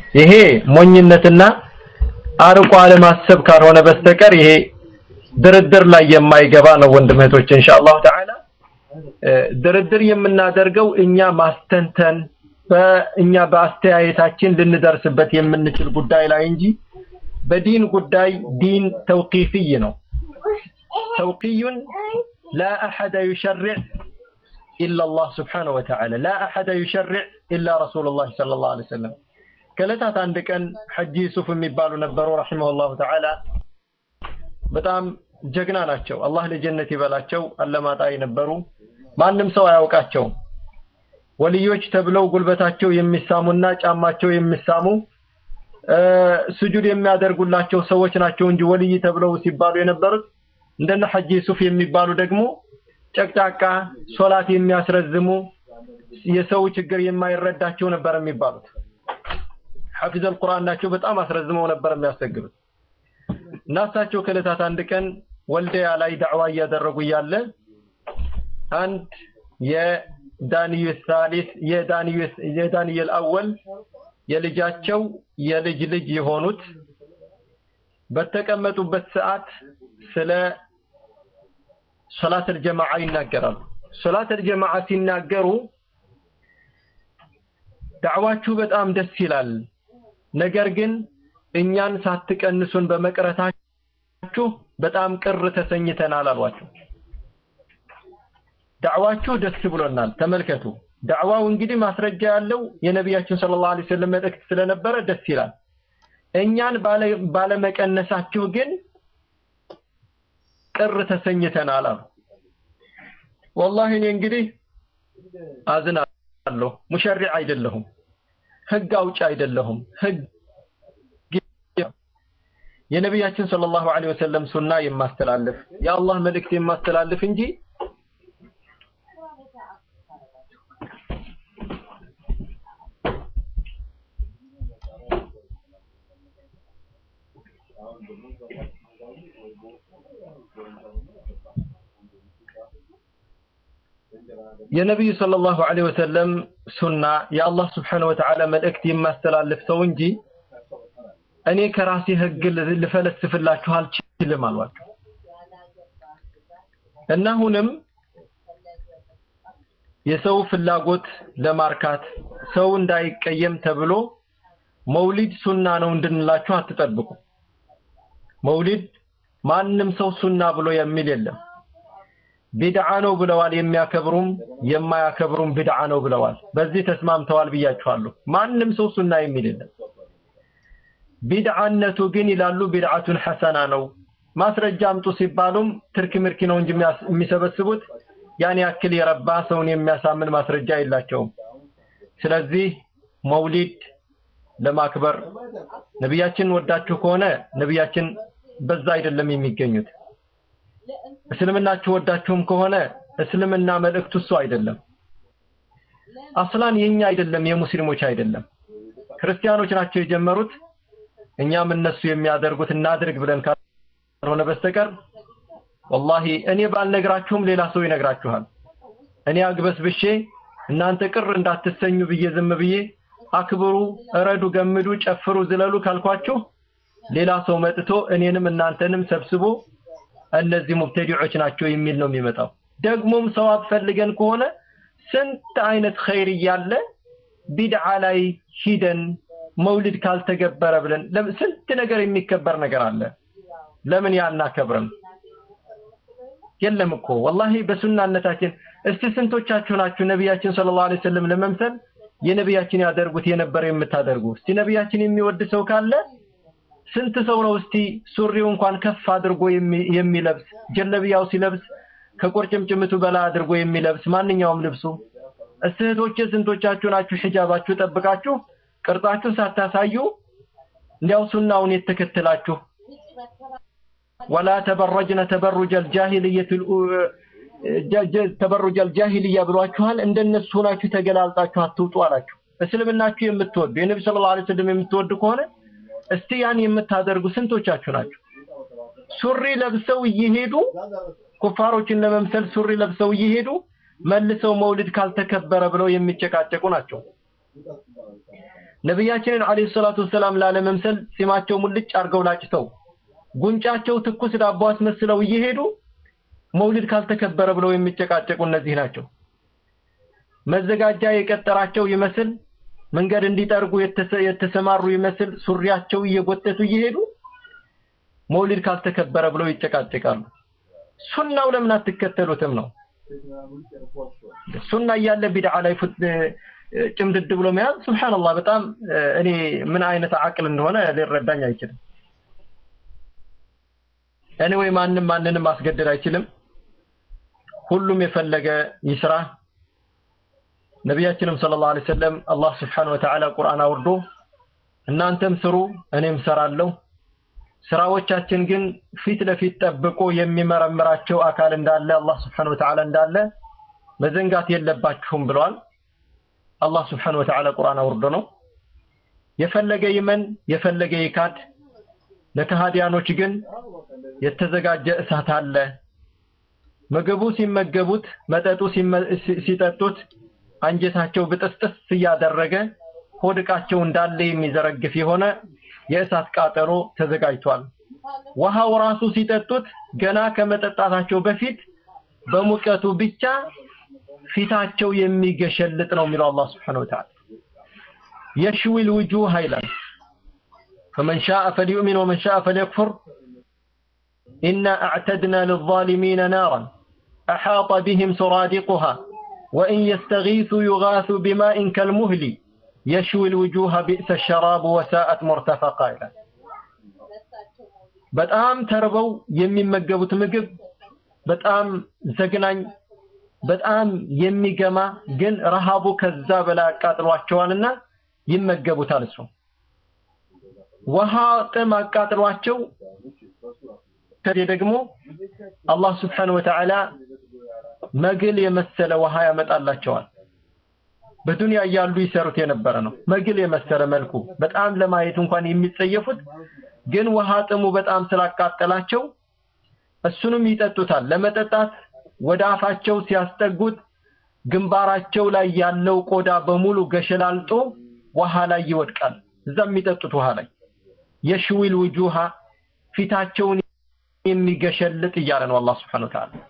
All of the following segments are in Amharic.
ይሄ ሞኝነትና አርቆ አለማሰብ ካልሆነ በስተቀር ይሄ ድርድር ላይ የማይገባ ነው። ወንድም እህቶች ኢንሻአላህ ተዓላ ድርድር የምናደርገው እኛ ማስተንተን በእኛ በአስተያየታችን ልንደርስበት የምንችል ጉዳይ ላይ እንጂ በዲን ጉዳይ ዲን ተውቂፍይ ነው። ተውቂዩን ላ አሐደ ዩሸርዕ ኢላ አላህ ስብሓነሁ ወተዓላ ላ አሐደ ዩሸርዕ ኢላ ረሱሉላህ ሰለላሁ ዐለይሂ ወሰለም። ከዕለታት አንድ ቀን ሐጂ ዩሱፍ የሚባሉ ነበሩ ረሒመሁላሁ ተዓላ በጣም ጀግና ናቸው። አላህ ለጀነት ይበላቸው። አለማጣ የነበሩ ማንም ሰው አያውቃቸውም። ወልዮች ተብለው ጉልበታቸው የሚሳሙና ጫማቸው የሚሳሙ ስጁድ የሚያደርጉላቸው ሰዎች ናቸው እንጂ ወልይ ተብለው ሲባሉ የነበሩት እንደነ ሐጂ ዩሱፍ የሚባሉ ደግሞ ጨቅጫቃ ሶላት የሚያስረዝሙ የሰው ችግር የማይረዳቸው ነበር የሚባሉት። ሐፊዘል ቁርአን ናቸው። በጣም አስረዝመው ነበር የሚያሰግዱት። እና እሳቸው ከዕለታት አንድ ቀን ወልዲያ ላይ ዳዕዋ እያደረጉ እያለ አንድ የዳንዩስ ሳሊስ የዳንዩስ የዳንኤል አወል የልጃቸው የልጅ ልጅ የሆኑት በተቀመጡበት ሰዓት ስለ ሶላተል ጀማዓ ይናገራሉ። ሶላተል ጀማዓ ሲናገሩ ዳዕዋችሁ በጣም ደስ ይላል፣ ነገር ግን እኛን ሳትቀንሱን በመቅረታችሁ በጣም ቅር ተሰኝተናል አሏቸው። ዳዕዋችሁ ደስ ብሎናል። ተመልከቱ፣ ዳዕዋው እንግዲህ ማስረጃ ያለው የነቢያችን ሰለላሁ ዐለይሂ ወሰለም መልእክት ስለነበረ ደስ ይላል። እኛን ባለመቀነሳችሁ ግን ቅር ተሰኝተናል አሉ። ወላሂ እኔ እንግዲህ አዝናለሁ። ሙሸሪዕ አይደለሁም፣ ህግ አውጭ አይደለሁም። ህግ የነቢያችን ሰለላሁ ዐለይሂ ወሰለም ሱና የማስተላልፍ የአላህ መልእክት የማስተላልፍ እንጂ የነቢዩ ሰለላሁ ዐለይሂ ወሰለም ሱና የአላህ ስብሓነሁ ወተዓላ መልእክት የማስተላልፍ ሰው እንጂ እኔ ከራሴ ህግ ልፈለስፍላችሁ አልችልም አሏቸው። እና አሁንም የሰው ፍላጎት ለማርካት ሰው እንዳይቀየም ተብሎ መውሊድ ሱና ነው እንድንላችሁ አትጠብቁ። መውሊድ ማንም ሰው ሱና ብሎ የሚል የለም። ቢድዓ ነው ብለዋል። የሚያከብሩም የማያከብሩም ቢድዓ ነው ብለዋል። በዚህ ተስማምተዋል ብያችኋለሁ። ማንም ሰው ሱና የሚል የለም። ቢድዓነቱ ግን ይላሉ ቢድዓቱን ሐሰና ነው። ማስረጃ አምጡ ሲባሉም ትርክ ምርኪ ነው እንጂ የሚሰበስቡት ያን ያክል የረባ ሰውን የሚያሳምን ማስረጃ የላቸውም። ስለዚህ መውሊድ ለማክበር ነቢያችን ወዳችሁ ከሆነ ነቢያችን በዛ አይደለም የሚገኙት። እስልምናችሁ ወዳችሁም ከሆነ እስልምና መልእክቱ እሱ አይደለም። አስላን የኛ አይደለም፣ የሙስሊሞች አይደለም። ክርስቲያኖች ናቸው የጀመሩት። እኛም እነሱ የሚያደርጉት እናድርግ ብለን ካልሆነ በስተቀር ወላሂ እኔ ባልነግራችሁም ሌላ ሰው ይነግራችኋል። እኔ አግበስብሼ እናንተ ቅር እንዳትሰኙ ብዬ ዝም ብዬ አክብሩ፣ እረዱ፣ ገምዱ፣ ጨፍሩ፣ ዝለሉ ካልኳችሁ ሌላ ሰው መጥቶ እኔንም እናንተንም ሰብስቦ እነዚህ ሙብተዲዖች ናቸው የሚል ነው የሚመጣው። ደግሞም ሰዋብ ፈልገን ከሆነ ስንት አይነት ኸይር እያለ ቢድዓ ላይ ሂደን መውሊድ ካልተገበረ ብለን ስንት ነገር የሚከበር ነገር አለ። ለምን ያናከብርም? የለም እኮ ወላሂ በሱናነታችን እስቲ ስንቶቻችሁ ናችሁ ነቢያችን ሰለላሁ ዐለይሂ ወሰለም ለመምሰል የነቢያችን ያደርጉት የነበረ የምታደርጉ? እስቲ ነቢያችን የሚወድ ሰው ካለ ስንት ሰው ነው እስቲ ሱሪው እንኳን ከፍ አድርጎ የሚለብስ ጀለቢያው ሲለብስ ከቁርጭምጭምቱ በላይ አድርጎ የሚለብስ ማንኛውም ልብሱ እህቶቼ ስንቶቻችሁ ናችሁ ሒጃባችሁ ጠብቃችሁ ቅርጻችሁ ሳታሳዩ እንዲያው ሱናውን የተከተላችሁ ወላ ተበረጅነ ተበሩጀ አልጃሂልየት ተበሩጀ አልጃሂልያ ብሏችኋል እንደነሱ ሆናችሁ ተገላልጣችሁ አትውጡ አላችሁ እስልምናችሁ የምትወዱ የነቢ ሰለላሁ ዐለይሂ ወሰለም የምትወዱ ከሆነ እስቲ ያን የምታደርጉ ስንቶቻችሁ ናችሁ? ሱሪ ለብሰው እየሄዱ ኩፋሮችን ለመምሰል ሱሪ ለብሰው እየሄዱ መልሰው መውሊድ ካልተከበረ ብለው የሚጨቃጨቁ ናቸው። ነቢያችንን አለይሂ ሰላቱ ወሰላም ላለመምሰል ጺማቸው ሙልጭ አድርገው ላጭተው ጉንጫቸው ትኩስ ዳቦ አስመስለው እየሄዱ መውሊድ ካልተከበረ ብለው የሚጨቃጨቁ እነዚህ ናቸው። መዘጋጃ የቀጠራቸው ይመስል መንገድ እንዲጠርጉ የተሰማሩ ይመስል ሱሪያቸው እየጎተቱ እየሄዱ መውሊድ ካልተከበረ ብለው ይጨቃጨቃሉ። ሱናው ለምን አትከተሉትም ነው? ሱና እያለ ቢድዓ ላይ ጭምድድ ብሎ መያዝ ሱብሃንአላህ፣ በጣም እኔ ምን አይነት አቅል እንደሆነ ሊረዳኝ አይችልም። እኔ ወይ ማንም ማንንም ማስገደድ አይችልም። ሁሉም የፈለገ ይስራ። ነቢያችንም ሰለላሁ ዐለይሂ ወሰለም አላህ ስብሐነሁ ወተዓላ ቁርአን አውርዶ እናንተም ስሩ እኔም ሰራለሁ፣ ስራዎቻችን ግን ፊት ለፊት ጠብቆ የሚመረምራቸው አካል እንዳለ አላህ ስብሐነሁ ወተዓላ እንዳለ መዘንጋት የለባችሁም ብለዋል። አላህ ስብሐነሁ ወተዓላ ቁርአን አውርዶ ነው። የፈለገ ይመን የፈለገ ይካድ፣ ለከሃዲያኖች ግን የተዘጋጀ እሳት አለ። ምግቡ ሲመገቡት፣ መጠጡ ሲጠጡት አንጀታቸው ብጥስጥስ እያደረገ ሆድቃቸው እንዳለ የሚዘረግፍ የሆነ የእሳት ቃጠሎ ተዘጋጅቷል። ውሃው ራሱ ሲጠጡት ገና ከመጠጣታቸው በፊት በሙቀቱ ብቻ ፊታቸው የሚገሸልጥ ነው የሚለው አላህ Subhanahu Wa Ta'ala የሽዊል ውጁህ ይላል فمن شاء فليؤمن ومن شاء فليكفر إنا أعتدنا للظالمين نارا أحاط بهم سرادقها وإن يستغيثوا يغاثوا بماء كالمهل يشوي الوجوه بئس الشراب وساءت مرتفقا ይላል በጣም ተርበው የሚመገቡት ምግብ በጣም ዘግናኝ በጣም የሚገማ ግን ረሃቡ ከዛ በላይ አቃጥሏቸዋልና ይመገቡታል እሱ ውሃ ጥም አቃጥሏቸው ከዚህ ደግሞ አላህ Subhanahu Wa Ta'ala መግል የመሰለ ውሃ ያመጣላቸዋል በዱንያ እያሉ ይሰሩት የነበረ ነው መግል የመሰለ መልኩ በጣም ለማየት እንኳን የሚጸየፉት ግን ውሃ ጥሙ በጣም ስላቃጠላቸው እሱንም ይጠጡታል ለመጠጣት ወደ አፋቸው ሲያስጠጉት ግንባራቸው ላይ ያለው ቆዳ በሙሉ ገሸላልጦ ውሃ ላይ ይወድቃል እዛ የሚጠጡት ውሃ ላይ የሽዊል ውጁሃ ፊታቸውን የሚገሸልጥ እያለ ነው አላህ Subhanahu Wa Ta'ala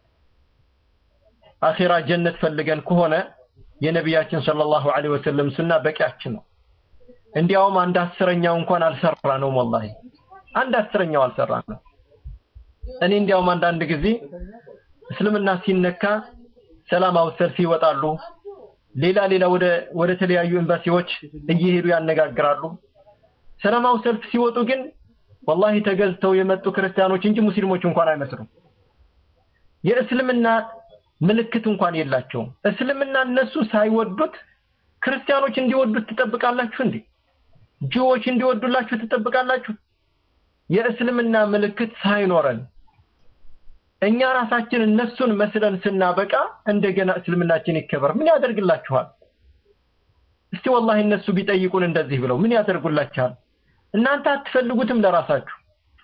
አኺራ ጀነት ፈልገን ከሆነ የነቢያችን ሰለላሁ ዐለይሂ ወሰለም ሱና በቂያችን ነው እንዲያውም አንድ አስረኛው እንኳን አልሰራ ነው ወላሂ አንድ አስረኛው አልሰራ ነው እኔ እንዲያውም አንዳንድ ጊዜ እስልምና ሲነካ ሰላማዊ ሰልፍ ይወጣሉ ሌላ ሌላ ወደ ወደ ተለያዩ ኤምባሲዎች እየሄዱ ያነጋግራሉ ሰላማዊ ሰልፍ ሲወጡ ግን ወላሂ ተገዝተው የመጡ ክርስቲያኖች እንጂ ሙስሊሞች እንኳን አይመስሉም የእስልምና ምልክት እንኳን የላቸውም እስልምና እነሱ ሳይወዱት ክርስቲያኖች እንዲወዱት ትጠብቃላችሁ እንዴ ጂዎች እንዲወዱላችሁ ትጠብቃላችሁ የእስልምና ምልክት ሳይኖረን እኛ ራሳችን እነሱን መስለን ስናበቃ እንደገና እስልምናችን ይከበር ምን ያደርግላችኋል እስቲ ወላሂ እነሱ ቢጠይቁን እንደዚህ ብለው ምን ያደርጉላችኋል እናንተ አትፈልጉትም ለራሳችሁ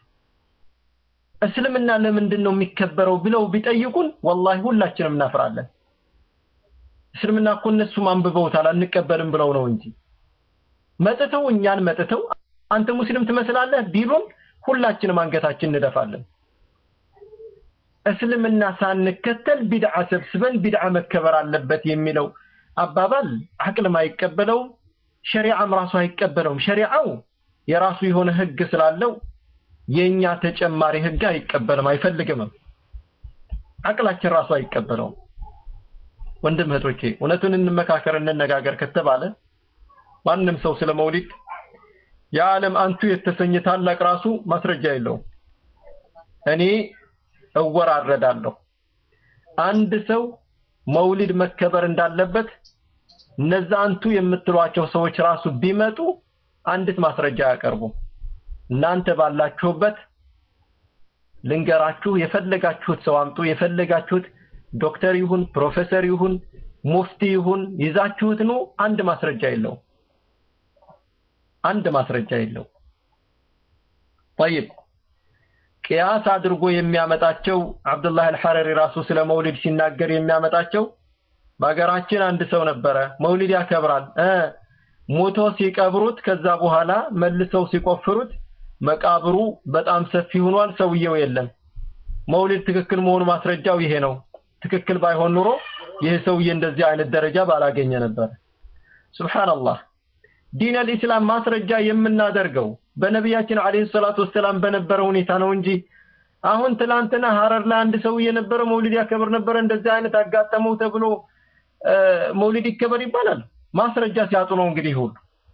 እስልምና ለምንድን ነው የሚከበረው ብለው ቢጠይቁን ወላሂ ሁላችንም እናፍራለን እስልምና እኮ እነሱም አንብበውታል አንቀበልም ብለው ነው እንጂ መጥተው እኛን መጥተው አንተ ሙስሊም ትመስላለህ ቢሉን ሁላችንም አንገታችን እንደፋለን እስልምና ሳንከተል ቢድዓ ሰብስበን ቢድዓ መከበር አለበት የሚለው አባባል አቅልም አይቀበለውም ሸሪዓም ራሱ አይቀበለውም ሸሪዓው የራሱ የሆነ ህግ ስላለው የኛ ተጨማሪ ህግ አይቀበልም አይፈልግም አቅላችን ራሱ አይቀበለውም ወንድም እህቶቼ እውነቱን እንመካከር እንነጋገር ከተባለ ማንም ሰው ስለ መውሊድ የዓለም አንቱ የተሰኘ ታላቅ ራሱ ማስረጃ የለውም እኔ እወራረዳለሁ አንድ ሰው መውሊድ መከበር እንዳለበት እነዛ አንቱ የምትሏቸው ሰዎች ራሱ ቢመጡ አንዲት ማስረጃ ያቀርቡ እናንተ ባላችሁበት ልንገራችሁ የፈለጋችሁት ሰው አምጡ የፈለጋችሁት ዶክተር ይሁን ፕሮፌሰር ይሁን ሙፍቲ ይሁን ይዛችሁት ነው አንድ ማስረጃ የለው አንድ ማስረጃ የለው طيب ቅያስ አድርጎ የሚያመጣቸው አብዱላህ አልሐረሪ ራሱ ስለ መውሊድ ሲናገር የሚያመጣቸው በሀገራችን አንድ ሰው ነበረ መውሊድ ያከብራል እ ሞቶ ሲቀብሩት ከዛ በኋላ መልሰው ሲቆፍሩት መቃብሩ በጣም ሰፊ ሆኗል፣ ሰውየው የለም። መውሊድ ትክክል መሆኑ ማስረጃው ይሄ ነው። ትክክል ባይሆን ኑሮ ይህ ሰውዬ እንደዚህ አይነት ደረጃ ባላገኘ ነበር። ሱብሃንአላህ ዲን አልኢስላም ማስረጃ የምናደርገው በነቢያችን አለይሂ ሰላቱ ወሰላም በነበረ ሁኔታ ነው እንጂ አሁን ትላንትና ሀረር ላይ አንድ ሰውዬ ነበረ መውሊድ ያከብር ነበረ እንደዚህ አይነት አጋጠመው ተብሎ መውሊድ ይከበር ይባላል። ማስረጃ ሲያጡ ነው እንግዲህ ሁሉ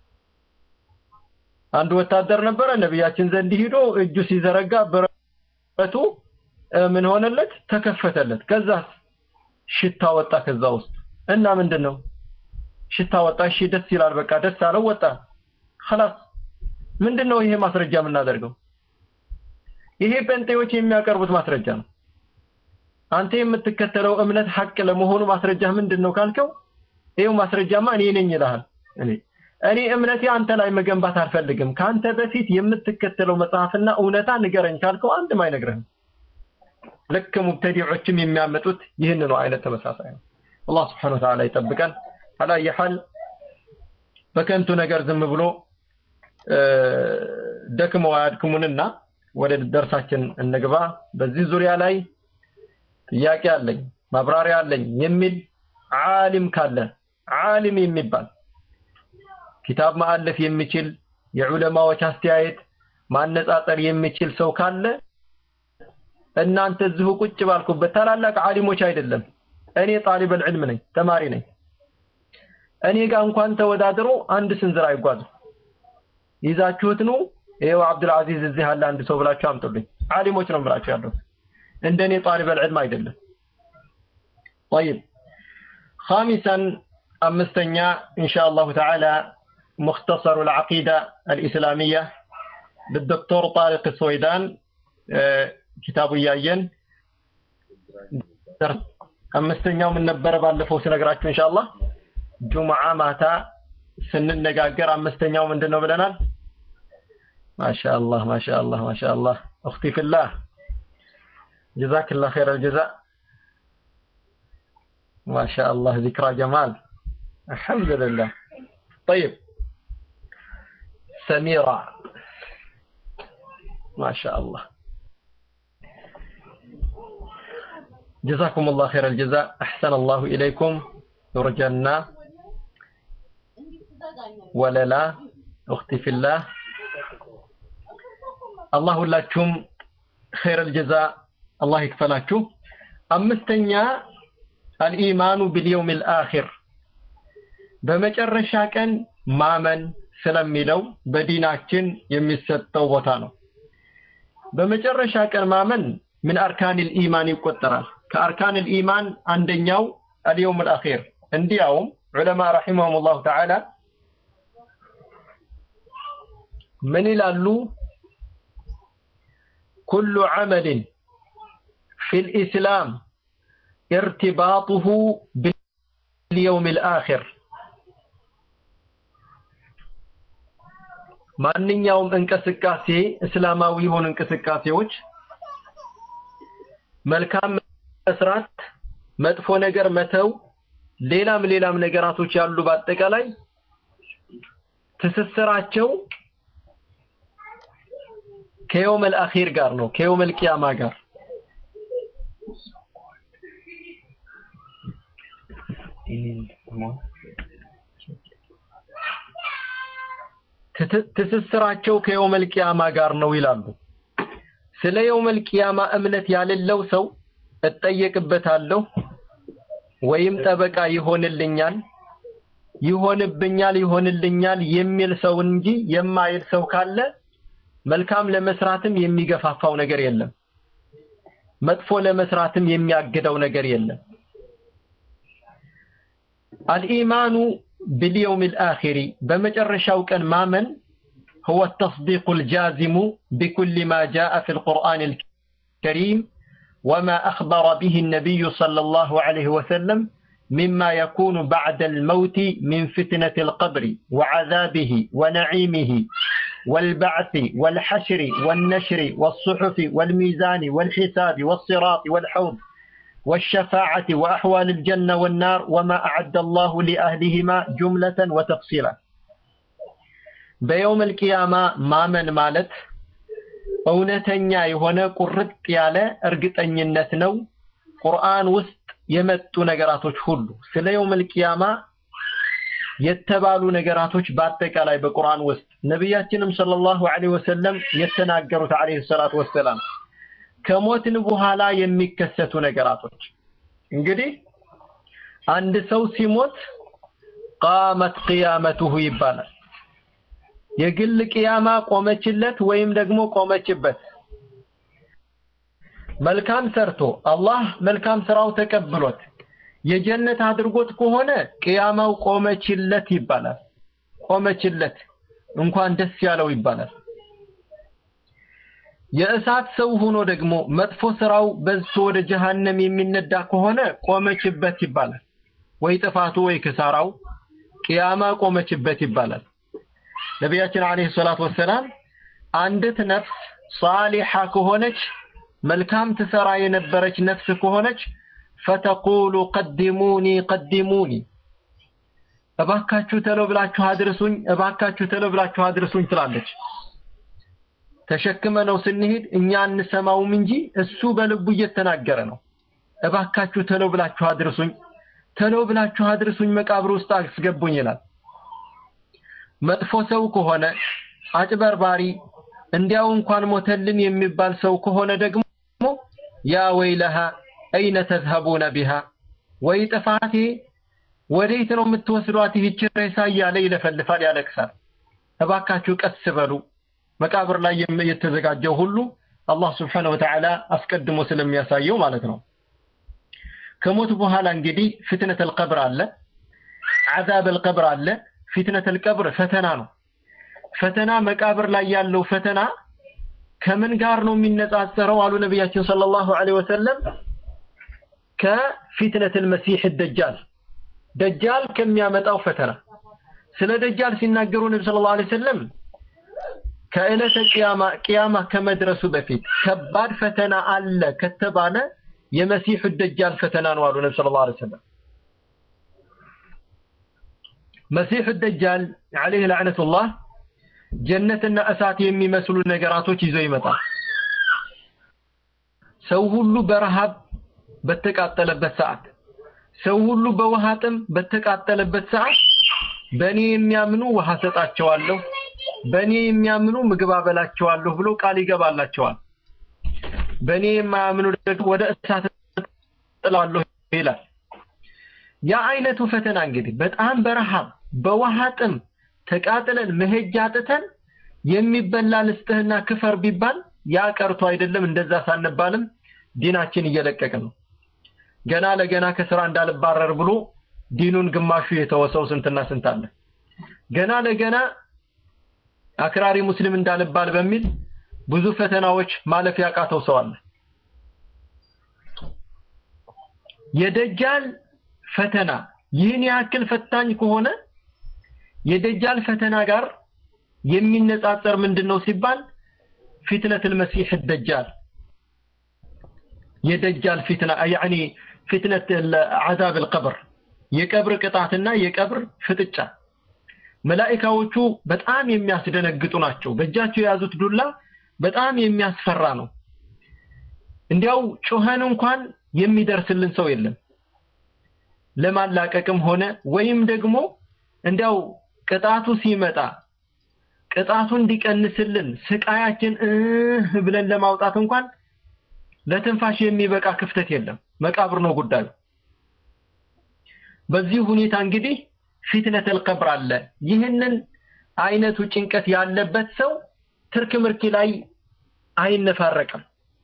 አንድ ወታደር ነበረ ነቢያችን ዘንድ ሂዶ እጁ ሲዘረጋ ብረቱ ምን ሆነለት? ተከፈተለት። ከዛ ሽታ ወጣ ከዛ ውስጥ እና ምንድን ነው ሽታ ወጣ። እሺ ደስ ይላል። በቃ ደስ አለው ወጣ። خلاص ምንድን ነው ይሄ ማስረጃ የምናደርገው? ይሄ ጴንጤዎች የሚያቀርቡት ማስረጃ ነው። አንተ የምትከተለው እምነት ሐቅ ለመሆኑ ማስረጃ ምንድን ነው ካልከው፣ ይሄው ማስረጃማ እኔ ነኝ ይልሃል። እኔ እኔ እምነቴ አንተ ላይ መገንባት አልፈልግም። ከአንተ በፊት የምትከተለው መጽሐፍና እውነታ ንገረኝ ካልከው አንድም አይነግርህም። ልክ ሙብተዲዖችም የሚያመጡት ይህንኑ አይነት ተመሳሳይ ነው። አላህ ስብሐነሁ ወተዓላ ይጠብቀን። አላየ ሐል በከንቱ ነገር ዝም ብሎ ደክመው አያድክሙንና ወደ ደርሳችን እንግባ። በዚህ ዙሪያ ላይ ጥያቄ አለኝ ማብራሪያ አለኝ የሚል ዓሊም ካለ ዓሊም የሚባል ኪታብ ማአለፍ የሚችል የዑለማዎች አስተያየት ማነጻጸር የሚችል ሰው ካለ እናንተ እዚሁ ቁጭ ባልኩበት ታላላቅ ዓሊሞች አይደለም እኔ ጣሊበል ዕልም ነኝ ተማሪ ነኝ እኔ ጋር እንኳን ተወዳድሮ አንድ ስንዝር አይጓዝም ይዛችሁት ነው ይሄው አብዱል አዚዝ እዚህ አለ አንድ ሰው ብላችሁ አምጡልኝ ዓሊሞች ነው ብላችሁ ያለው እንደኔ ጣሊበል ዕልም አይደለም طيب خامسا አምስተኛ ኢንሻአላሁ ተዓላ مختصر العقيدة الإسلامية بالدكتور طارق السويدان ኪታቡ እያየን አምስተኛው ምን ነበረ ባለፈው ስነግራችሁ ኢንሻአላህ ጁምዓ ማታ ስንነጋገር አምስተኛው ምንድን ነው ብለናል ማሻአላህ ማሻአላህ ማሻአላህ እኽቲ ፊላህ ጀዛክላህ ኸይር አልጀዛእ ማሻአላህ ዚክራ ጀማል አልሐምዱሊላህ طيب سميرة ما شاء الله جزاكم الله خير الجزاء أحسن الله إليكم يرجنا وللا أختي في الله الله لكم خير الجزاء الله يكفلاكم أمستنيا الإيمان باليوم الآخر በመጨረሻ ቀን ማመን ስለሚለው በዲናችን የሚሰጠው ቦታ ነው። በመጨረሻ ቀን ማመን ምን አርካኒል ኢማን ይቆጠራል። ከአርካኒል ኢማን አንደኛው አልየውም አልአኺር። እንዲያውም ዑለማ ረሒመሁሙላሁ ተዓላ ምን ይላሉ? ኩሉ ዐመልን ፊል ኢስላም ኢርቲባጡሁ ቢልየውም አልአኺር ማንኛውም እንቅስቃሴ እስላማዊ የሆኑ እንቅስቃሴዎች መልካም መስራት፣ መጥፎ ነገር መተው፣ ሌላም ሌላም ነገራቶች ያሉ በአጠቃላይ ትስስራቸው ከየውመል አኺር ጋር ነው፣ ከየውመል ቂያማ ጋር ትስስራቸው ከየውመል ቂያማ ጋር ነው ይላሉ። ስለ የውመል ቂያማ እምነት ያሌለው ሰው እጠየቅበታለሁ ወይም ጠበቃ ይሆንልኛል፣ ይሆንብኛል፣ ይሆንልኛል የሚል ሰው እንጂ የማይል ሰው ካለ መልካም ለመስራትም የሚገፋፋው ነገር የለም፣ መጥፎ ለመስራትም የሚያግደው ነገር የለም። አልኢማኑ باليوم الآخر بمجرشاو كان مامن هو التصديق الجازم بكل ما جاء في القرآن الكريم وما أخبر به النبي صلى الله عليه وسلم مما يكون بعد الموت من فتنة القبر وعذابه ونعيمه والبعث والحشر والنشر والصحف والميزان والحساب والصراط والحوض والشفاعة وأحوال الجنة والنار وما أعد الله لأهلهما جملة وتفصيلا በየውመል ቂያማ ማመን ማለት እውነተኛ የሆነ ቁርጥ ያለ እርግጠኝነት ነው። ቁርአን ውስጥ የመጡ ነገራቶች ሁሉ ስለ የውመል ቂያማ የተባሉ ነገራቶች በአጠቃላይ በቁርአን ውስጥ ነቢያችንም ሰለላሁ ዐለይሂ ወሰለም የተናገሩት ዐለይሂ ሰላቱ ወሰላም ከሞትን በኋላ የሚከሰቱ ነገራቶች እንግዲህ አንድ ሰው ሲሞት ቃመት ቂያመቱሁ ይባላል። የግል ቅያማ ቆመችለት ወይም ደግሞ ቆመችበት። መልካም ሰርቶ አላህ መልካም ስራው ተቀብሎት የጀነት አድርጎት ከሆነ ቅያማው ቆመችለት ይባላል። ቆመችለት እንኳን ደስ ያለው ይባላል። የእሳት ሰው ሆኖ ደግሞ መጥፎ ስራው በዝቶ ወደ ጀሃነም የሚነዳ ከሆነ ቆመችበት ይባላል። ወይ ጥፋቱ ወይ ክሳራው ቅያማ ቆመችበት ይባላል። ነቢያችን አለይሂ ሰላቱ ወሰላም አንዲት ነፍስ ሷሊሃ ከሆነች መልካም ትሰራ የነበረች ነፍስ ከሆነች ፈተቁሉ ቀድሙኒ ቀድሙኒ እባካችሁ ተሎ ብላችሁ አድርሱኝ፣ እባካችሁ ተሎ ብላችሁ አድርሱኝ ትላለች። ተሸክመ ነው ስንሄድ እኛ እንሰማውም እንጂ እሱ በልቡ እየተናገረ ነው። እባካችሁ ተሎ ብላችሁ አድርሱኝ፣ ተሎ ብላችሁ አድርሱኝ፣ መቃብር ውስጥ አስገቡኝ ይላል። መጥፎ ሰው ከሆነ አጭበርባሪ፣ እንዲያው እንኳን ሞተልን የሚባል ሰው ከሆነ ደግሞ ያ ወይለሃ አይነ ተዝሀቡነ ቢሃ ወይ ጥፋቴ ወዴት ነው የምትወስዷት ይህች ሬሳ እያለ ይለፈልፋል፣ ያለቅሳል። እባካችሁ ቀስ በሉ። መቃብር ላይ የተዘጋጀው ሁሉ አላህ ስብሓነሁ ወተዓላ አስቀድሞ ስለሚያሳየው ማለት ነው። ከሞት በኋላ እንግዲህ ፍትነተል ቀብር አለ፣ ዐዛበል ቀብር አለ። ፊትነተል ቀብር ፈተና ነው። ፈተና መቃብር ላይ ያለው ፈተና ከምን ጋር ነው የሚነጻጸረው? አሉ ነቢያችን ሰለላሁ ዐለይሂ ወሰለም ከፊትነተል መሲህ ደጃል ደጃል ከሚያመጣው ፈተና። ስለ ደጃል ሲናገሩ ነቢ ሰለላሁ ዐለይሂ ወሰለም ከዕለተ ቂያማ ቂያማ ከመድረሱ በፊት ከባድ ፈተና አለ ከተባለ የመሲሑ ደጃል ፈተና ነው አሉ ነቢ ሰለላሁ ዐለይሂ ወሰለም። መሲሑ ደጃል ዐለይሂ ለዕነቱላህ ጀነትና እሳት የሚመስሉ ነገራቶች ይዞ ይመጣል። ሰው ሁሉ በረሃብ በተቃጠለበት ሰዓት፣ ሰው ሁሉ በውሃ ጥም በተቃጠለበት ሰዓት በእኔ የሚያምኑ ውሃ ሰጣቸዋለሁ፣ በእኔ የሚያምኑ ምግብ አበላቸዋለሁ ብሎ ቃል ይገባላቸዋል። በእኔ የማያምኑ ደግሞ ወደ እሳት ጥላለሁ ይላል። ያ አይነቱ ፈተና እንግዲህ በጣም በረሃብ በውሃ ጥም ተቃጥለን መሄጃ አጥተን የሚበላ ልስጥህና ክፈር ቢባል ያ ቀርቶ አይደለም። እንደዛ ሳንባልም ዲናችን እየለቀቅን ነው። ገና ለገና ከስራ እንዳልባረር ብሎ ዲኑን ግማሹ የተወሰው ስንትና ስንት አለ። ገና ለገና አክራሪ ሙስሊም እንዳልባል በሚል ብዙ ፈተናዎች ማለፍ ያቃተው ሰው አለ። የደጃል ፈተና ይህን ያክል ፈታኝ ከሆነ የደጃል ፈተና ጋር የሚነጻጸር ምንድነው ሲባል ፊትነቱል መሲህ ደጃል የደጃል ፊትና ያኒ ፊትነት አዛብ القبر የቀብር ቅጣትና የቀብር ፍጥጫ መላእክቶቹ በጣም የሚያስደነግጡ ናቸው። በእጃቸው የያዙት ዱላ በጣም የሚያስፈራ ነው። እንዲያው ጩኸን እንኳን የሚደርስልን ሰው የለም። ለማላቀቅም ሆነ ወይም ደግሞ እንዲያው ቅጣቱ ሲመጣ ቅጣቱ እንዲቀንስልን ስቃያችን እህ ብለን ለማውጣት እንኳን ለትንፋሽ የሚበቃ ክፍተት የለም። መቃብር ነው ጉዳዩ። በዚህ ሁኔታ እንግዲህ ፊትነተል ቀብር አለ። ይህንን አይነቱ ጭንቀት ያለበት ሰው ትርክ ምርኪ ላይ አይነፋረቅም።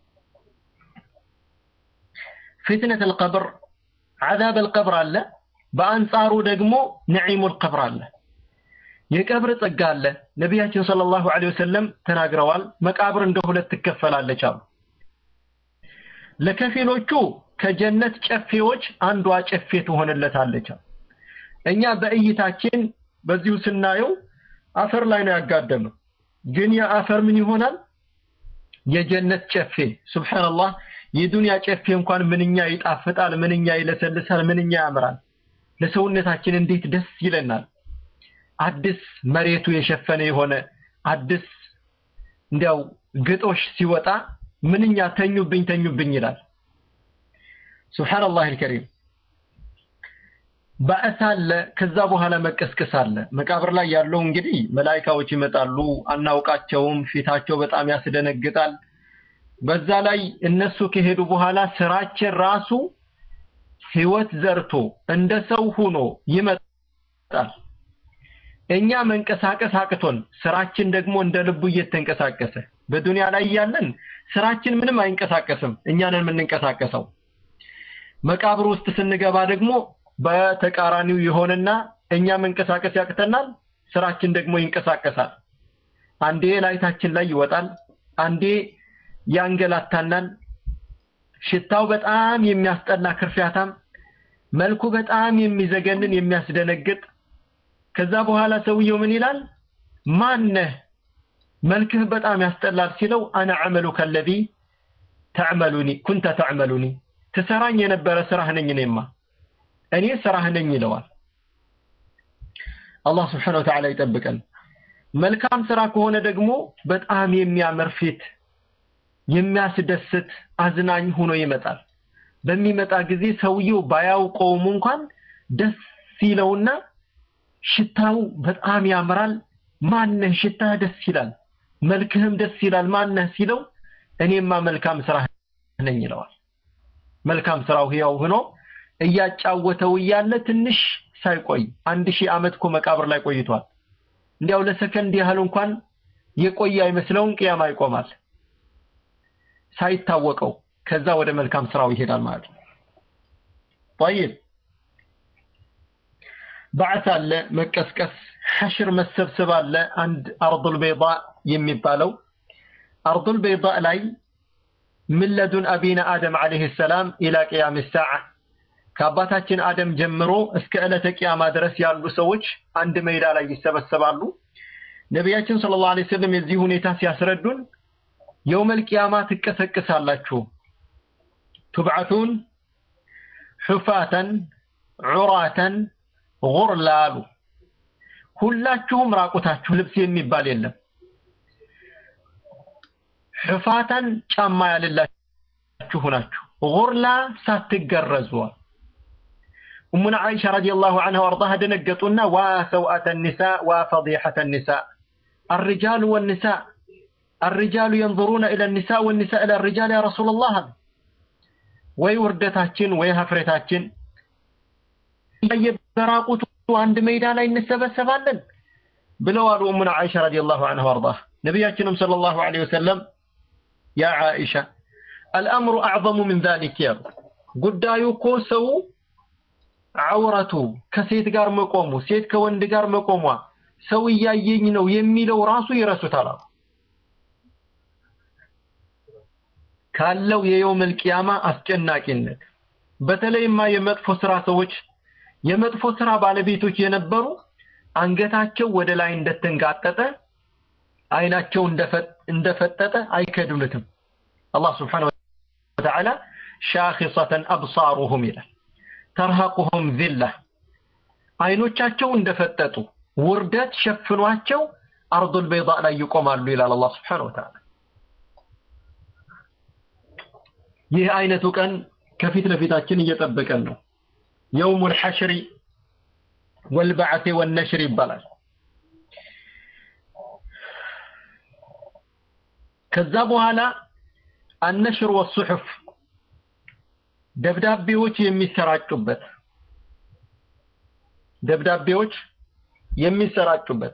ፊትነተል ቀብር ዐዛበል ቀብር አለ። በአንጻሩ ደግሞ ነዒሙል ቀብር አለ። የቀብር ጸጋ አለ። ነቢያችን ሰለላሁ ዐለይሂ ወሰለም ተናግረዋል። መቃብር እንደ ሁለት ትከፈላለች አሉ። ለከፊሎቹ ከጀነት ጨፌዎች አንዷ ጨፌ ትሆንለታለች። እኛ በእይታችን በዚሁ ስናየው አፈር ላይ ነው ያጋደመው። ግን ያ አፈር ምን ይሆናል? የጀነት ጨፌ ሱብሃንአላህ። የዱንያ ጨፌ እንኳን ምንኛ ይጣፍጣል፣ ምንኛ ይለሰልሳል፣ ምንኛ ያምራል። ለሰውነታችን እንዴት ደስ ይለናል። አዲስ መሬቱ የሸፈነ የሆነ አዲስ እንዲያው ግጦሽ ሲወጣ ምንኛ ተኙብኝ ተኙብኝ ይላል። ሱብሃንአላህ አልከሪም። ባዕስ አለ፣ ከዛ በኋላ መቀስቀስ አለ። መቃብር ላይ ያለው እንግዲህ መላኢካዎች ይመጣሉ፣ አናውቃቸውም። ፊታቸው በጣም ያስደነግጣል። በዛ ላይ እነሱ ከሄዱ በኋላ ስራችን ራሱ ህይወት ዘርቶ እንደ ሰው ሆኖ ይመጣል። እኛ መንቀሳቀስ አቅቶን ስራችን ደግሞ እንደ ልቡ እየተንቀሳቀሰ በዱንያ ላይ ያለን ስራችን ምንም አይንቀሳቀስም፣ እኛ ነን የምንንቀሳቀሰው። መቃብር ውስጥ ስንገባ ደግሞ በተቃራኒው የሆነና እኛ መንቀሳቀስ ያቅተናል፣ ስራችን ደግሞ ይንቀሳቀሳል። አንዴ ላይታችን ላይ ይወጣል፣ አንዴ ያንገላታናል። ሽታው በጣም የሚያስጠላ ክርፊያታም፣ መልኩ በጣም የሚዘገንን የሚያስደነግጥ። ከዛ በኋላ ሰውየው ምን ይላል? ማነህ? መልክህ በጣም ያስጠላል ሲለው አነ ዐመሉከ አለዚ ተዕመሉኒ ኩንተ ተዕመሉኒ ትሰራኝ የነበረ ስራህ ነኝ እኔማ እኔ ስራህ ነኝ ይለዋል። አላህ ስብሓነሁ ወተዓላ ይጠብቀን። መልካም ስራ ከሆነ ደግሞ በጣም የሚያምር ፊት የሚያስደስት አዝናኝ ሆኖ ይመጣል። በሚመጣ ጊዜ ሰውየው ባያውቀውም እንኳን ደስ ሲለውና ሽታው በጣም ያምራል። ማነህ? ሽታህ ደስ ይላል፣ መልክህም ደስ ይላል። ማነህ ሲለው እኔማ መልካም ስራህ ነኝ ይለዋል። መልካም ስራው ህያው ሆኖ እያጫወተው እያለ ትንሽ ሳይቆይ አንድ ሺህ ዓመት እኮ መቃብር ላይ ቆይቷል። እንዲያው ለሰከንድ ያህል እንኳን የቆየ አይመስለውም። ቅያማ ይቆማል ሳይታወቀው። ከዛ ወደ መልካም ስራው ይሄዳል ማለት ነው። طيب ባዕት አለ፣ መቀስቀስ፣ ሐሽር መሰብሰብ አለ። አንድ አርዱል በይዳ የሚባለው አርዱል በይዳ ላይ ምን ለዱን አቢና አደም ዓለይሂ ሰላም ኢላ ቅያም ሰዓ ከአባታችን አደም ጀምሮ እስከ ዕለተ ቅያማ ድረስ ያሉ ሰዎች አንድ ሜዳ ላይ ይሰበሰባሉ። ነቢያችን ሰለላሁ ዐለይሂ ወሰለም የዚህ ሁኔታ ሲያስረዱን የውመል ቅያማ ትቀሰቅሳላችሁ፣ ቱብዓቱን ሑፋተን ዑራተን ጉርላ አሉ። ሁላችሁም ራቁታችሁ ልብስ የሚባል የለም። ሕፋታን ጫማ ያለላችሁ ናችሁ። ጉርላ ሳትገረዙ እሙና አይሻ ረዲየላሁ ዐንሃ ወአርዳሃ ደነገጡና ዋ ሰውአተ ኒሳ ዋ ፈዲሐተ ኒሳ አርጃሉ ወኒሳ አርጃሉ የንظሩነ ኢለ ኒሳ ወኒሳ ኢለ ሪጃል ያ ረሱለላህ ወይ ውርደታችን ወይ ሀፍረታችን በራቁቱ አንድ ሜዳ ላይ እንሰበሰባለን ብለው አሉ እሙና አይሻ ረዲየላሁ ዐንሃ ወአርዳሃ ነቢያችንም ሰለላሁ ዐለይሂ ወሰለም ያ ዓኢሻ አልአምሩ አዕዘሙ ምን ዛሊክ ያሉ ጉዳዩ እኮ ሰው ዐውረቱ ከሴት ጋር መቆሙ ሴት ከወንድ ጋር መቆሟ ሰው እያየኝ ነው የሚለው ራሱ ይረሱታል አሉ። ካለው የየውመል ቂያማ አስጨናቂነት በተለይማ የመጥፎ ስራ ሰዎች የመጥፎ ስራ ባለቤቶች የነበሩ አንገታቸው ወደ ላይ እንደተንጋጠጠ አይናቸው እንደፈጠጠ አይከዱለትም። አላህ ስብሓነሁ ወተዓላ ሻኺሰተን አብሳሩሁም ይላል። ተርሀቁሁም ዚላ አይኖቻቸው እንደፈጠጡ ውርደት ሸፍኗቸው አርዱል በይዳ ላይ ይቆማሉ ይላል አላህ ስብሓነሁ ወተዓላ። ይህ አይነቱ ቀን ከፊት ለፊታችን እየጠበቀን ነው። የውሙል ሐሽሪ ወልበዓቴ ወነሽር ይባላል። ከዛ በኋላ አነሽር ወሱሑፍ ደብዳቤዎች የሚሰራጩበት ደብዳቤዎች የሚሰራጩበት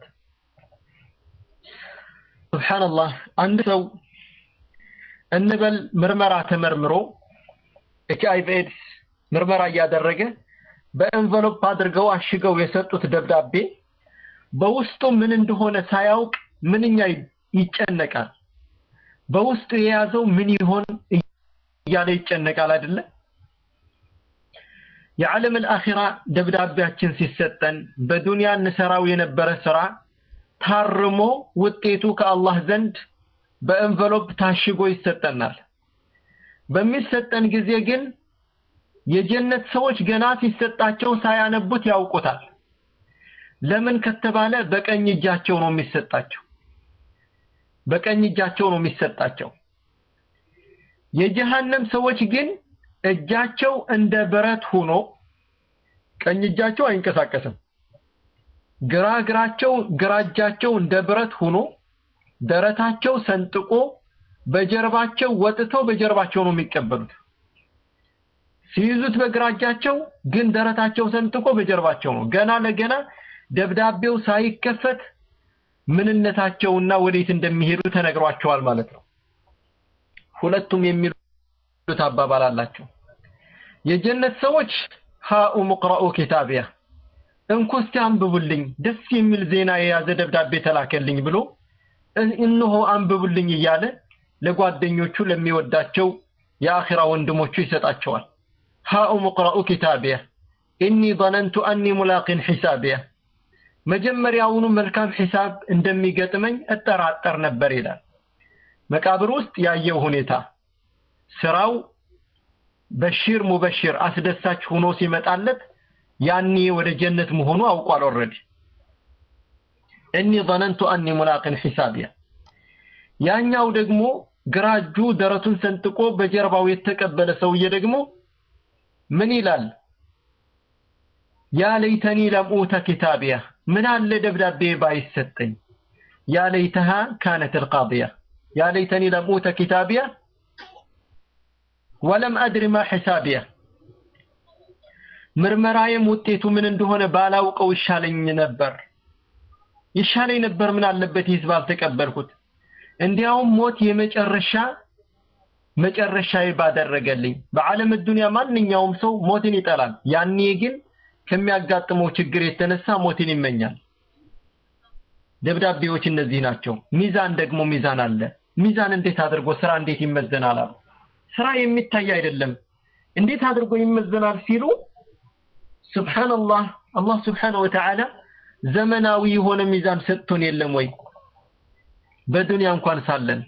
ሱብሓነላህ አንድ ሰው እንበል ምርመራ ተመርምሮ ኤች አይ ቪ ኤድስ ምርመራ እያደረገ በኤንቨሎፕ አድርገው አሽገው የሰጡት ደብዳቤ በውስጡ ምን እንደሆነ ሳያውቅ ምንኛ ይጨነቃል። በውስጡ የያዘው ምን ይሆን እያለ ይጨነቃል አይደለ? የዓለም አልአኺራ ደብዳቤያችን ሲሰጠን በዱንያ እንሰራው የነበረ ስራ ታርሞ ውጤቱ ከአላህ ዘንድ በኤንቨሎፕ ታሽጎ ይሰጠናል። በሚሰጠን ጊዜ ግን የጀነት ሰዎች ገና ሲሰጣቸው ሳያነቡት ያውቁታል። ለምን ከተባለ በቀኝ እጃቸው ነው የሚሰጣቸው በቀኝ እጃቸው ነው የሚሰጣቸው የጀሃነም ሰዎች ግን እጃቸው እንደ ብረት ሆኖ ቀኝ እጃቸው አይንቀሳቀስም ግራ እግራቸው ግራ እጃቸው እንደ ብረት ሆኖ ደረታቸው ሰንጥቆ በጀርባቸው ወጥተው በጀርባቸው ነው የሚቀበሉት ሲይዙት በግራ እጃቸው ግን ደረታቸው ሰንጥቆ በጀርባቸው ነው ገና ለገና ደብዳቤው ሳይከፈት ምንነታቸውና ወዴት እንደሚሄዱ ተነግሯቸዋል ማለት ነው ሁለቱም የሚሉት አባባል አላቸው የጀነት ሰዎች ሃኡ ሙቅራኡ ኪታቢያ እንኩስቲ አንብቡልኝ ደስ የሚል ዜና የያዘ ደብዳቤ ተላከልኝ ብሎ እነሆ አንብቡልኝ እያለ ለጓደኞቹ ለሚወዳቸው የአኺራ ወንድሞቹ ይሰጣቸዋል ሃኡ ሙቅራኡ ኪታቢያ ኢኒ ظننت أني ملاق حسابيا መጀመሪያውኑ መልካም ሂሳብ እንደሚገጥመኝ እጠራጠር ነበር ይላል መቃብር ውስጥ ያየው ሁኔታ ስራው በሽር ሙበሽር አስደሳች ሆኖ ሲመጣለት ያኔ ወደ ጀነት መሆኑ አውቋል ኦልሬዲ እኒ ظننت أني ملاق حسابيا ያኛው ደግሞ ግራ እጁ ደረቱን ሰንጥቆ በጀርባው የተቀበለ ሰውዬ ደግሞ ምን ይላል ያ ለይተኒ ለም ኡተ ኪታቢያ ምን አለ ደብዳቤ ባይሰጠኝ ያ ለይተሃ ካነት القاضية ያ ለይተኒ ለም ኡተ ኪታቢያ ወለም አድሪ ማ ሒሳቢያ ምርመራዬም ውጤቱ ምን እንደሆነ ባላውቀው ይሻለኝ ነበር ይሻለኝ ነበር ምን አለበት ይህ ባልተቀበልኩት እንዲያውም ሞት የመጨረሻ መጨረሻዬ ባደረገልኝ በዓለም ዱንያ ማንኛውም ሰው ሞትን ይጠላል ያኔ ግን ከሚያጋጥመው ችግር የተነሳ ሞትን ይመኛል ደብዳቤዎች እነዚህ ናቸው ሚዛን ደግሞ ሚዛን አለ ሚዛን እንዴት አድርጎ ስራ እንዴት ይመዘናል አሉ ስራ የሚታይ አይደለም እንዴት አድርጎ ይመዘናል ሲሉ ሱብሃንአላህ አላህ Subhanahu Wa Ta'ala ዘመናዊ የሆነ ሚዛን ሰጥቶን የለም ወይ በዱንያ እንኳን ሳለን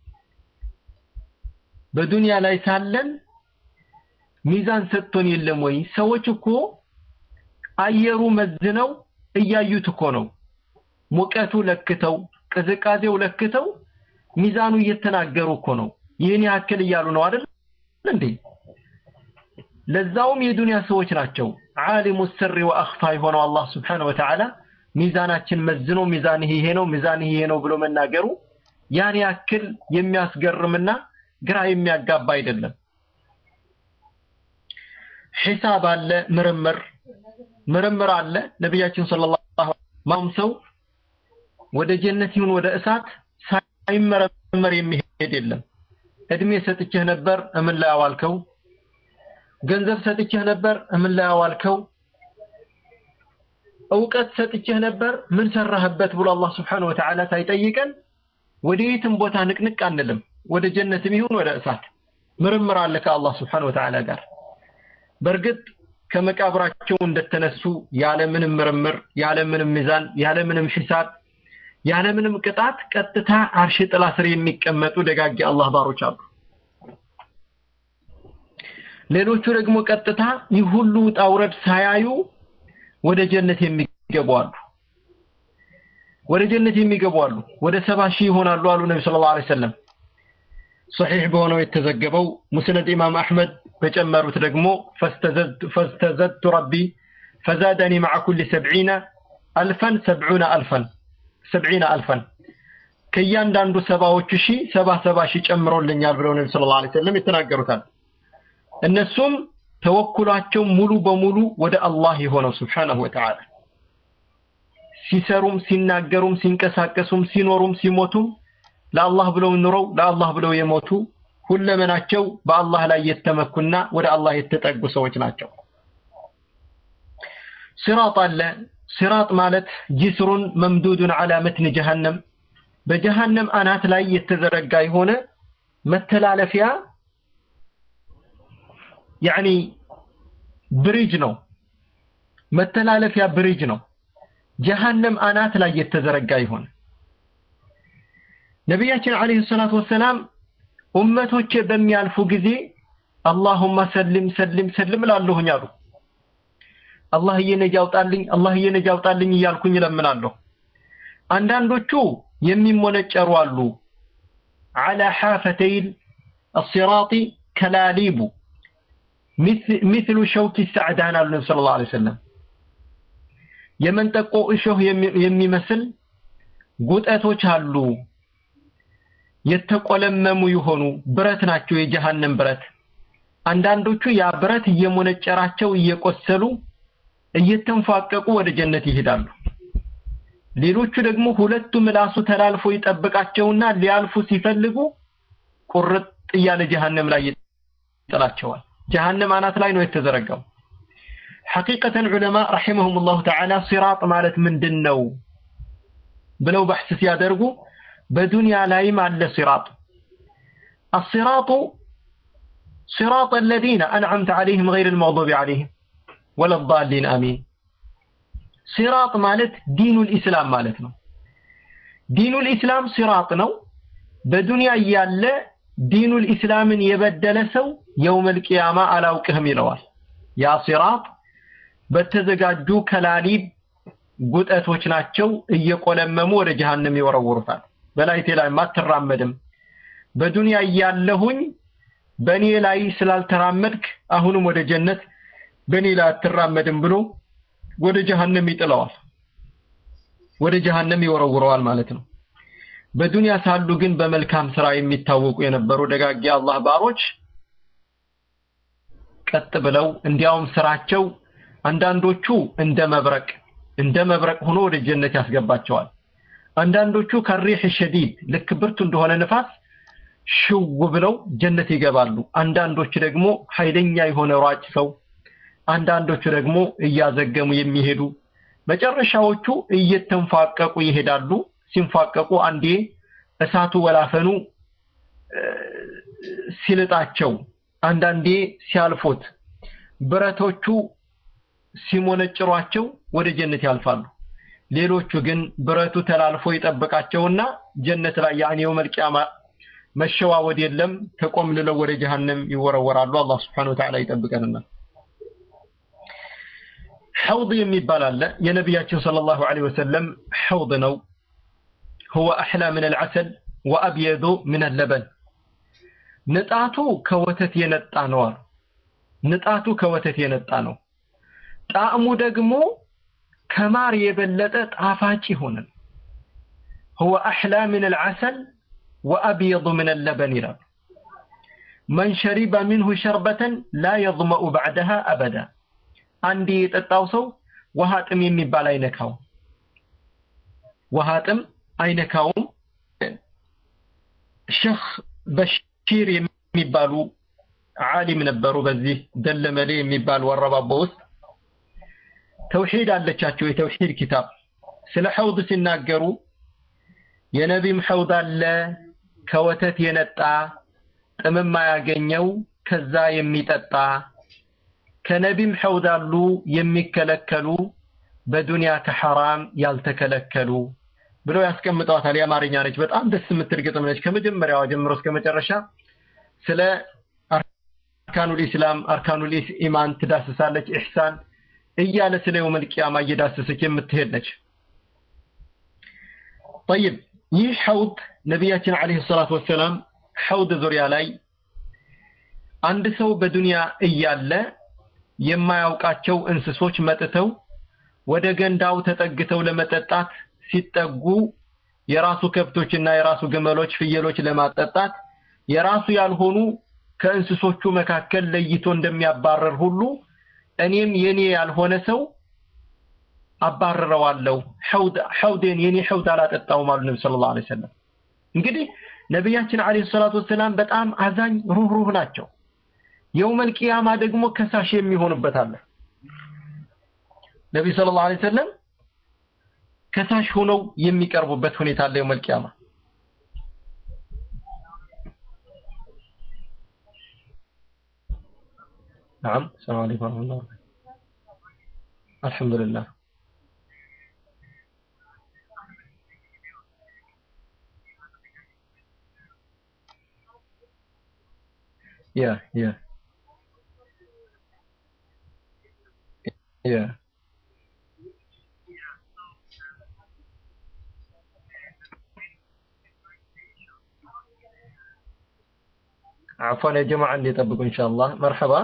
በዱንያ ላይ ሳለን ሚዛን ሰጥቶን የለም ወይ ሰዎች እኮ አየሩ መዝነው እያዩት እኮ ነው ሙቀቱ ለክተው ቅዝቃዜው ለክተው ሚዛኑ እየተናገሩ እኮ ነው ይህን ያክል እያሉ ነው አይደል እንዴ ለዛውም የዱንያ ሰዎች ናቸው ዓሊሙ ስሪ ወአኽፋ የሆነው አላህ Subhanahu Wa Ta'ala ሚዛናችን መዝኖ ሚዛን ይሄ ነው ሚዛን ይሄ ነው ብሎ መናገሩ ያን ያክል የሚያስገርምና ግራ የሚያጋባ አይደለም ሒሳብ አለ ምርምር ምርምር አለ ነቢያችን ሰለላሁ ዐለይሂ ሰው ወደ ጀነት ይሁን ወደ እሳት ሳይመረመር የሚሄድ የለም እድሜ ሰጥቼህ ነበር እምን ላይ አዋልከው ገንዘብ ሰጥቼህ ነበር እምን ላይ አዋልከው እውቀት ሰጥቼህ ነበር ምን ሰራህበት ብሎ አላህ Subhanahu Wa Ta'ala ሳይጠይቀን ወደ የትም ቦታ ንቅንቅ አንልም ወደ ጀነትም ይሁን ወደ እሳት ምርምር አለ ከአላህ Subhanahu Wa Ta'ala ጋር በእርግጥ ከመቃብራቸው እንደተነሱ ያለምንም ምርምር ያለምንም ሚዛን ያለምንም ሂሳብ ያለምንም ቅጣት ቀጥታ አርሽ ጥላ ስር የሚቀመጡ ደጋጊ አላህ ባሮች አሉ ሌሎቹ ደግሞ ቀጥታ ይህ ሁሉ ውጣ ውረድ ሳያዩ ወደ ጀነት የሚገቡ አሉ ወደ ጀነት የሚገቡ አሉ ወደ ሰባ ሺህ ይሆናሉ አሉ ነቢ ሰለላሁ ዐለይሂ ወሰለም صحيح በሆነው የተዘገበው ሙስነድ ኢማም አህመድ በጨመሩት ደግሞ ፈስተዘድቱ ረቢ ፈዛደኒ مع كل سبعين ألفا سبعون ألفا سبعين ألفا ከእያንዳንዱ ሰባዎቹ ሺህ ሰባ ሰባ ሺህ ጨምሮልኛል ብለው ነቢ ሰለላሁ ዐለይሂ ወሰለም ይተናገሩታል እነሱም ተወኩላቸው ሙሉ በሙሉ ወደ አላህ የሆነው Subhanahu Wa Ta'ala ሲሰሩም ሲናገሩም ሲንቀሳቀሱም ሲኖሩም ሲሞቱም ለአላህ ብለው ኑረው ለአላህ ብለው የሞቱ ሁለመናቸው በአላህ ላይ የተመኩና ወደ አላህ የተጠጉ ሰዎች ናቸው ሲራጥ አለ ሲራጥ ማለት ጅስሩን መምዱዱን አላ መትን ጀሃነም በጀሃነም አናት ላይ የተዘረጋ የሆነ መተላለፊያ ያኒ ብሪጅ ነው መተላለፊያ ብሪጅ ነው ጀሃነም አናት ላይ የተዘረጋ ይሆን ነቢያችን አለይሂ ሰላቱ ወሰላም ኡመቶቼ በሚያልፉ ጊዜ አላሁማ ሰልም ሰልም ሰልም ላለሁኝ አሉ አላህዬ ነጅ አውጣልኝ፣ አላህዬ ነጅ አውጣልኝ እያልኩኝ እለምናለሁ። አንዳንዶቹ የሚሞነጨሩ አሉ። አላ ሓፈተይል አሲራጢ ከላሊቡ ሚስሉ ሸውኪ ሰዕዳን አሉ ነቢ ሰለላሁ ዐለይሂ ወሰለም። የመንጠቆ እሾህ የሚመስል ጉጠቶች አሉ። የተቆለመሙ የሆኑ ብረት ናቸው፣ የጀሃነም ብረት። አንዳንዶቹ ያ ብረት እየሞነጨራቸው እየቆሰሉ እየተንፏቀቁ ወደ ጀነት ይሄዳሉ። ሌሎቹ ደግሞ ሁለቱ ምላሱ ተላልፎ ይጠብቃቸውና ሊያልፉ ሲፈልጉ ቁርጥ እያለ ጀሃነም ላይ ይጥላቸዋል። ጀሃነም አናት ላይ ነው የተዘረጋው። ሐቂቀተን ዑለማ ረሒመሁሙላሁ ተዓላ ሲራጥ ማለት ምንድን ነው ብለው በሕስ ሲያደርጉ በዱንያ ላይም አለ ሲራጥ። አሲራጡ ሲራጥ አለዚነ አንዓምተ ዐለይሂም ገይሪል መግዱቢ ዐለይሂም ወለዳሊን አሚን። ሲራጥ ማለት ዲኑል ኢስላም ማለት ነው። ዲኑል ኢስላም ሲራጥ ነው። በዱንያ እያለ ዲኑል ኢስላምን የበደለ ሰው የውመል ቂያማ አላውቅህም ይለዋል። ያ ሲራጥ በተዘጋጁ ከላሊብ ጉጠቶች ናቸው። እየቆለመሙ ወደ ጀሃነም ይወረውሩታል። በላይቴ ላይ አትራመድም፣ በዱንያ እያለሁኝ በእኔ ላይ ስላልተራመድክ አሁንም ወደ ጀነት በእኔ ላይ አትራመድም ብሎ ወደ ጀሃነም ይጥለዋል። ወደ ጀሃነም ይወረውረዋል ማለት ነው። በዱንያ ሳሉ ግን በመልካም ስራ የሚታወቁ የነበሩ ደጋጊ አላህ ባሮች ቀጥ ብለው እንዲያውም ስራቸው አንዳንዶቹ እንደ መብረቅ እንደ መብረቅ ሆኖ ወደ ጀነት ያስገባቸዋል። አንዳንዶቹ ከሪህ ሸዲድ ልክ ብርቱ እንደሆነ ንፋስ ሽው ብለው ጀነት ይገባሉ። አንዳንዶቹ ደግሞ ኃይለኛ የሆነ ሯጭ ሰው፣ አንዳንዶቹ ደግሞ እያዘገሙ የሚሄዱ መጨረሻዎቹ እየተንፋቀቁ ይሄዳሉ። ሲንፋቀቁ አንዴ እሳቱ ወላፈኑ ሲልጣቸው፣ አንዳንዴ ሲያልፉት ብረቶቹ ሲሞነጭሯቸው ወደ ጀነት ያልፋሉ። ሌሎቹ ግን ብረቱ ተላልፎ ይጠብቃቸውና ጀነት ላይ ያኔ የውመል ቂያማ መሸዋወድ የለም ተቆምልለው ወደ ጀሃነም ይወረወራሉ። አላህ Subhanahu Wa Ta'ala ይጠብቀንና ሐውድ የሚባል አለ። የነቢያችን ሰለላሁ ዐለይሂ ወሰለም ሐውድ ነው። هو أحلى من العسل وأبيض من اللبن ንጣቱ ከወተት የነጣ ነው። ንጣቱ ከወተት የነጣ ነው። ጣዕሙ ደግሞ ከማር የበለጠ ጣፋጭ ይሆናል። هو أحلى من العسل وأبيض من اللبن ይላል። من شرب منه شربة لا يظمأ بعدها أبدا አንዴ የጠጣው ሰው ውሃ ጥም የሚባል አይነካው ውሃ ጥም አይነካውም። ሸህ በሺር የሚባሉ ዓሊም ነበሩ። በዚህ ደለመሌ የሚባል ወረባቦ ውስጥ ተውሂድ አለቻቸው። የተውሂድ ኪታብ ስለ ሐውድ ሲናገሩ የነቢም ሐውድ አለ ከወተት የነጣ ጥምም አያገኘው ከዛ የሚጠጣ ከነቢም ሐውድ አሉ የሚከለከሉ በዱንያ ከሐራም ያልተከለከሉ ብለው ያስቀምጠዋታል። የአማርኛ ነች። በጣም ደስ የምትል ግጥም ነች። ከመጀመሪያዋ ጀምሮ እስከ መጨረሻ ስለ አርካኑል ኢስላም አርካኑል ኢማን ትዳስሳለች። ኢሕሳን እያለ ስለ የውመል ቂያማ እየዳሰሰች የምትሄድ ነች። ጠይብ ይህ ሐውድ ነቢያችን ዓለይሂ ሰላቱ ወሰላም ሐውድ ዙሪያ ላይ አንድ ሰው በዱንያ እያለ የማያውቃቸው እንስሶች መጥተው ወደ ገንዳው ተጠግተው ለመጠጣት ሲጠጉ የራሱ ከብቶችና የራሱ ግመሎች፣ ፍየሎች ለማጠጣት የራሱ ያልሆኑ ከእንስሶቹ መካከል ለይቶ እንደሚያባረር ሁሉ እኔም የኔ ያልሆነ ሰው አባረረዋለሁ። ሐውድ ሐውዴን የኔ ሐውድ አላጠጣውም አሉ ነብዩ ሰለላሁ ዐለይሂ ወሰለም። እንግዲህ ነቢያችን ዐለይሂ ሰላቱ ወሰላም በጣም አዛኝ ሩህሩህ ናቸው። የውመል ቂያማ ደግሞ ከሳሽ የሚሆኑበት አለ። ነብዩ ሰለላሁ ዐለይሂ ወሰለም ከሳሽ ሆነው የሚቀርቡበት ሁኔታ አለ የውመል ቂያማ። نعم السلام عليكم ورحمة الله وبركاته الحمد لله يا يا Yeah. عفوا يا جماعة عندي يطبقوا إن شاء الله مرحبا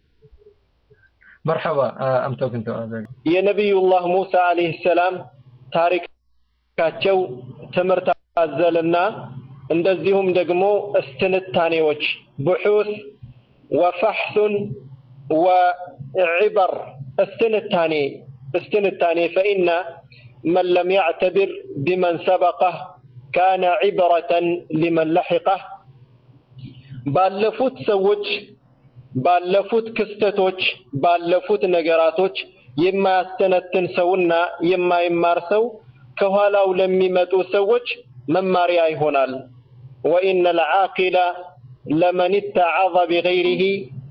مرحبا آه أم توكن يا نبي الله موسى عليه السلام ታሪካቸው ትምህርት አዘልና እንደዚሁም ደግሞ እስትንታኔዎች ቡሑስ ወፈሕሱን ወዕበር እስትንታኔ እስትንታኔ ፈኢነ መን ለም ያዕተብር ቢመን ሰበቀህ ካነ ዒብረተን ሊመን ለሒቀህ ባለፉት ሰዎች ባለፉት ክስተቶች ባለፉት ነገራቶች የማያስተነትን ሰውና የማይማር ሰው ከኋላው ለሚመጡ ሰዎች መማሪያ ይሆናል። ወኢነ ልዓቂለ ለመን ተዓظ ቢገይሪህ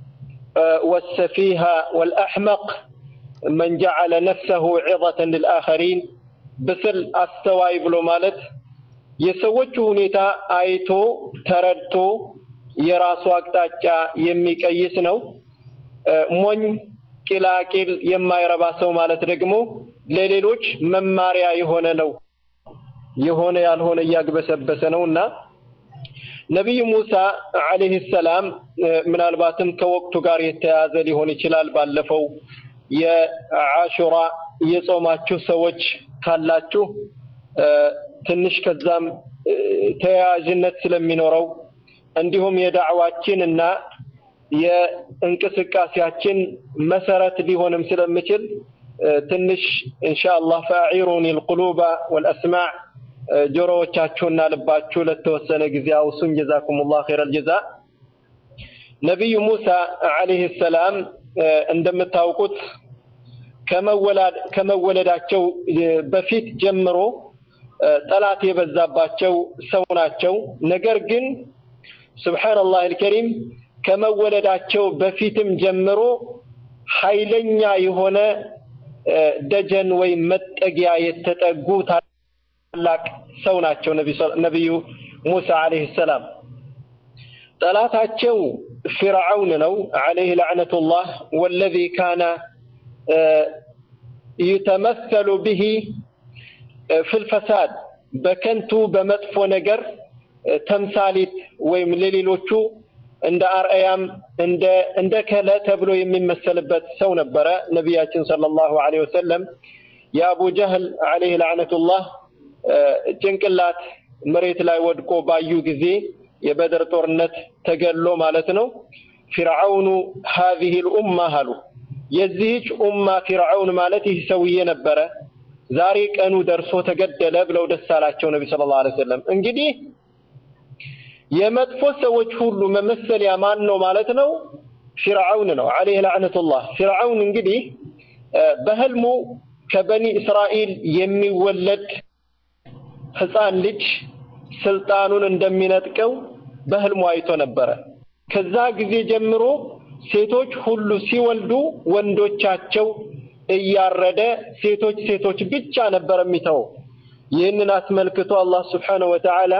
ወሰፊሃ ወልአሕመቅ መን ጀዓለ ነፍሰሁ ዒظተን ልልአኸሪን ብስል አስተዋይ ብሎ ማለት የሰዎቹ ሁኔታ አይቶ ተረድቶ የራሱ አቅጣጫ የሚቀይስ ነው። ሞኝ ቂላቂል የማይረባ ሰው ማለት ደግሞ ለሌሎች መማሪያ የሆነ ነው። የሆነ ያልሆነ እያግበሰበሰ ነው እና ነቢዩ ሙሳ ዓለይሂ ሰላም ምናልባትም ከወቅቱ ጋር የተያያዘ ሊሆን ይችላል። ባለፈው የአሹራ የጾማችሁ ሰዎች ካላችሁ ትንሽ ከዛም ተያያዥነት ስለሚኖረው እንዲሁም የዳዕዋችን እና የእንቅስቃሴያችን መሰረት ሊሆንም ስለሚችል ትንሽ ኢንሻአላህ ፈአዒሩኒ ልቁሉበ ወልአስማዕ ጆሮዎቻችሁና ልባችሁ ለተወሰነ ጊዜ አውሱኝ። ጀዛኩሙላህ ኸይረል ጀዛ። ነቢዩ ሙሳ ዓለይሂ ሰላም እንደምታውቁት ከመወለዳቸው በፊት ጀምሮ ጠላት የበዛባቸው ሰው ናቸው። ነገር ግን ሱብሓነላህ አልከሪም ከመወለዳቸው በፊትም ጀምሮ ኃይለኛ የሆነ ደጀን ወይም መጠጊያ የተጠጉ ታላቅ ሰው ናቸው ነቢዩ ሙሳ ዓለይሂ ሰላም። ጠላታቸው ፊርዓውን ነው ዓለይህ ለዕነቱላህ ወለዚ ካነ ዩተመሰሉ ብሂ ፊልፈሳድ በከንቱ በመጥፎ ነገር ተምሳሊት ወይም ለሌሎቹ እንደ አርአያም እንደ እንደ ከለ ተብሎ የሚመሰልበት ሰው ነበረ። ነቢያችን ሰለላሁ ዐለይሂ ወሰለም የአቡ ጀህል ዐለይህ ለዕነቱላህ ጭንቅላት መሬት ላይ ወድቆ ባዩ ጊዜ የበድር ጦርነት ተገሎ ማለት ነው። ፊርዓውኑ ሀዚህ ልኡማ አሉ። የዚህች ኡማ ፊርዓውን ማለት ይህ ሰውዬ ነበረ። ዛሬ ቀኑ ደርሶ ተገደለ ብለው ደስ አላቸው ነቢ ሰለላሁ ዐለይሂ ወሰለም። እንግዲህ የመጥፎ ሰዎች ሁሉ መመሰያ ማን ነው ማለት ነው? ፊርዓውን ነው ዐለይህ ለዕነቱላህ። ፊርዓውን እንግዲህ በህልሙ ከበኒ እስራኤል የሚወለድ ህፃን ልጅ ስልጣኑን እንደሚነጥቀው በህልሙ አይቶ ነበረ። ከዛ ጊዜ ጀምሮ ሴቶች ሁሉ ሲወልዱ ወንዶቻቸው እያረደ ሴቶች ሴቶች ብቻ ነበር የሚተው። ይህንን አስመልክቶ አላህ ስብሓነሁ ወተዓላ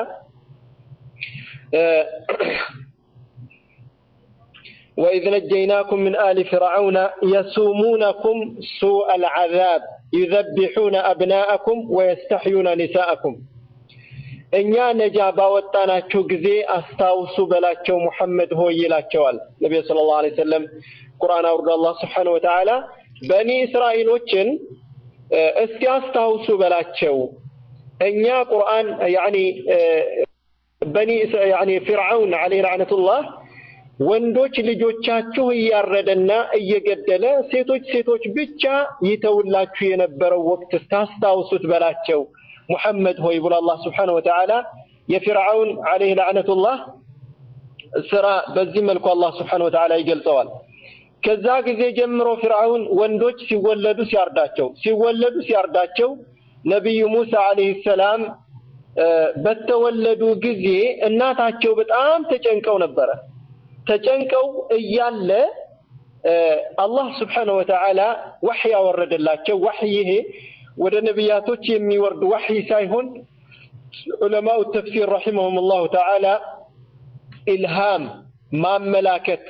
وإذ نجيناكم من آل فرعون يسومونكم سوء العذاب يذبحون أبناءكم ويستحيون نساءكم እኛ ነጃ ባወጣናቸው ጊዜ አስታውሱ በላቸው ሙሐመድ ሆይ ይላቸዋል ነቢዩ ሰለላሁ ዐለይሂ ወሰለም ቁርአን አውርዶ አላህ ስብሓነሁ ወተዓላ በኒ እስራኤሎችን እስኪ አስታውሱ በላቸው እኛ ቁርአን ያኒ በኒ ያኒ ፊርዓውን ዐለይሂ ለዕነቱላህ ወንዶች ልጆቻችሁ እያረደና እየገደለ ሴቶች ሴቶች ብቻ ይተውላችሁ የነበረው ወቅት ስታስታውሱት በላቸው ሙሐመድ ሆይ ብሎ አላህ ስብሓነሁ ወተዓላ የፊርዓውን ዐለይሂ ለዕነቱላህ ስራ በዚህ መልኩ አላህ ስብሓነሁ ወተዓላ ይገልጸዋል። ከዛ ጊዜ ጀምሮ ፊርዓውን ወንዶች ሲወለዱ ሲያርዳቸው ሲወለዱ ሲያርዳቸው ነቢዩ ሙሳ ዐለይሂ ሰላም በተወለዱ ጊዜ እናታቸው በጣም ተጨንቀው ነበረ። ተጨንቀው እያለ አላህ ስብሓነሁ ወተዓላ ወሕይ ያወረደላቸው። ወሕይ ይሄ ወደ ነቢያቶች የሚወርድ ወሕይ ሳይሆን ዑለማኡ ተፍሲር ረሒመሁም ላሁ ተዓላ ኢልሃም ማመላከት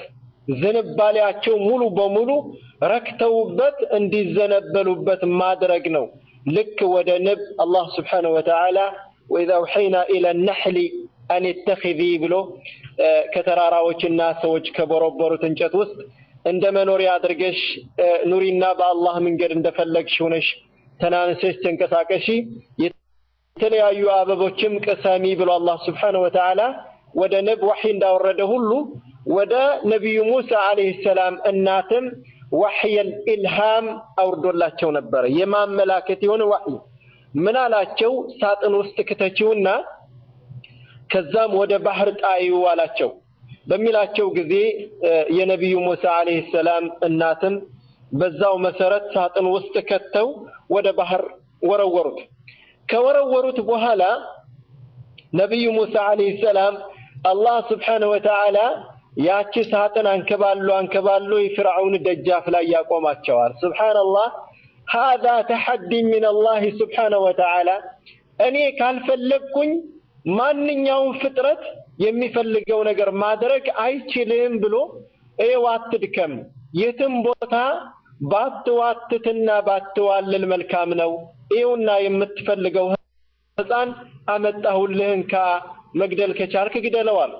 ዝንባሌያቸው ሙሉ በሙሉ ረክተውበት እንዲዘነበሉበት ማድረግ ነው። ልክ ወደ ንብ አላህ ስብሓነሁ ወተዓላ ወኢዛ አውሐይና ኢለ ነሕሊ አን ተኺዚ ብሎ ከተራራዎችና ሰዎች ከቦረቦሩት እንጨት ውስጥ እንደ መኖሪያ አድርገሽ ኑሪና በአላህ መንገድ እንደፈለግሽ ሆነሽ ተናንሰሽ ተንቀሳቀሺ፣ የተለያዩ አበቦችም ቅሰሚ ብሎ አላህ ስብሓነሁ ወተዓላ ወደ ንብ ወሕይ እንዳወረደ ሁሉ ወደ ነቢዩ ሙሳ ዓለይሂ ሰላም እናትም ወሕየል ኢልሃም አውርዶላቸው ነበረ። የማመላከት የሆነ ወሕይ ምን አላቸው? ሳጥን ውስጥ ክተቺውና ከዛም ወደ ባህር ጣዩ አላቸው። በሚላቸው ጊዜ የነቢዩ ሙሳ ዓለይሂ ሰላም እናትም በዛው መሰረት ሳጥን ውስጥ ከተው ወደ ባህር ወረወሩት። ከወረወሩት በኋላ ነቢዩ ሙሳ ዓለይሂ ሰላም አላህ ስብሓነሁ ወተዓላ ያቺ ሳጥን አንከባሎ አንከባሎ የፍርዓውን ደጃፍ ላይ ያቆማቸዋል። ሱብሓነላህ ሃዛ ተሐዲ ሚን አላህ ስብሓነሁ ወተዓላ እኔ ካልፈለግኩኝ ማንኛውም ፍጥረት የሚፈልገው ነገር ማድረግ አይችልም ብሎ ይኸው አትድከም፣ የትም ቦታ ባትዋትትና ባትዋልል መልካም ነው። ይኸውና የምትፈልገው ሕፃን አመጣሁልህን ካ መግደል ከቻልክ ግደለዋል።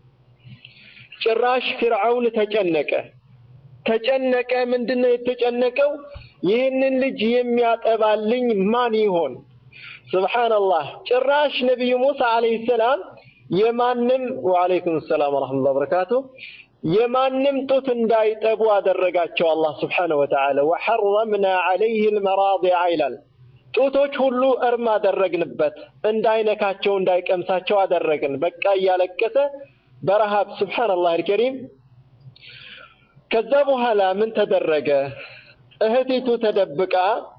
ጭራሽ ፊርዓውን ተጨነቀ ተጨነቀ። ምንድነው የተጨነቀው? ይህንን ልጅ የሚያጠባልኝ ማን ይሆን? ሱብሓነላህ። ጭራሽ ነቢዩ ሙሳ ዓለይሂ ሰላም የማንም ወዓለይኩም ሰላም ወረሕመቱላሂ ወበረካቱ የማንም ጡት እንዳይጠቡ አደረጋቸው አላህ ስብሓነሁ ወተዓላ። ወሐረምና ዓለይህ ልመራዲዓ ይላል። ጡቶች ሁሉ እርም አደረግንበት፣ እንዳይነካቸው እንዳይቀምሳቸው አደረግን። በቃ እያለቀሰ በረሃብ ሱብሓነላህ አልከሪም። ከዛ በኋላ ምን ተደረገ? እህቲቱ ተደብቃ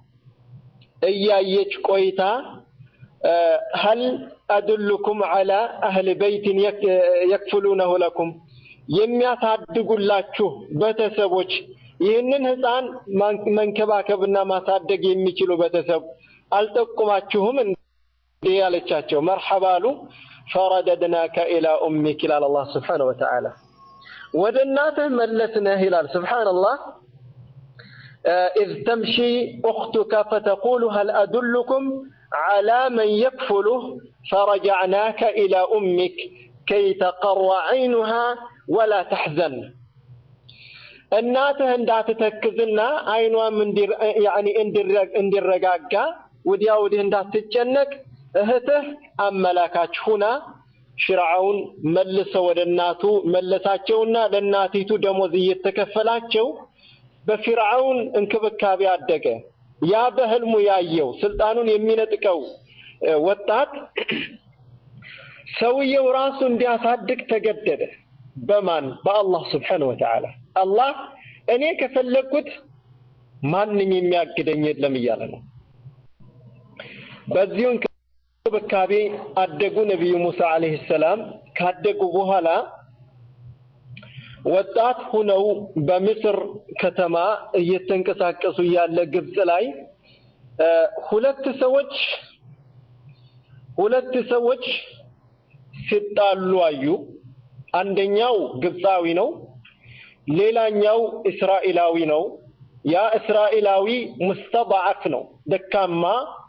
እያየች ቆይታ ሀል አድሉኩም ዐላ አህል በይትን የክፍሉነሁ ለኩም የሚያሳድጉላችሁ ቤተሰቦች ይህንን ሕፃን መንከባከብና ማሳደግ የሚችሉ ቤተሰብ አልጠቁማችሁም እንዴ ያለቻቸው። መርሐባ አሉ። ፈረደድናከ ኢላ ኡሚክ ይላል አላህ ስብሓነሁ ወተዓላ። ወደ እናትህ መለስነህ ይላል ስብሓነላህ። ኢዝ ተምሺ ኡኽቱከ ፈተቁሉ ሀል አዱልኩም ዐላ መን የክፍሉህ ፈረጀዕናከ ኢላ ኡሚክ ከይ ተቀረ ዐይኑሃ ወላ ተሕዘን እናትህ እንዳትተክዝና አይኗም እንዲረጋጋ ወዲያ ወዲህ እንዳትጨነቅ እህትህ አመላካች ሁና ፊርዓውን መልሰው ወደ እናቱ መለሳቸውና ለእናቲቱ ደሞዝ እየተከፈላቸው በፊርዓውን እንክብካቤ አደገ። ያ በህልሙ ያየው ስልጣኑን የሚነጥቀው ወጣት ሰውየው ራሱ እንዲያሳድግ ተገደደ። በማን በአላህ ስብሓነሁ ወተዓላ። አላህ እኔ ከፈለግኩት ማንም የሚያግደኝ የለም እያለ ነው። በዚሁ እንክብካቤ አደጉ። ነቢዩ ሙሳ ዓለይሂ ሰላም ካደጉ በኋላ ወጣት ሁነው በምስር ከተማ እየተንቀሳቀሱ ያለ ግብፅ ላይ ሁለት ሰዎች ሁለት ሰዎች ሲጣሉ አዩ። አንደኛው ግብፃዊ ነው፣ ሌላኛው እስራኤላዊ ነው። ያ እስራኤላዊ ሙስተضዓፍ ነው፣ ደካማ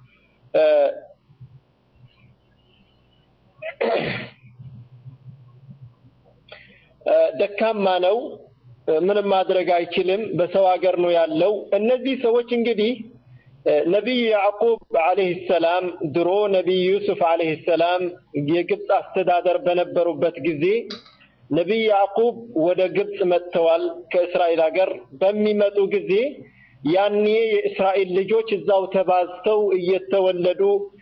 ደካማ ነው። ምንም ማድረግ አይችልም። በሰው ሀገር ነው ያለው። እነዚህ ሰዎች እንግዲህ ነቢዩ ያዕቁብ ዓለይሂ ሰላም ድሮ ነቢዩ ዩሱፍ ዓለይሂ ሰላም የግብፅ አስተዳደር በነበሩበት ጊዜ ነቢይ ያዕቁብ ወደ ግብፅ መጥተዋል ከእስራኤል ሀገር። በሚመጡ ጊዜ ያኔ የእስራኤል ልጆች እዛው ተባዝተው እየተወለዱ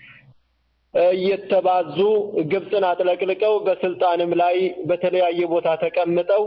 እየተባዙ ግብፅን አጥለቅልቀው በስልጣንም ላይ በተለያየ ቦታ ተቀምጠው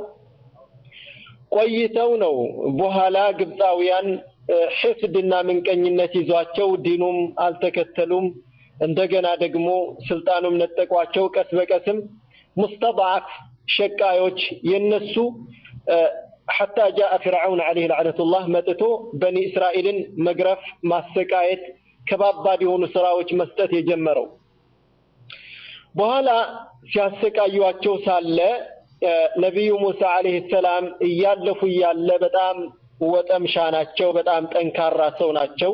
ቆይተው ነው በኋላ ግብፃውያን ሕስድና ምንቀኝነት ይዟቸው ዲኑም አልተከተሉም። እንደገና ደግሞ ስልጣኑም ነጠቋቸው። ቀስ በቀስም ሙስተضዓፍ ሸቃዮች የነሱ ሐታ ጃአ ፊርዓውን ዓለይሂ ለዕነቱላህ መጥቶ በኒ እስራኤልን መግረፍ፣ ማሰቃየት፣ ከባባድ የሆኑ ስራዎች መስጠት የጀመረው በኋላ ሲያሰቃዩቸው ሳለ ነቢዩ ሙሳ አለይሂ ሰላም እያለፉ እያለ በጣም ወጠምሻ ናቸው። በጣም ጠንካራ ሰው ናቸው።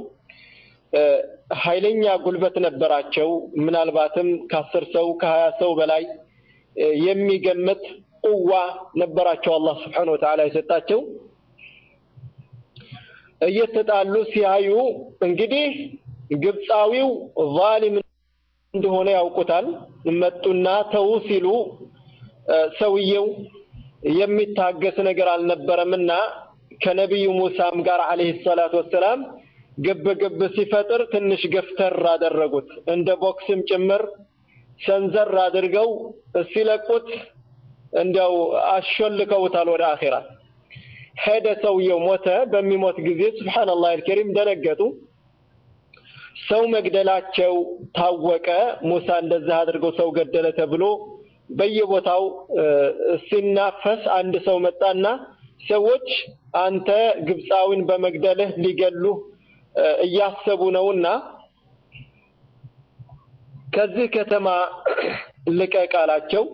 ኃይለኛ ጉልበት ነበራቸው። ምናልባትም ከአስር ሰው ከሀያ ሰው በላይ የሚገመት ቁዋ ነበራቸው አላህ ስብሓነሁ ወተዓላ የሰጣቸው። እየተጣሉ ሲያዩ እንግዲህ ግብፃዊው ዛሊም እንደሆነ ያውቁታል። መጡና ተው ሲሉ ሰውየው የሚታገስ ነገር አልነበረምና ከነቢዩ ሙሳም ጋር አለይሂ ሰላቱ ወሰላም ግብ ግብ ሲፈጥር ትንሽ ገፍተር አደረጉት። እንደ ቦክስም ጭምር ሰንዘር አድርገው ሲለቁት እንዲያው አሾልከውታል ወደ አኼራ። ሄደ፣ ሰውየው ሞተ። በሚሞት ጊዜ ሱብሓነላህ አልከሪም ደነገጡ። ሰው መግደላቸው ታወቀ። ሙሳ እንደዛ አድርገው ሰው ገደለ ተብሎ በየቦታው ሲናፈስ አንድ ሰው መጣና ሰዎች አንተ ግብፃዊን በመግደልህ ሊገሉህ እያሰቡ ነውና ከዚህ ከተማ ልቀቅ አላቸው።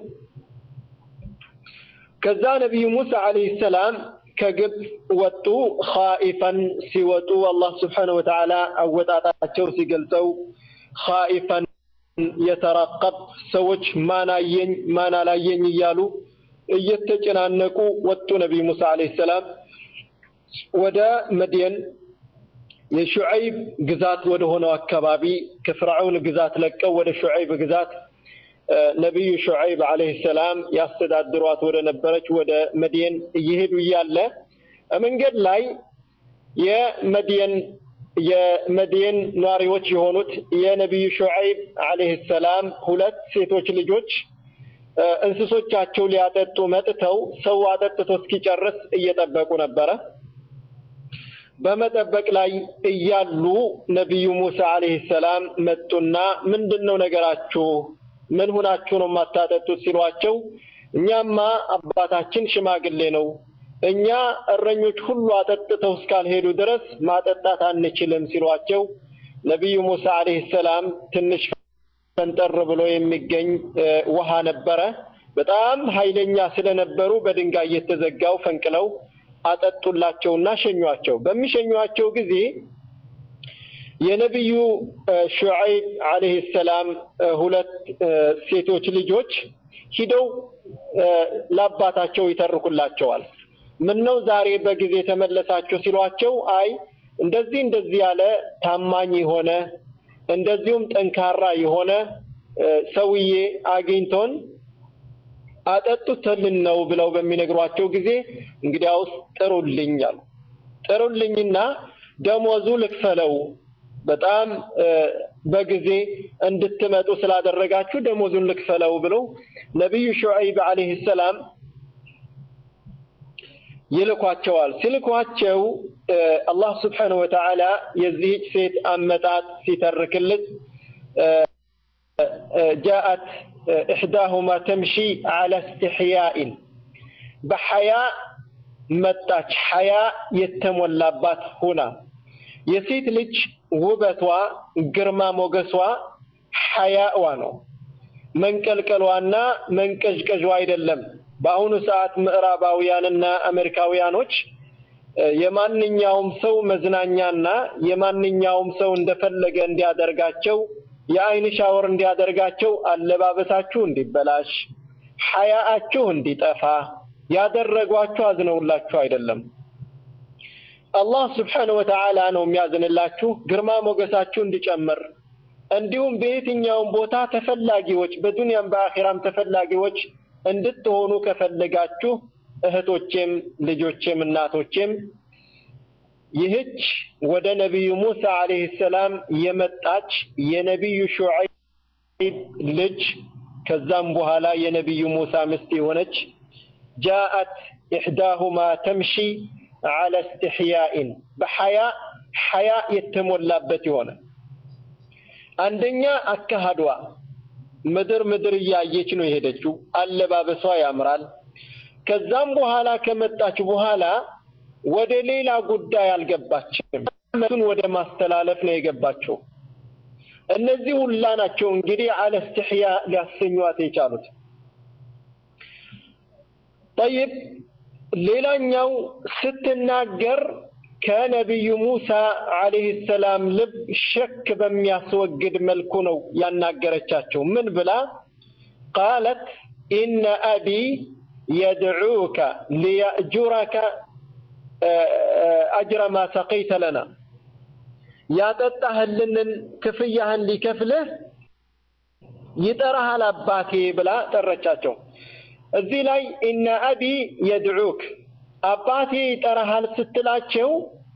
ከዛ ነቢዩ ሙሳ አለይሂ ሰላም ከግብፅ ወጡ። ኻኢፈን ሲወጡ አላህ ስብሓነሁ ወተዓላ አወጣጣቸው ሲገልጸው ኻኢፈን የተረቀብ ሰዎች ማን አየኝ ማን አላየኝ እያሉ እየተጨናነቁ ወጡ። ነቢዩ ሙሳ አለይሂ ሰላም ወደ መድየን የሹዐይብ ግዛት ወደ ሆነው አካባቢ ከፍርዓውን ግዛት ለቀው ወደ ሹዐይብ ግዛት ነቢዩ ሹዐይብ አለይሂ ሰላም ያስተዳድሯት ወደ ነበረች ወደ መድየን እየሄዱ እያለ መንገድ ላይ የመድየን የመድየን ነዋሪዎች የሆኑት የነቢዩ ሹዐይብ አለይሂ ሰላም ሁለት ሴቶች ልጆች እንስሶቻቸው ሊያጠጡ መጥተው ሰው አጠጥቶ እስኪጨርስ እየጠበቁ ነበረ። በመጠበቅ ላይ እያሉ ነቢዩ ሙሳ አለይሂ ሰላም መጡና ምንድን ነው ነገራችሁ? ምን ሁናችሁ ነው የማታጠጡት? ሲሏቸው እኛማ አባታችን ሽማግሌ ነው፣ እኛ እረኞች ሁሉ አጠጥተው እስካልሄዱ ድረስ ማጠጣት አንችልም ሲሏቸው ነቢዩ ሙሳ አለይሂ ሰላም ትንሽ ፈንጠር ብሎ የሚገኝ ውሃ ነበረ። በጣም ኃይለኛ ስለነበሩ በድንጋይ የተዘጋው ፈንቅለው አጠጡላቸውና ሸኟቸው። በሚሸኟቸው ጊዜ የነቢዩ ሹዐይብ አለይሂ ሰላም ሁለት ሴቶች ልጆች ሂደው ለአባታቸው ይተርኩላቸዋል። ምን ነው ዛሬ በጊዜ ተመለሳችሁ ሲሏቸው፣ አይ እንደዚህ እንደዚህ ያለ ታማኝ የሆነ እንደዚሁም ጠንካራ የሆነ ሰውዬ አግኝቶን አጠጡትልን ነው ብለው በሚነግሯቸው ጊዜ እንግዲያውስ ጥሩልኝ አሉ። ጥሩልኝና ደሞዙ ልክፈለው፣ በጣም በጊዜ እንድትመጡ ስላደረጋችሁ ደሞዙን ልክፈለው ብለው ነቢዩ ሹዐይብ አለይሂ ሰላም ይልኳቸዋል። ሲልኳቸው አላህ ስብሓነሁ ወተዓላ የዚህች ሴት አመጣጥ ሲተርክልት ጃአት ኢሕዳሁማ ተምሺ ዐላ እስትሕያኢን በሐያ መጣች። ሐያ የተሞላባት ሁና የሴት ልጅ ውበቷ ግርማ ሞገሷ ሐያእዋ ነው። መንቀልቀሏና መንቀዥቀዥዋ አይደለም። በአሁኑ ሰዓት ምዕራባውያንና አሜሪካውያኖች የማንኛውም ሰው መዝናኛና የማንኛውም ሰው እንደፈለገ እንዲያደርጋቸው የአይን ሻወር እንዲያደርጋቸው አለባበሳችሁ እንዲበላሽ ሐያአችሁ እንዲጠፋ ያደረጓችሁ አዝነውላችሁ አይደለም። አላህ ስብሓነሁ ወተዓላ ነው የሚያዝንላችሁ ግርማ ሞገሳችሁ እንዲጨምር እንዲሁም በየትኛውም ቦታ ተፈላጊዎች በዱንያም በአኺራም ተፈላጊዎች እንድትሆኑ ከፈለጋችሁ እህቶቼም ልጆቼም እናቶቼም ይህች ወደ ነቢዩ ሙሳ አለይሂ ሰላም የመጣች የነቢዩ ሹዐይብ ልጅ ከዛም በኋላ የነቢዩ ሙሳ ሚስት የሆነች ጃአት ኢሕዳሁማ ተምሺ ዐለ እስትሕያኢን በሐያ ሐያ የተሞላበት የሆነ አንደኛ አካሃዷ ምድር ምድር እያየች ነው የሄደችው። አለባበሷ ያምራል። ከዛም በኋላ ከመጣች በኋላ ወደ ሌላ ጉዳይ አልገባችም። መቱን ወደ ማስተላለፍ ነው የገባቸው። እነዚህ ሁላ ናቸው እንግዲህ አለ እስትሕያ ሊያሰኟት የቻሉት። ጠይብ ሌላኛው ስትናገር ከነቢዩ ሙሳ ዓለይሂ ሰላም ልብ ሸክ በሚያስወግድ መልኩ ነው ያናገረቻቸው። ምን ብላ ቃለት ኢነ አቢ የድዑከ ሊየእጁረከ አጅረ ማ ሰቀይተ ለና ያጠጣህልንን ክፍያህን ሊከፍልህ ይጠራሃል አባቴ ብላ ጠረቻቸው። እዚህ ላይ ኢነ አቢ የድዑክ አባቴ ይጠራሃል ስትላቸው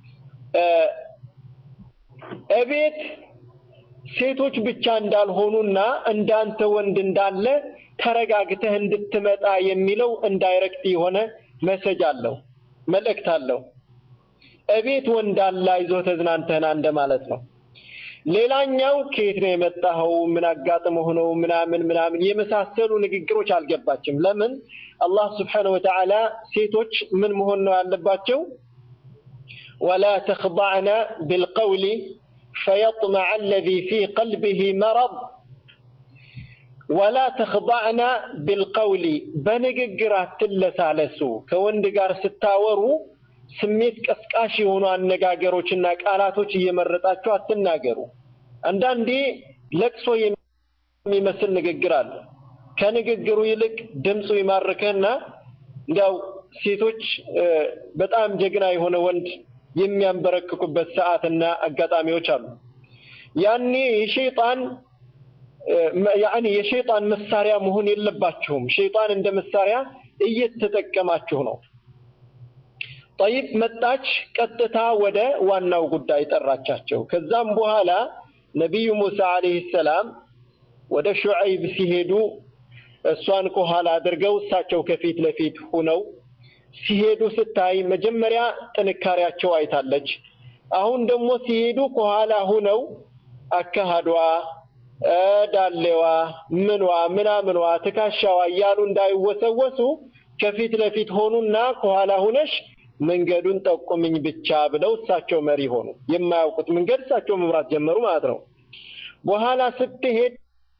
እቤት ሴቶች ብቻ እንዳልሆኑና እንዳንተ ወንድ እንዳለ ተረጋግተህ እንድትመጣ የሚለው እንዳይረክት የሆነ መሰጅ አለው፣ መልእክት አለው። እቤት ወንድ አለ አይዞህ ተዝናንተህና እንደማለት ነው። ሌላኛው ከየት ነው የመጣኸው? ምን አጋጥመህ ነው? ምናምን ምናምን የመሳሰሉ ንግግሮች አልገባችም። ለምን አላህ ስብሓነሁ ወተዓላ ሴቶች ምን መሆን ነው ያለባቸው? ወላ ተኽضዕነ ቢልቀውሊ ፈየጥመዐ አለዚ ፊ ቀልቢሂ መረድ ወላ ተኽضዕነ ቢልቀውሊ በንግግር አትለሳለሱ። ከወንድ ጋር ስታወሩ ስሜት ቀስቃሽ የሆኑ አነጋገሮችና ቃላቶች እየመረጣችሁ አትናገሩ። አንዳንዴ ለቅሶ የሚመስል ንግግር አለ። ከንግግሩ ይልቅ ድምፁ ይማርከህና እንዲያው ሴቶች በጣም ጀግና የሆነ ወንድ የሚያንበረክኩበት ሰዓትና አጋጣሚዎች አሉ። ያኔ የሸይጣን ያኒ የሸይጣን መሳሪያ መሆን የለባችሁም። ሸይጣን እንደ መሳሪያ እየተጠቀማችሁ ነው። ጠይብ መጣች፣ ቀጥታ ወደ ዋናው ጉዳይ ጠራቻቸው። ከዛም በኋላ ነቢዩ ሙሳ ዓለይሂ ሰላም ወደ ሹዐይብ ሲሄዱ እሷን ከኋላ አድርገው እሳቸው ከፊት ለፊት ሁነው ሲሄዱ ስታይ መጀመሪያ ጥንካሬያቸው አይታለች። አሁን ደግሞ ሲሄዱ ከኋላ ሁነው አካሃዷ፣ ዳሌዋ፣ ምኗ፣ ምናምኗ፣ ትከሻዋ እያሉ እንዳይወሰወሱ ከፊት ለፊት ሆኑና ከኋላ ሁነሽ መንገዱን ጠቁምኝ ብቻ ብለው እሳቸው መሪ ሆኑ። የማያውቁት መንገድ እሳቸው መምራት ጀመሩ ማለት ነው። በኋላ ስትሄድ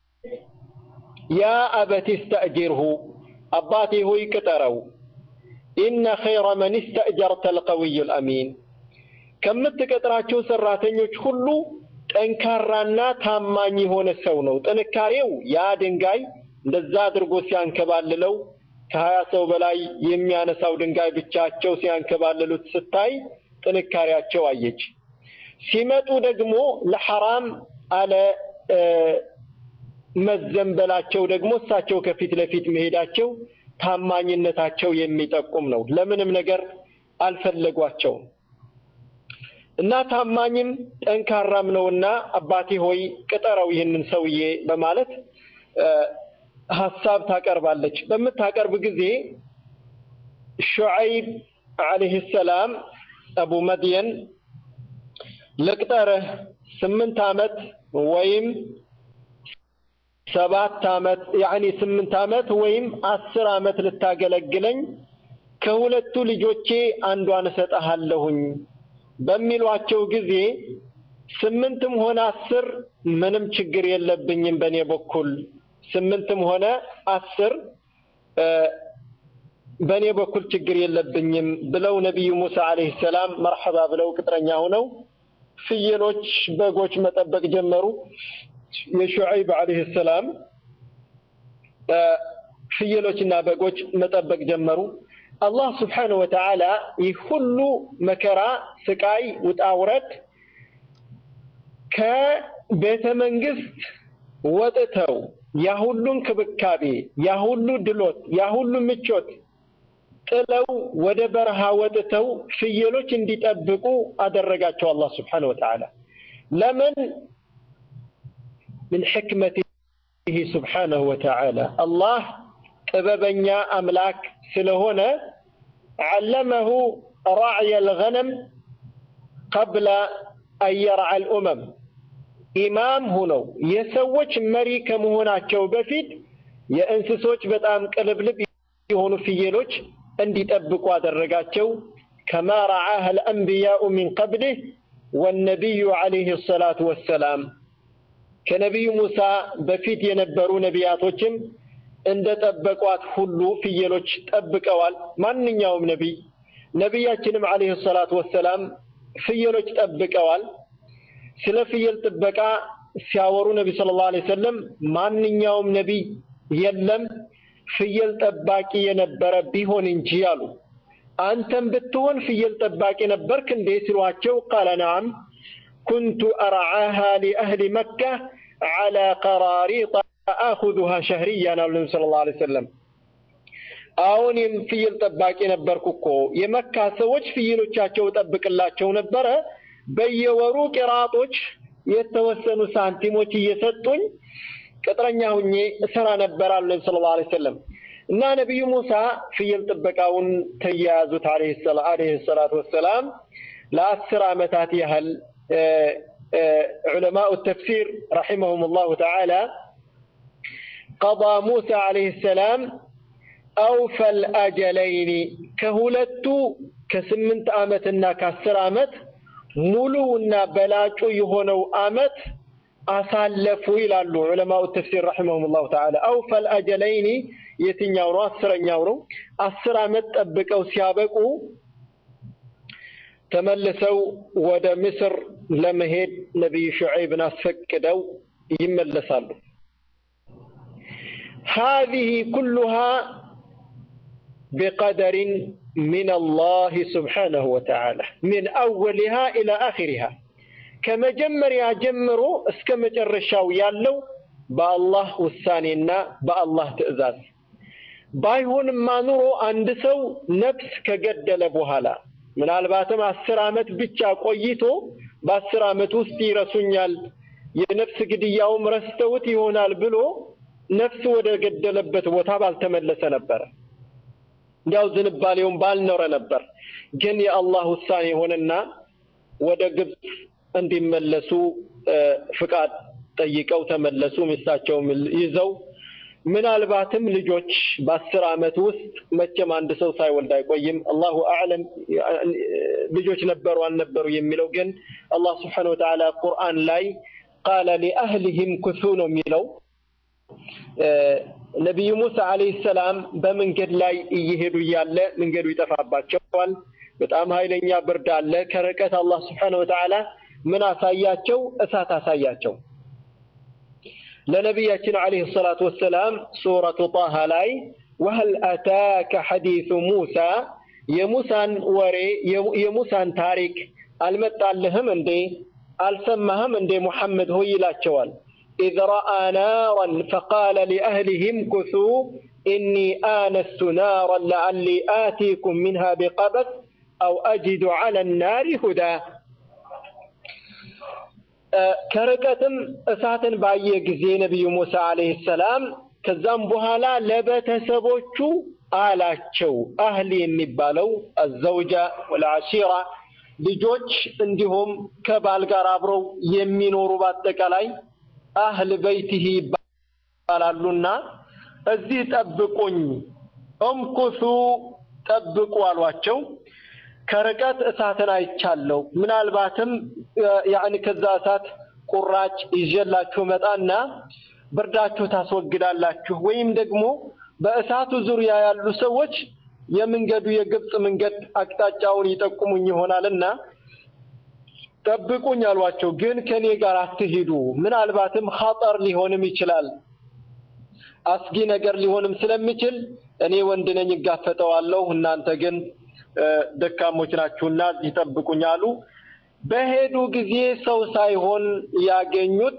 ያ አበቲ እስተእጅርሁ አባቴ ሆይ ቅጠረው፣ ኢነ ኸይረ መን እስተእጀርተ አልቀዊዩ ልአሚን ከምትቀጥራቸው ሰራተኞች ሁሉ ጠንካራና ታማኝ የሆነ ሰው ነው። ጥንካሬው ያ ድንጋይ እንደዛ አድርጎ ሲያንከባልለው ከሀያ ሰው በላይ የሚያነሳው ድንጋይ ብቻቸው ሲያንከባልሉት ስታይ ጥንካሬያቸው አየች። ሲመጡ ደግሞ ለሐራም አለ መዘንበላቸው ደግሞ እሳቸው ከፊት ለፊት መሄዳቸው ታማኝነታቸው የሚጠቁም ነው። ለምንም ነገር አልፈለጓቸውም እና ታማኝም ጠንካራም ነውና አባቴ ሆይ ቅጠረው ይህንን ሰውዬ በማለት ሀሳብ ታቀርባለች። በምታቀርብ ጊዜ ሹዐይብ ዓለይሂ ሰላም አቡ መድየን ልቅጠርህ ስምንት ዓመት ወይም ሰባት ዓመት ያዕኒ ስምንት ዓመት ወይም አስር ዓመት ልታገለግለኝ ከሁለቱ ልጆቼ አንዷን እሰጥሃለሁኝ በሚሏቸው ጊዜ ስምንትም ሆነ አስር ምንም ችግር የለብኝም በእኔ በኩል ስምንትም ሆነ አስር በእኔ በኩል ችግር የለብኝም ብለው ነቢዩ ሙሳ ዓለይሂ ሰላም መርሐባ ብለው ቅጥረኛ ሆነው ፍየሎች፣ በጎች መጠበቅ ጀመሩ። የሹዐይብ ዓለይሂ ሰላም ፍየሎችና በጎች መጠበቅ ጀመሩ። አላህ ስብሓነሁ ወተዓላ ይህ ሁሉ መከራ፣ ስቃይ፣ ውጣ ውረድ ከቤተ መንግስት ወጥተው ያ ሁሉ እንክብካቤ፣ ያ ሁሉ ድሎት፣ ያ ሁሉ ምቾት ጥለው ወደ በረሃ ወጥተው ፍየሎች እንዲጠብቁ አደረጋቸው አላህ ስብሓነሁ ወተዓላ። ለምን? ምን ሕክመቲሂ ስብሓነሁ ወተዓላ አላህ ጥበበኛ አምላክ ስለሆነ ዓለመሁ ራዕየ ልገነም ቀብለ አን የርዓ ልኡመም ኢማም ሁነው የሰዎች መሪ ከመሆናቸው በፊት የእንስሶች በጣም ቅልብልብ የሆኑ ፍየሎች እንዲጠብቁ አደረጋቸው። ከማ ረዓህ አልአንቢያኡ ሚን ቀብሊህ ወነቢዩ ዓለይህ ሰላቱ ወሰላም ከነቢዩ ሙሳ በፊት የነበሩ ነቢያቶችም እንደ ጠበቋት ሁሉ ፍየሎች ጠብቀዋል። ማንኛውም ነቢይ ነቢያችንም ዓለይሂ ሰላቱ ወሰላም ፍየሎች ጠብቀዋል። ስለ ፍየል ጥበቃ ሲያወሩ ነቢ ሰለላሁ ዐለይሂ ወሰለም ማንኛውም ነቢይ የለም ፍየል ጠባቂ የነበረ ቢሆን እንጂ አሉ። አንተም ብትሆን ፍየል ጠባቂ ነበርክ እንዴ ሲሏቸው ቃለ ነዓም ኩንቱ አርዓሃ ሊአህሊ መካ ዐላ ቀራሪጣ አኹዙሃ ሸህሪያን አሉ ነቢ ሰለላሁ ዐለይሂ ወሰለም። አሁን ፍየል ጠባቂ ነበርኩ እኮ የመካ ሰዎች ፍየሎቻቸው ጠብቅላቸው ነበረ። በየወሩ ቂራጦች የተወሰኑ ሳንቲሞች እየሰጡኝ ቅጥረኛ ሁኜ እሰራ ነበር አሉ ነቢ ሰለላሁ ዐለይሂ ወሰለም። እና ነቢዩ ሙሳ ፍየል ጥበቃውን ተያያዙት አለይሂ ሰላቱ ወሰላም ለአስር ዓመታት ያህል ዑለማኡ ተፍሲር ረሒመሁም ላሁ ተዓላ ቀضى ሙሳ ዓለይሂ ሰላም አውፈል አጀለይኒ ከሁለቱ ከስምንት ዓመትና ከአስር ዓመት ሙሉውና በላጩ የሆነው ዓመት አሳለፉ ይላሉ ዑለማኡ ተፍሲር ረሒመሁም ላሁ ተዓላ። አውፈል አጀለይኒ የትኛው ነው? አስረኛው ነው። አስር ዓመት ጠብቀው ሲያበቁ ተመልሰው ወደ ምስር ለመሄድ ነቢዩ ሹዐይብን አስፈቅደው ይመለሳሉ። ሃዚህ ኩሉሃ ቢቀደሪን ሚን አላህ ስብሓነሁ ወተዓላ ሚን አወሊሃ ኢላ አኺሪሃ ከመጀመሪያ ጀምሮ እስከ መጨረሻው ያለው በአላህ ውሳኔና በአላህ ትዕዛዝ። ባይሆንማ ኑሮ አንድ ሰው ነፍስ ከገደለ በኋላ ምናልባትም አስር ዓመት ብቻ ቆይቶ በአስር ዓመት ውስጥ ይረሱኛል፣ የነፍስ ግድያውም ረስተውት ይሆናል ብሎ ነፍስ ወደ ገደለበት ቦታ ባልተመለሰ ነበረ። እንዲያው ዝንባሌውን ባልኖረ ነበር። ግን የአላህ ውሳኔ ሆነና ወደ ግብፅ እንዲመለሱ ፍቃድ ጠይቀው ተመለሱ። ሚስታቸውም ይዘው ምናልባትም ልጆች በአስር ዓመት ውስጥ መቼም አንድ ሰው ሳይወልድ አይቆይም። አላሁ አዕለም ልጆች ነበሩ አልነበሩ የሚለው ግን አላህ ስብሓነሁ ወተዓላ ቁርአን ላይ ቃለ ሊአህሊሂም ኩሱ ነው የሚለው። ነቢዩ ሙሳ ዓለይሂ ሰላም በመንገድ ላይ እየሄዱ እያለ መንገዱ ይጠፋባቸዋል። በጣም ኃይለኛ ብርድ አለ። ከርቀት አላህ ስብሓነሁ ወተዓላ ምን አሳያቸው? እሳት አሳያቸው። ለነቢያችን ዓለይሂ ሰላቱ ወሰላም ሱረቱ ጣሃ ላይ ወሀል አታከ ሐዲሱ ሙሳ የሙሳን ወሬ የሙሳን ታሪክ አልመጣልህም እንዴ አልሰማህም እንዴ ሙሐመድ ሆይ ይላቸዋል። ኢዝ ረአ ናራን ፈቃለ ሊአህሊሂም ኩሱ ኢኒ አነስቱ ናራን ለዓሊ አቲኩም ሚንሃ ቢቀበስ አው አጅዱ ዐለ ናሪ ሁዳ ከርቀትም እሳትን ባየ ጊዜ ነቢዩ ሙሳ ዓለይሂ ሰላም ከዛም በኋላ ለቤተሰቦቹ አላቸው። አህሊ የሚባለው አዘውጃ ወልዓሺራ ልጆች፣ እንዲሁም ከባል ጋር አብረው የሚኖሩ በአጠቃላይ አህል በይቲሂ ይባላሉና እዚህ ጠብቁኝ፣ እምኩሱ ጠብቁ አሏቸው። ከርቀት እሳትን አይቻለሁ። ምናልባትም ያኒ ከዛ እሳት ቁራጭ ይዤላችሁ መጣና ብርዳችሁ ታስወግዳላችሁ፣ ወይም ደግሞ በእሳቱ ዙሪያ ያሉ ሰዎች የመንገዱ የግብፅ መንገድ አቅጣጫውን ይጠቁሙኝ ይሆናልና ጠብቁኝ አሏቸው። ግን ከኔ ጋር አትሂዱ፣ ምናልባትም ኸጠር ሊሆንም ይችላል፣ አስጊ ነገር ሊሆንም ስለሚችል እኔ ወንድ ነኝ እጋፈጠዋለሁ፣ እናንተ ግን ደካሞች ናችሁና እዚህ ጠብቁኝ አሉ። በሄዱ ጊዜ ሰው ሳይሆን ያገኙት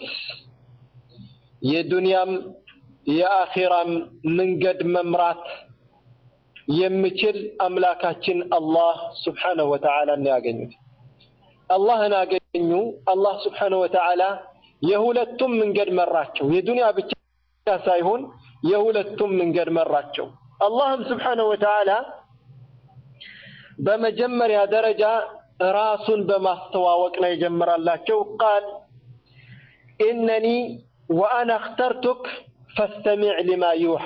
የዱንያም የአኺራም መንገድ መምራት የሚችል አምላካችን አላህ ስብሓነሁ ወተዓላ ነው ያገኙት። አላህን አገኙ። አላህ ስብሓነሁ ወተዓላ የሁለቱም መንገድ መራቸው። የዱንያ ብቻ ሳይሆን የሁለቱም መንገድ መራቸው። አላህም ስብሓነሁ ወተዓላ በመጀመሪያ ደረጃ ራሱን በማስተዋወቅ ነው የጀመራላቸው። ቃል ኢነኒ ወአና እኽተርቱክ ፈስተሚዕ ሊማ ዩሓ፣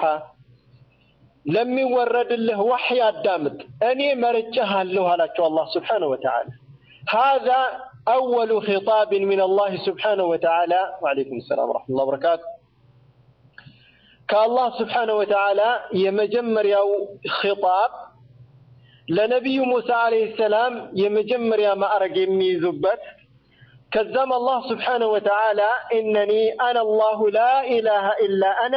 ለሚወረድልህ ዋሕይ አዳምጥ፣ እኔ መርጬሃለሁ አላቸው አላህ ስብሓነሁ ወተዓላ። ሃዛ አወሉ ኺጣብን ሚን አላህ ስብሓነሁ ወተዓላ። ወዓለይኩም ሰላም ወረሕመቱላሂ ወበረካቱ። ከአላህ ስብሓነ ወተዓላ የመጀመሪያው ኺጣብ ለነቢዩ ሙሳ ዓለይሂ ሰላም የመጀመሪያ ማዕረግ የሚይዙበት ከዛም አላህ ስብሓነ ወተዓላ ኢነኒ አነ አላሁ ላ ኢላሃ ኢላ አነ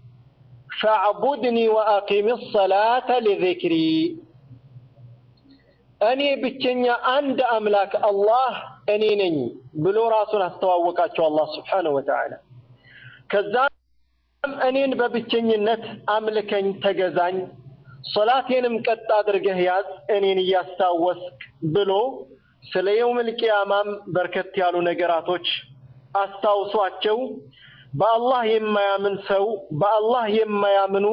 ፈዕቡድኒ ወአቂም ሰላተ ሊዚክሪ እኔ ብቸኛ አንድ አምላክ አላህ እኔ ነኝ ብሎ ራሱን አስተዋወቃቸው አላህ ስብሓነሁ ወተዓላ። ከዛም እኔን በብቸኝነት አምልከኝ፣ ተገዛኝ፣ ሶላቴንም ቀጥ አድርገህ ያዝ እኔን እያስታወስክ ብሎ ስለ የውመል ቂያማም በርከት ያሉ ነገራቶች አስታውሷቸው። በአላህ የማያምን ሰው በአላህ የማያምኑ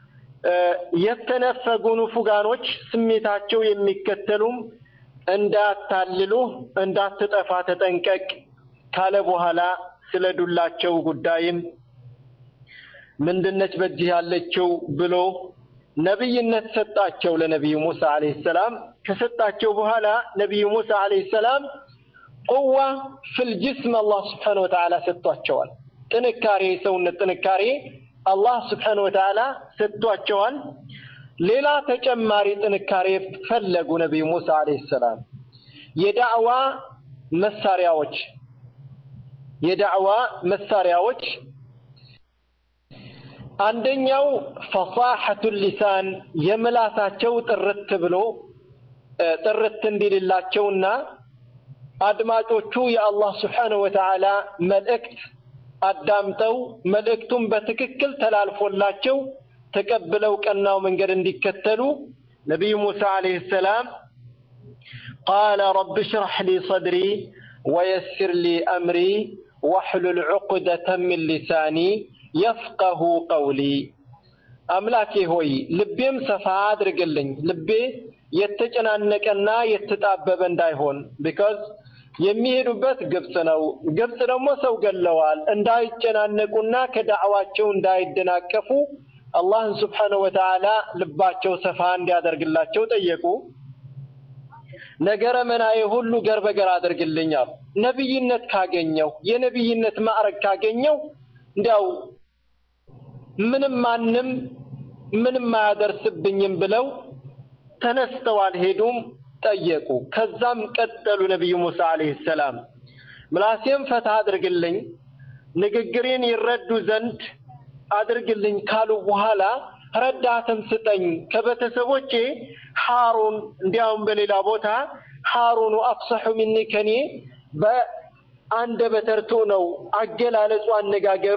የተነፈጉ ንፉጋኖች ስሜታቸው የሚከተሉም እንዳታልሉ እንዳትጠፋ ተጠንቀቅ ካለ በኋላ ስለ ዱላቸው ጉዳይም ምንድነች በእጅህ ያለችው ብሎ ነብይነት ሰጣቸው ለነቢዩ ሙሳ አለይሂ ሰላም። ከሰጣቸው በኋላ ነቢዩ ሙሳ አለይሂ ሰላም ቁዋ ፊል ጅስም አላህ ስብሓነሁ ወተዓላ ሰጥቷቸዋል። ጥንካሬ የሰውነት ጥንካሬ አላህ ስብሓነሁ ወተዓላ ሰጥቷቸዋል። ሌላ ተጨማሪ ጥንካሬ ፈለጉ ነቢዩ ሙሳ አለይሂ ሰላም የዳዕዋ መሳሪያዎች የዳዕዋ መሳሪያዎች አንደኛው ፈሳሐቱ ሊሳን የምላሳቸው ጥርት ብሎ ጥርት እንዲልላቸውና አድማጮቹ የአላህ ስብሓነሁ ወተዓላ መልእክት አዳምጠው መልእክቱን በትክክል ተላልፎላቸው ተቀብለው ቀናው መንገድ እንዲከተሉ ነቢዩ ሙሳ አለይሂ ሰላም ቃለ ረቢ ሽረሕ ሊ ሰድሪ ወየስር ሊ አምሪ ወሕሉል ዑቅደተን ሚን ሊሳኒ የፍቀሁ ቀውሊ። አምላኬ ሆይ ልቤም ሰፋ አድርግልኝ፣ ልቤ የተጨናነቀና የተጣበበ እንዳይሆን ቢካዝ የሚሄዱበት ግብፅ ነው። ግብፅ ደግሞ ሰው ገለዋል። እንዳይጨናነቁና ከዳዕዋቸው እንዳይደናቀፉ አላህን ስብሓነሁ ወተዓላ ልባቸው ሰፋ እንዲያደርግላቸው ጠየቁ። ነገረ መናዬ ሁሉ ገር በገር አድርግልኛል። ነቢይነት ካገኘው የነቢይነት ማዕረግ ካገኘው እንዲያው ምንም ማንም ምንም አያደርስብኝም ብለው ተነስተው አልሄዱም፣ ጠየቁ። ከዛም ቀጠሉ ነቢዩ ሙሳ አለይሂ ሰላም ምላሴም ፈታ አድርግልኝ፣ ንግግሬን ይረዱ ዘንድ አድርግልኝ ካሉ በኋላ ረዳትም ስጠኝ ከቤተሰቦቼ ሐሩን እንዲያውም በሌላ ቦታ ሐሩኑ አፍሰሑ ሚኒ ከኔ በአንደበተ ርቱዕ ነው አገላለጹ አነጋገሩ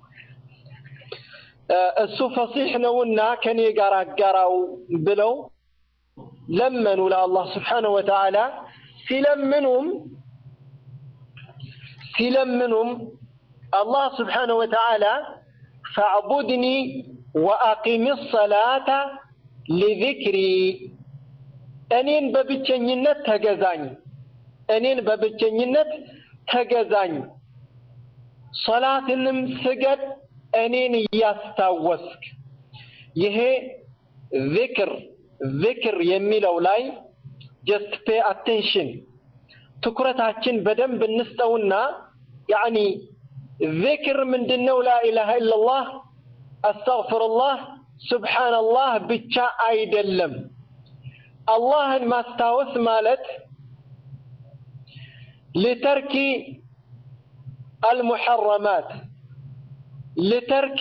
እሱ ፈሲሕ ነውና ከኔ ጋር አጋራው ብለው ለመኑ ለአላህ ስብሓነሁ ወተዓላ ሲለምኑም ሲለምኑም አላህ ስብሓነሁ ወተዓላ ፈዕቡድኒ ወአቂም ሰላተ ሊዚክሪ እኔን በብቸኝነት ተገዛኝ፣ እኔን በብቸኝነት ተገዛኝ፣ ሶላትንም ስገድ እኔን እያስታወስክ። ይሄ ዚክር ዚክር የሚለው ላይ ጀስት ፔ አቴንሽን ትኩረታችን በደንብ እንስጠውና ያዕኒ ዚክር ምንድነው? ላኢላሃ ኢለላህ አስተግፍሩላህ ሱብሓነላህ ብቻ አይደለም። አላህን ማስታወስ ማለት ሊተርኪ አልሙሐረማት ሊተርኪ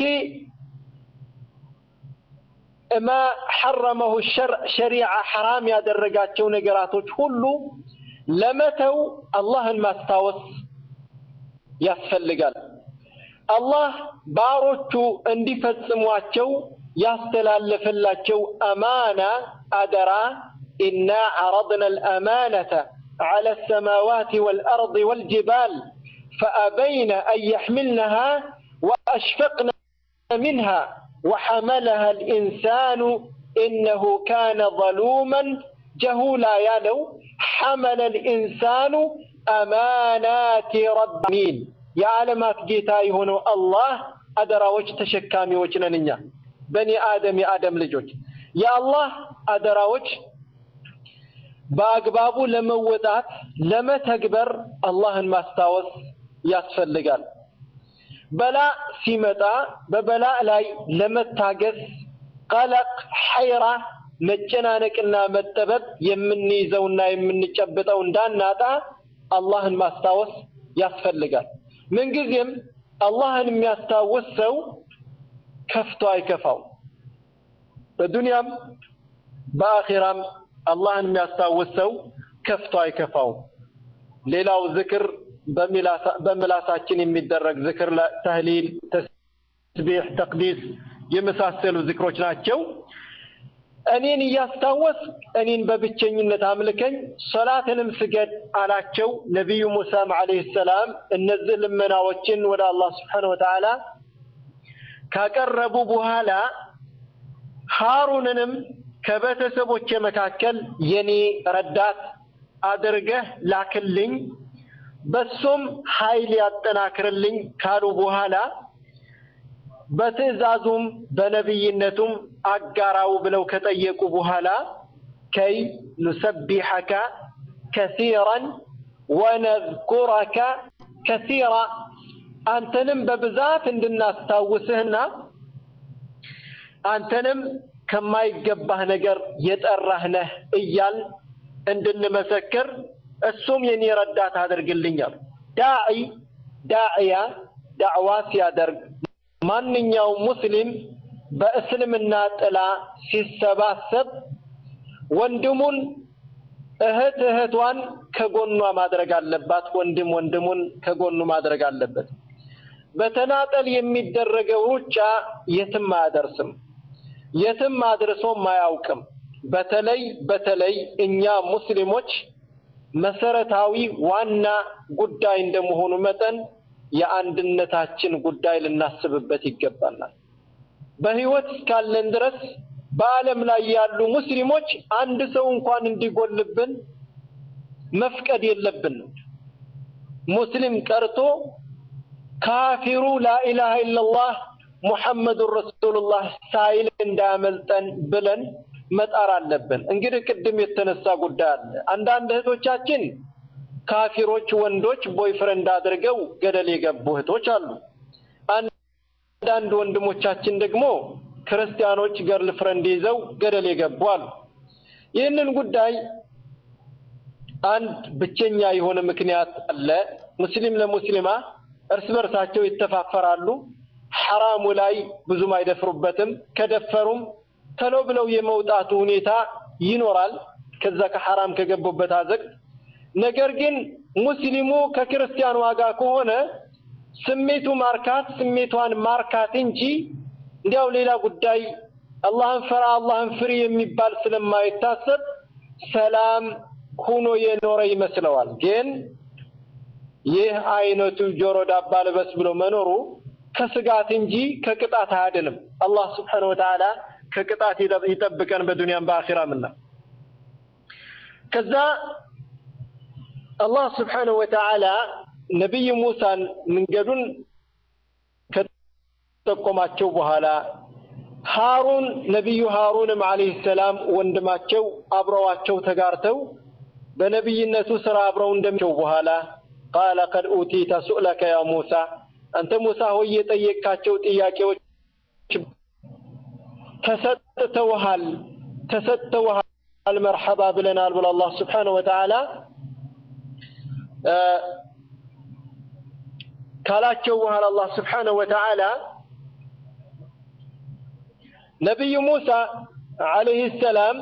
ማ ሐረመሁ ሸሪዓ ሐራም ያደረጋቸው ነገራቶች ሁሉ ለመተው አላህን ማስታወስ ያስፈልጋል። አላህ ባሮቹ እንዲፈጽሟቸው ያስተላለፈላቸው አማና አደራ ኢና ዐረድና አልአማነተ ዐለ አሰማዋት ወልአርድ ወልጅባል ፈአበይነ አን የሕምልነሃ ወአሽፈቅነ ሚንሃ ወሐመለሃ አልኢንሳኑ ኢነሁ ካነ ظሉመን ጀሁላ ያለው ሐመለ አልኢንሳኑ አማናት ረቢን የዓለማት ጌታ የሆነው አላህ አደራዎች ተሸካሚዎች ነን እኛ በኒ አደም የአደም ልጆች የአላህ አደራዎች በአግባቡ ለመወጣት ለመተግበር አላህን ማስታወስ ያስፈልጋል። በላ ሲመጣ በበላ ላይ ለመታገስ ቀለቅ፣ ሐይራ፣ መጨናነቅና መጠበብ የምንይዘውና የምንጨብጠው እንዳናጣ አላህን ማስታወስ ያስፈልጋል። ምንጊዜም አላህን የሚያስታውስ ሰው ከፍቶ አይከፋው። በዱንያም በአኺራም አላህን የሚያስታውስ ሰው ከፍቶ አይከፋውም። ሌላው ዝክር በምላሳችን የሚደረግ ዝክር፣ ተህሊል፣ ተስቢሕ፣ ተቅዲስ የመሳሰሉ ዝክሮች ናቸው። እኔን እያስታወስ እኔን በብቸኝነት አምልከኝ፣ ሶላትንም ስገድ አላቸው ነቢዩ ሙሳም ዓለይሂ ሰላም። እነዚህ ልመናዎችን ወደ አላህ ስብሓነሁ ወተዓላ ካቀረቡ በኋላ ሃሩንንም ከቤተሰቦቼ መካከል የኔ ረዳት አድርገህ ላክልኝ፣ በሱም ኃይል ያጠናክርልኝ ካሉ በኋላ በትዕዛዙም በነቢይነቱም አጋራው ብለው ከጠየቁ በኋላ ከይ ኑሰቢሐከ ከሲራን ወነዝኩረከ ከሲራ አንተንም በብዛት እንድናስታውስህና አንተንም ከማይገባህ ነገር የጠራህ ነህ እያል እንድንመሰክር እሱም የኔ ረዳት አድርግልኛል። ዳዒ ዳዕያ ዳዕዋ ሲያደርግ ማንኛውም ሙስሊም በእስልምና ጥላ ሲሰባሰብ ወንድሙን እህት እህቷን ከጎኗ ማድረግ አለባት። ወንድም ወንድሙን ከጎኑ ማድረግ አለበት። በተናጠል የሚደረገው ሩጫ የትም አያደርስም፣ የትም አድርሶም አያውቅም። በተለይ በተለይ እኛ ሙስሊሞች መሰረታዊ ዋና ጉዳይ እንደመሆኑ መጠን የአንድነታችን ጉዳይ ልናስብበት ይገባናል። በህይወት እስካለን ድረስ በዓለም ላይ ያሉ ሙስሊሞች አንድ ሰው እንኳን እንዲጎልብን መፍቀድ የለብንም። ሙስሊም ቀርቶ ካፊሩ ላኢላሃ ኢለላህ ሙሐመዱን ረሱሉላህ ሳይል እንዳያመልጠን ብለን መጣር አለብን። እንግዲህ ቅድም የተነሳ ጉዳይ አለ። አንዳንድ እህቶቻችን ካፊሮች ወንዶች ቦይፍሬንድ አድርገው ገደል የገቡ እህቶች አሉ። አንዳንድ ወንድሞቻችን ደግሞ ክርስቲያኖች ገርል ፍሬንድ ይዘው ገደል የገቡ አሉ። ይህንን ጉዳይ አንድ ብቸኛ የሆነ ምክንያት አለ። ሙስሊም ለሙስሊማ እርስ በርሳቸው ይተፋፈራሉ። ሐራሙ ላይ ብዙም አይደፍሩበትም። ከደፈሩም ተሎ ብለው የመውጣቱ ሁኔታ ይኖራል ከዛ ከሐራም ከገቡበት አዘቅት። ነገር ግን ሙስሊሙ ከክርስቲያኑ ጋር ከሆነ ስሜቱ ማርካት ስሜቷን ማርካት እንጂ እንዲያው ሌላ ጉዳይ አላህን ፈራ አላህን ፍሪ የሚባል ስለማይታሰብ ሰላም ሁኖ የኖረ ይመስለዋል። ግን ይህ አይነቱ ጆሮ ዳባ ልበስ ብሎ መኖሩ ከስጋት እንጂ ከቅጣት አያድንም። አላህ ስብሓነሁ ወተዓላ ከቅጣት ይጠብቀን በዱንያም በአኺራምና ከዛ አላህ ስብሓነሁ ወተዓላ ነቢይ ሙሳን መንገዱን ከጠቆማቸው በኋላ ሃሩን ነቢዩ ሃሩንም ዓለይሂ ሰላም ወንድማቸው አብረዋቸው ተጋርተው በነቢይነቱ ስራ አብረው እንደሚቸው በኋላ ቃለ ቀድ ኡቲተ ሱእለከ ያ ሙሳ አንተ ሙሳ ሆይ የጠየቃቸው ጥያቄዎች ተሰጥተውሃል ተሰጥተውሃል መርሐባ ብለናል ብሎ አላህ ስብሓነሁ ወተዓላ ካላቸው በኋላ አላህ ስብሓነሁ ወተዓላ ነቢዩ ሙሳ ዓለይሂ ሰላም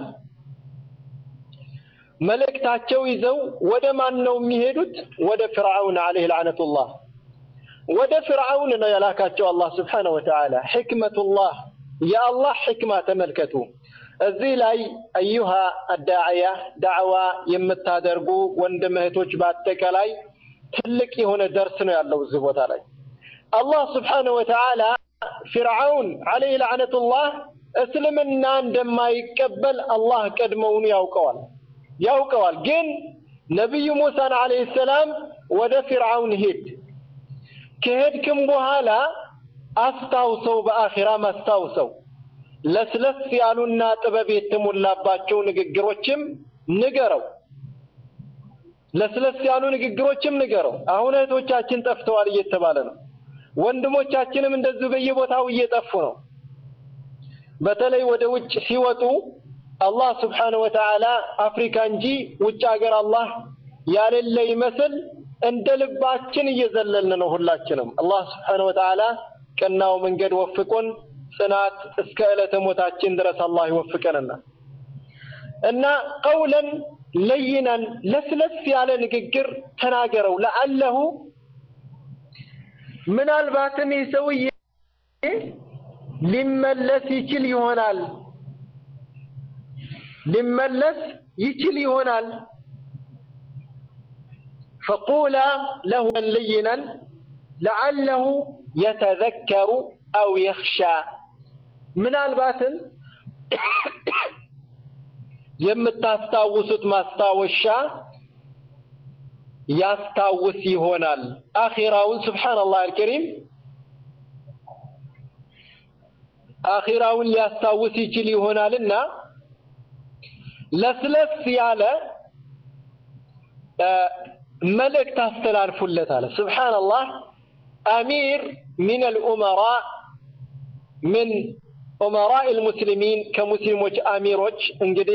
መልእክታቸው ይዘው ወደ ማን ነው የሚሄዱት? ወደ ፍርዓውን ዓለይሂ ለዕነቱላህ ወደ ፍርዓውን ነው የላካቸው አላህ ስብሓነሁ ወተዓላ። ሕክመቱላህ የአላህ ሕክማ ተመልከቱ። እዚህ ላይ አዩሃ አዳዕያ ዳዕዋ የምታደርጉ ወንድም እህቶች በአጠቃላይ ትልቅ የሆነ ደርስ ነው ያለው እዚህ ቦታ ላይ አላህ ስብሓነሁ ወተዓላ ፊርዓውን ዓለይሂ ለዕነቱላህ እስልምና እንደማይቀበል አላህ ቀድመውን ያውቀዋል ያውቀዋል። ግን ነቢዩ ሙሳን ዓለይሂ ሰላም ወደ ፊርዓውን ሂድ ከሄድክም በኋላ አስታውሰው፣ በአኺራም አስታውሰው ለስለስ ያሉና ጥበብ የተሞላባቸው ንግግሮችም ንገረው። ለስለስ ያሉ ንግግሮችም ንገረው። አሁን እህቶቻችን ጠፍተዋል እየተባለ ነው። ወንድሞቻችንም እንደዚሁ በየቦታው እየጠፉ ነው። በተለይ ወደ ውጭ ሲወጡ አላህ ስብሓነሁ ወተዓላ አፍሪካ እንጂ ውጭ ሀገር አላህ ያሌለ ይመስል እንደ ልባችን እየዘለልን ነው ሁላችንም። አላህ ስብሓነሁ ወተዓላ ቀናው መንገድ ወፍቆን ጽናት እስከ ዕለተ ሞታችን ድረስ አላህ ይወፍቀንና እና ቀውለን ለይነን ለስለስ ያለ ንግግር ተናገረው ለአለሁ ምናልባትም ይህ ሰውዬ ሊመለስ ይችል ይሆናል ሊመለስ ይችል ይሆናል ፈቁላ ለሁ ለይነን ለዓለሁ የተዘከሩ አው የኽሻ ምናልባትም የምታስታውሱት ማስታወሻ ያስታውስ ይሆናል አኺራውን ስብሓንላህ አልከሪም አኺራውን ሊያስታውስ ይችል ይሆናልና ለስለስ ያለ መልእክት አስተላልፉለት አለ ስብሓንላህ አሚር ሚን አልኡመራ ምን ኡመራ ልሙስሊሚን ከሙስሊሞች አሚሮች እንግዲህ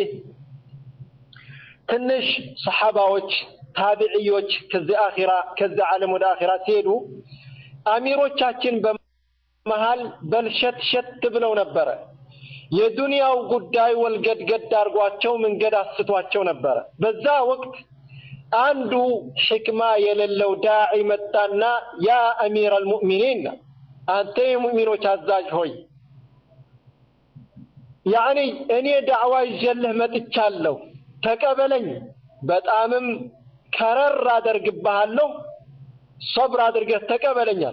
ትንሽ ሰሓባዎች ታቢዕዮች ከዚህ አኺራ ከዚህ ዓለም ወደ አኺራ ሲሄዱ አሚሮቻችን በመሃል በልሸት ሸት ብለው ነበረ። የዱንያው ጉዳይ ወልገድገድ አድርጓቸው መንገድ አስቷቸው ነበረ። በዛ ወቅት አንዱ ሕክማ የሌለው ዳዒ መጣና ያ አሚር አልሙእሚኒን አንተ የሙእሚኖች አዛዥ ሆይ ያዕኒ እኔ ዳዕዋ ይዤልህ መጥቻለሁ፣ ተቀበለኝ፣ በጣምም ከረር አደርግብሃለሁ፣ ሶብር አድርገህ ተቀበለኛል።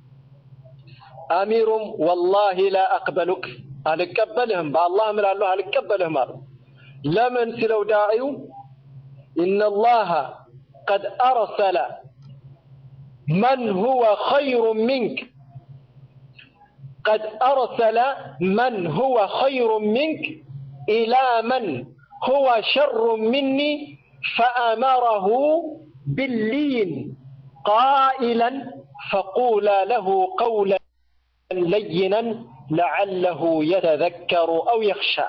አሚሩም ወላሂ ላ አቅበሉክ አልቀበልህም፣ በአላህ እምላለሁ አልቀበልህም አሉ። ለምን ሲለው ዳዒው ኢነላሃ ቀድ አርሰለ መን ሁወ ኸይሩ ሚንክ قد أرسل من هو خير منك إلى من هو شر مني فأمره باللين قائلا فقولا له قولا لينا لعله يتذكر أو يخشى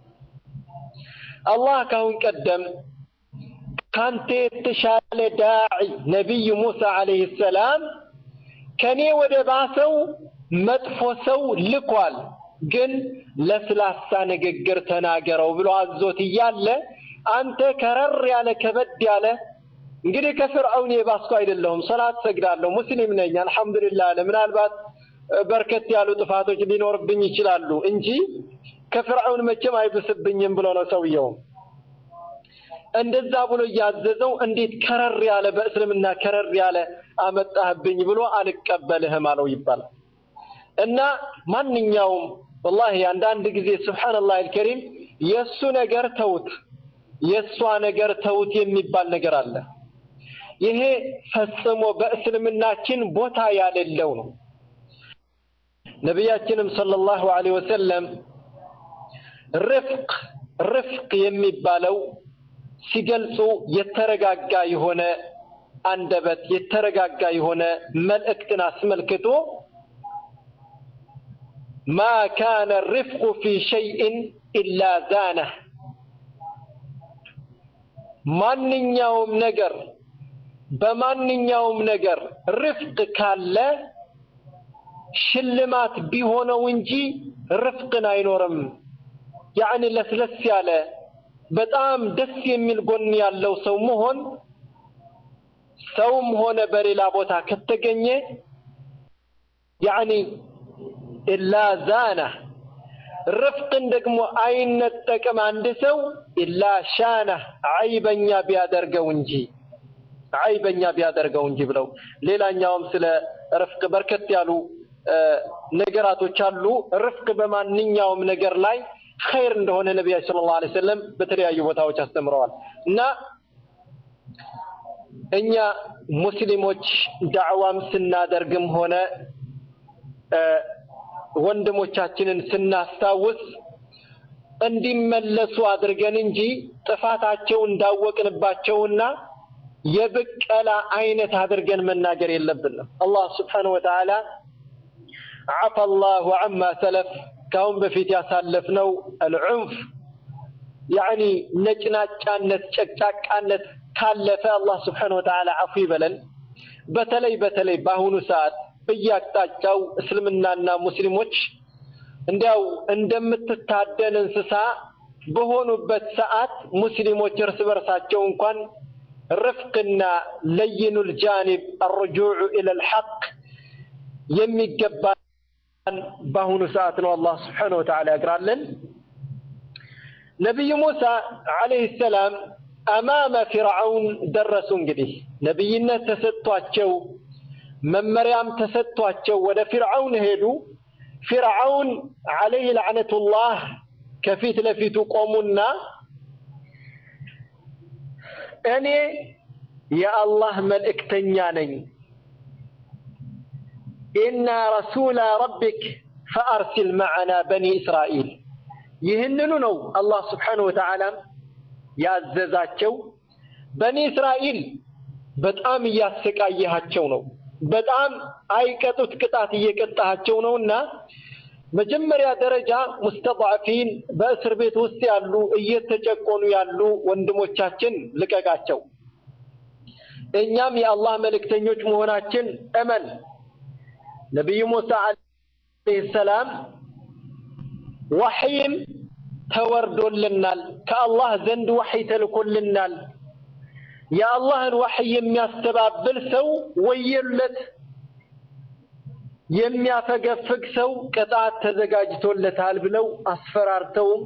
الله كون قدم كانت تشال داعي نبي موسى عليه السلام كان ودباسو መጥፎ ሰው ልኳል፣ ግን ለስላሳ ንግግር ተናገረው ብሎ አዞት እያለ አንተ ከረር ያለ ከበድ ያለ እንግዲህ ከፍርዓውን የባስኩ አይደለሁም፣ ሰላት ሰግዳለሁ፣ ሙስሊም ነኝ፣ አልሐምዱሊላህ አለ። ምናልባት በርከት ያሉ ጥፋቶች ሊኖርብኝ ይችላሉ እንጂ ከፍርዓውን መቼም አይብስብኝም ብሎ ነው ሰውየው። እንደዛ ብሎ እያዘዘው እንዴት ከረር ያለ በእስልምና ከረር ያለ አመጣህብኝ ብሎ አልቀበልህም አለው ይባላል። እና ማንኛውም ወላሂ አንዳንድ ጊዜ ስብሓንላህ አልከሪም የእሱ ነገር ተውት፣ የእሷ ነገር ተውት የሚባል ነገር አለ። ይሄ ፈጽሞ በእስልምናችን ቦታ ያሌለው ነው። ነቢያችንም ሰለላሁ ዐለይሂ ወሰለም ርፍቅ ርፍቅ የሚባለው ሲገልጹ የተረጋጋ የሆነ አንደበት የተረጋጋ የሆነ መልእክትን አስመልክቶ ማ ካነ ርፍቁ ፊ ሸይእን ኢላ ዛነህ ማንኛውም ነገር በማንኛውም ነገር ርፍቅ ካለ ሽልማት ቢሆነው እንጂ ርፍቅን አይኖርም። ያዕኒ ለስለስ ያለ በጣም ደስ የሚል ጎን ያለው ሰው መሆን ሰውም ሆነ በሌላ ቦታ ከተገኘ ያዕኒ ኢላ ዛነህ ርፍቅን ደግሞ አይነጠቅም አንድ ሰው ኢላ ሻነህ አይበኛ ቢያደርገው እንጂ አይበኛ ቢያደርገው እንጂ ብለው ሌላኛውም ስለ ርፍቅ በርከት ያሉ ነገራቶች አሉ። ርፍቅ በማንኛውም ነገር ላይ ኸይር እንደሆነ ነቢያችን ሰለላሁ ዐለይሂ ወሰለም በተለያዩ ቦታዎች አስተምረዋል እና እኛ ሙስሊሞች ዳዕዋም ስናደርግም ሆነ ወንድሞቻችንን ስናስታውስ እንዲመለሱ አድርገን እንጂ ጥፋታቸው እንዳወቅንባቸውና የብቀላ አይነት አድርገን መናገር የለብንም። አላህ ስብሓነሁ ወተዓላ ዓፈ ላሁ ዐማ ሰለፍ ከአሁን በፊት ያሳለፍነው አልዑንፍ ያዕኒ ነጭናጫነት፣ ጨቅጫቃነት ካለፈ አላህ ስብሓነሁ ወተዓላ አፉ ይበለን። በተለይ በተለይ በአሁኑ ሰዓት በየአቅጣጫው እስልምናና ሙስሊሞች እንዲያው እንደምትታደን እንስሳ በሆኑበት ሰዓት ሙስሊሞች እርስ በርሳቸው እንኳን ርፍቅና ለይኑል ጃኒብ አርጁዑ ኢለል ሐቅ የሚገባን በአሁኑ ሰዓት ነው። አላህ ስብሓነሁ ወተዓላ ያግራለን። ነቢዩ ሙሳ ዓለይሂ ሰላም አማመ ፊርዓውን ደረሱ። እንግዲህ ነቢይነት ተሰጥቷቸው መመሪያም ተሰጥቷቸው ወደ ፊርዓውን ሄዱ። ፊርዓውን ዓለይህ ለዕነቱላህ ከፊት ለፊቱ ቆሙና እኔ የአላህ መልእክተኛ ነኝ፣ ኢና ረሱላ ረቢክ ፈአርሲል መዐና በኒ እስራኤል። ይህንኑ ነው አላህ ስብሓነሁ ወተዓላም ያዘዛቸው። በኒ እስራኤል በጣም እያሰቃየሃቸው ነው፣ በጣም አይቀጡት ቅጣት እየቀጣሃቸው ነውና መጀመሪያ ደረጃ ሙስተضዓፊን በእስር ቤት ውስጥ ያሉ እየተጨቆኑ ያሉ ወንድሞቻችን ልቀቃቸው። እኛም የአላህ መልእክተኞች መሆናችን እመን። ነቢዩ ሙሳ ዓለይሂ ሰላም ወሕይም ተወርዶልናል፣ ከአላህ ዘንድ ወሕይ ተልኮልናል። የአላህን ወሕይ የሚያስተባብል ሰው ወየለት የሚያፈገፍግ ሰው ቅጣት ተዘጋጅቶለታል ብለው አስፈራርተውም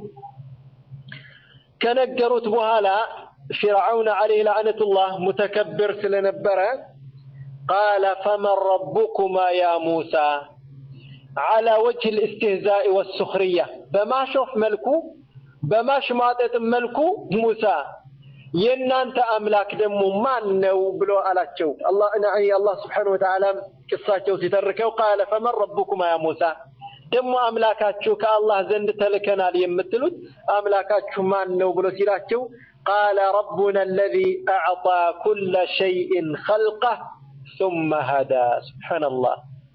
ከነገሩት በኋላ ፊርዓውን ዓለይህ ለዕነቱላህ ሙተከብር ስለነበረ ቃለ ፈመን ረቡኩማ ያ ሙሳ ዓላ ወጅህ ልእስትህዛኢ ወሱኽርያ በማሾፍ መልኩ በማሽሟጠጥ መልኩ ሙሳ የእናንተ አምላክ ደግሞ ማን ነው ብሎ አላቸው። አላህ ስብሓነሁ ወተዓላ ቅሳቸው ሲተርከው ቃለ ፈመን ረቡኩማ ያ ሙሳ ደግሞ አምላካችሁ ከአላህ ዘንድ ተልከናል የምትሉት አምላካችሁ ማን ነው ብሎ ሲላቸው ቃለ ረቡና አለዚ አዕጣ ኩለ ሸይእን ኸልቀህ ሱመ ሀዳ ሱብሓነላህ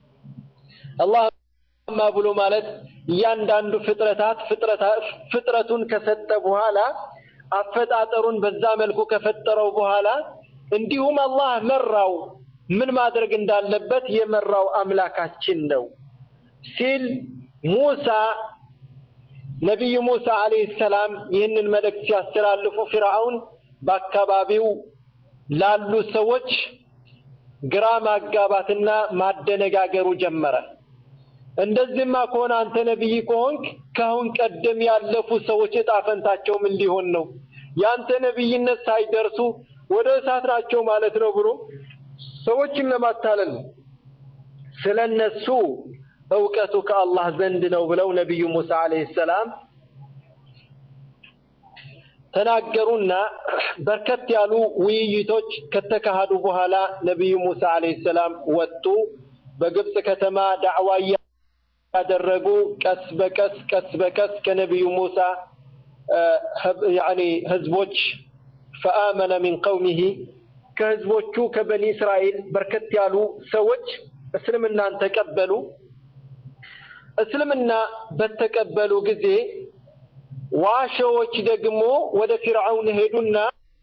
አላህማ ብሎ ማለት እያንዳንዱ ፍጥረታት ፍጥረቱን ከሰጠ በኋላ አፈጣጠሩን በዛ መልኩ ከፈጠረው በኋላ እንዲሁም አላህ መራው ምን ማድረግ እንዳለበት የመራው አምላካችን ነው ሲል ሙሳ ነቢዩ ሙሳ ዓለይሂ ሰላም ይህንን መልእክት ሲያስተላልፉ ፊርዓውን በአካባቢው ላሉ ሰዎች ግራ ማጋባትና ማደነጋገሩ ጀመረ። እንደዚህማ ከሆነ አንተ ነቢይ ከሆንክ ከአሁን ቀደም ያለፉ ሰዎች እጣ ፈንታቸው ምን ሊሆን ነው? ያንተ ነቢይነት ሳይደርሱ ወደ እሳት ናቸው ማለት ነው ብሎ ሰዎችን ለማታለል ስለ እነሱ እውቀቱ ከአላህ ዘንድ ነው ብለው ነቢዩ ሙሳ ዓለይሂ ሰላም ተናገሩና በርከት ያሉ ውይይቶች ከተካሄዱ በኋላ ነቢዩ ሙሳ ዓለይሂ ሰላም ወጡ። በግብፅ ከተማ ዳዕዋ ያደረጉ ቀስ በቀስ ቀስ በቀስ ከነቢዩ ሙሳ ያኒ ህዝቦች ፈአመነ ሚን ቀውሚሂ ከህዝቦቹ ከበኒ እስራኤል በርከት ያሉ ሰዎች እስልምናን ተቀበሉ። እስልምና በተቀበሉ ጊዜ ዋሾዎች ደግሞ ወደ ፊርዓውን ሄዱና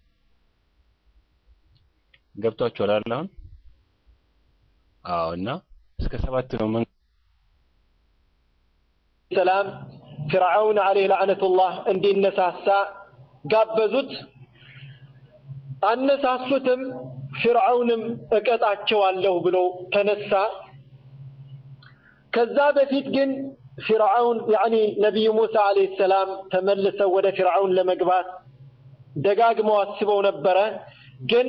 ገብቷችኋል አይደል? አሁን አዎ። እና እስከ ሰባት ነው መን ሰላም ፊርዓውን ዓለይህ ለዕነቱላህ እንዲነሳሳ ጋበዙት። አነሳሱትም። ፊርዓውንም እቀጣቸዋለሁ ብሎ ተነሳ። ከዛ በፊት ግን ፊርዓውን ያኒ ነቢዩ ሙሳ ዓለይሂ ሰላም ተመልሰው ወደ ፊርዓውን ለመግባት ደጋግመው አስበው ነበረ። ግን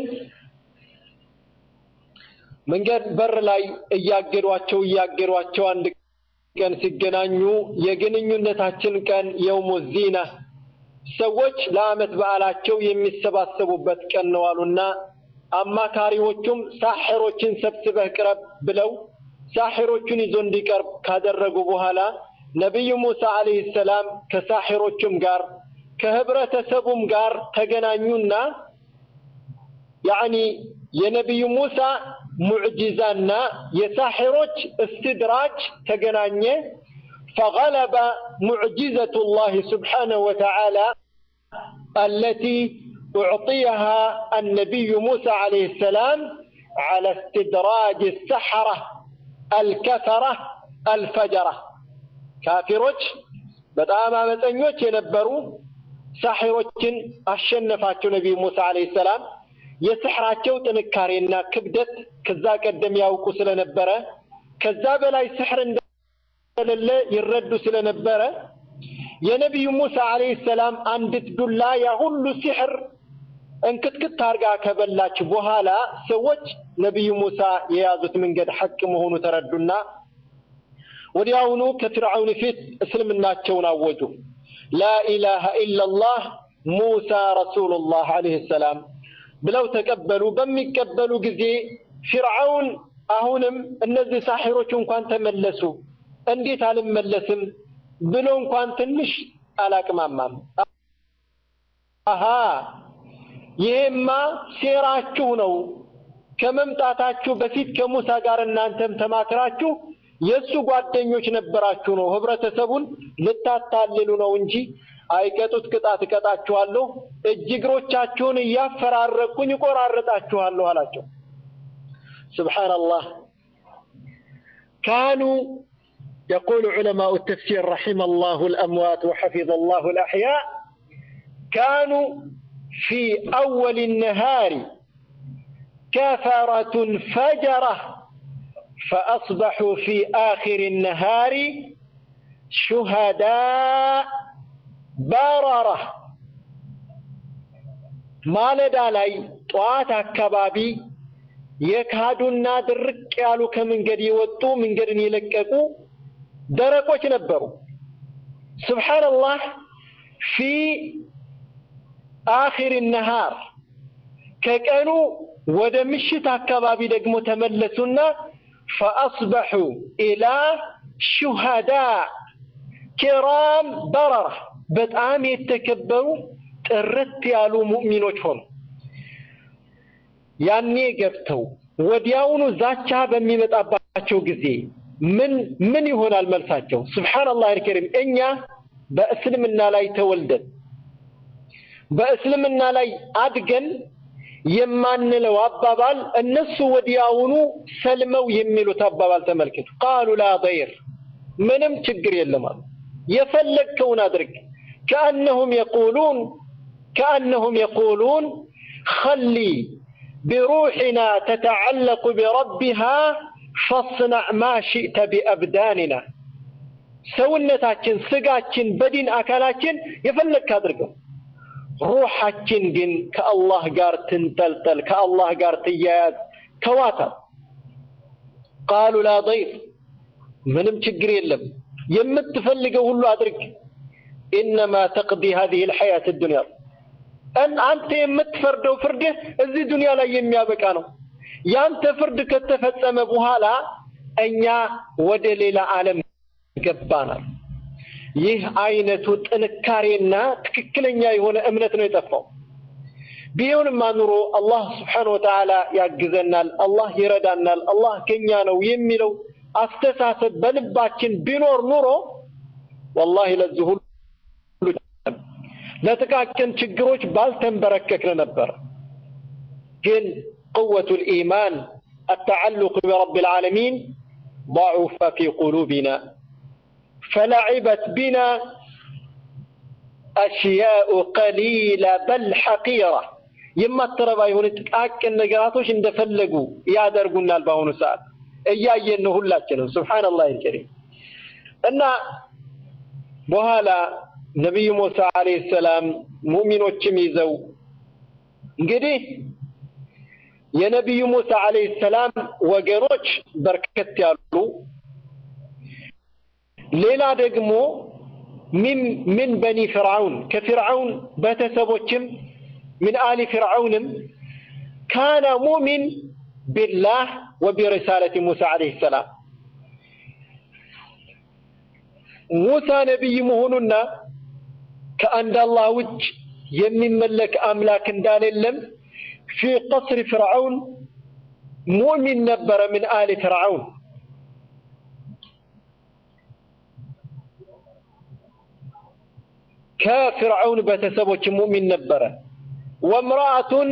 መንገድ በር ላይ እያገዷቸው እያገዷቸው አንድ ቀን ሲገናኙ የግንኙነታችን ቀን የውሙ ዚና ሰዎች ለዓመት በዓላቸው የሚሰባሰቡበት ቀን ነው አሉና አማካሪዎቹም ሳሕሮችን ሰብስበህ ቅረብ ብለው ሳሒሮቹን ይዞ እንዲቀርብ ካደረጉ በኋላ ነቢዩ ሙሳ ዓለይሂ ሰላም ከሳሒሮቹም ጋር ከህብረተሰቡም ጋር ተገናኙና ያዕኒ የነቢዩ ሙሳ ሙዕጂዛና የሳሒሮች እስትድራጅ ተገናኘ። ፈገለበ ሙዕጂዘቱ ላህ ስብሓነሁ ወተዓላ አለቲ ኡዕጢየሃ አነቢዩ ሙሳ ዓለይሂ ሰላም ዓላ እስትድራጅ ሰሐራ አልከፈራ አልፈጀራ ካፊሮች በጣም አመፀኞች የነበሩ ሳሒሮችን አሸነፋቸው ነቢዩ ሙሳ ዓለይሂ ሰላም። የስሕራቸው ጥንካሬና ክብደት ከዛ ቀደም ያውቁ ስለነበረ ከዛ በላይ ስሕር እንደሌለ ይረዱ ስለነበረ የነቢዩ ሙሳ ዓለይሂ ሰላም አንዲት ዱላ ያ ሁሉ ሲሕር እንክትክት አድርጋ ከበላች በኋላ ሰዎች ነቢዩ ሙሳ የያዙት መንገድ ሐቅ መሆኑ ተረዱና ወዲያውኑ ከፊርዓውን ፊት እስልምናቸውን አወጁ። ላኢላሃ ኢላላህ ሙሳ ረሱሉላህ ዓለይሂ ሰላም ብለው ተቀበሉ። በሚቀበሉ ጊዜ ፊርዓውን አሁንም እነዚህ ሳሒሮች እንኳን ተመለሱ፣ እንዴት አልመለስም ብሎ እንኳን ትንሽ አላቅማማም። አሃ ይሄማ ሴራችሁ ነው። ከመምጣታችሁ በፊት ከሙሳ ጋር እናንተም ተማክራችሁ የእሱ ጓደኞች ነበራችሁ ነው። ህብረተሰቡን ልታታልሉ ነው እንጂ አይቀጡት ቅጣት እቀጣችኋለሁ፣ እጅ እግሮቻችሁን እያፈራረቅኩኝ እቆራረጣችኋለሁ አላቸው። ስብሓንላህ ካኑ يقول علماء التفسير رحم الله الأموات وحفظ الله الأحياء كانوا في أول النهار كفرة فجرة فأصبحوا في آخر النهار شهداء بررة ማለዳ ላይ ጠዋት አካባቢ የካዱና ድርቅ ያሉ ከመንገድ የወጡ መንገድን የለቀቁ ደረቆች ነበሩ። ስብሓንላህ ፊ አኺር ነሃር ከቀኑ ወደ ምሽት አካባቢ ደግሞ ተመለሱና ፈአስበሑ ኢላ ሹሃዳ ኪራም በረራ በጣም የተከበሩ ጥርት ያሉ ሙእሚኖች ሆኑ። ያኔ ገብተው ወዲያውኑ ዛቻ በሚመጣባቸው ጊዜ ምን ምን ይሆናል መልሳቸው? ስብሓንላህ አልከሪም እኛ በእስልምና ላይ ተወልደን በእስልምና ላይ አድገን የማንለው አባባል እነሱ ወዲያውኑ ሰልመው የሚሉት አባባል ተመልከቱ። ቃሉ ላ ضይር ምንም ችግር የለም አሉ። የፈለግከውን አድርግ። ከአነሁም የቁሉን ከአነሁም የቁሉን ኸሊ ቢሩሕና ተተዓለቁ ቢረቢሃ ፈስናዕ ማ ሽእተ ቢአብዳንና ሰውነታችን፣ ስጋችን፣ በዲን አካላችን የፈለግክ አድርገው ሩሓችን ግን ከአላህ ጋር ትንጠልጠል፣ ከአላህ ጋር ትያያዝ፣ ተዋታል። ቃሉ ላ ضይር ምንም ችግር የለም፣ የምትፈልገው ሁሉ አድርግ። ኢነማ ተቅዲ ሀዚህ ልሐያት ዱንያ አንተ የምትፈርደው ፍርድህ እዚህ ዱንያ ላይ የሚያበቃ ነው። ያንተ ፍርድ ከተፈጸመ በኋላ እኛ ወደ ሌላ ዓለም ገባናል። ይህ አይነቱ ጥንካሬና ትክክለኛ የሆነ እምነት ነው የጠፋው። ቢሆንማ ኑሮ አላህ ስብሓነ ወተዓላ ያግዘናል፣ አላህ ይረዳናል፣ አላህ ከኛ ነው የሚለው አስተሳሰብ በልባችን ቢኖር ኑሮ ወላሂ ለዚህ ሁሉ ለጥቃቅን ችግሮች ባልተንበረከክን ነበር። ግን قوة الإيمان التعلق برب العالمين ضعف في قلوبنا فلعبت بنا أشياء قليلة بل حقيرة የማትረባ የሆነ ጥቃቅን ነገራቶች እንደፈለጉ ያደርጉናል። በአሁኑ ሰዓት እያየን ነው ሁላችንም። ሱብሓነላህ አልከሪም እና በኋላ ነቢዩ ሙሳ ዓለይሂ ሰላም ሙእሚኖችም ይዘው እንግዲህ የነቢዩ ሙሳ ዓለይሂ ሰላም ወገኖች በርከት ያሉ ሌላ ደግሞ ምን በኒ ፍርዓውን ከፍርዓውን ቤተሰቦችም ምን አሊ ፍርዓውንም ካነ ሙእሚን ቢላህ ወቢሪሳለት ሙሳ ዓለይሂ ሰላም ሙሳ ነቢይ መሆኑና ከአንድ አላህ ውጭ የሚመለክ አምላክ እንዳሌለም ፊ ቀስሪ ፍርዓውን ሙእሚን ነበረ ምን አሊ ፍርዓውን ከፍርዓውን ቤተሰቦች ሙእሚን ነበረ። ወምርአቱን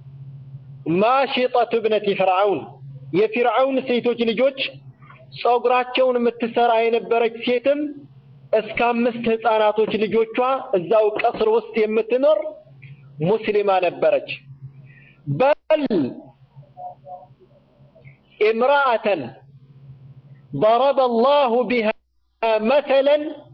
ማሽጠቱ እብነቲ ፍርዓውን የፊርዓውን ሴቶች ልጆች ጸጉራቸውን የምትሰራ የነበረች ሴትም እስከ አምስት ህፃናቶች ልጆቿ እዛው ቀስር ውስጥ የምትኖር ሙስሊማ ነበረች። በል امرأة ضرب الله بها مثلا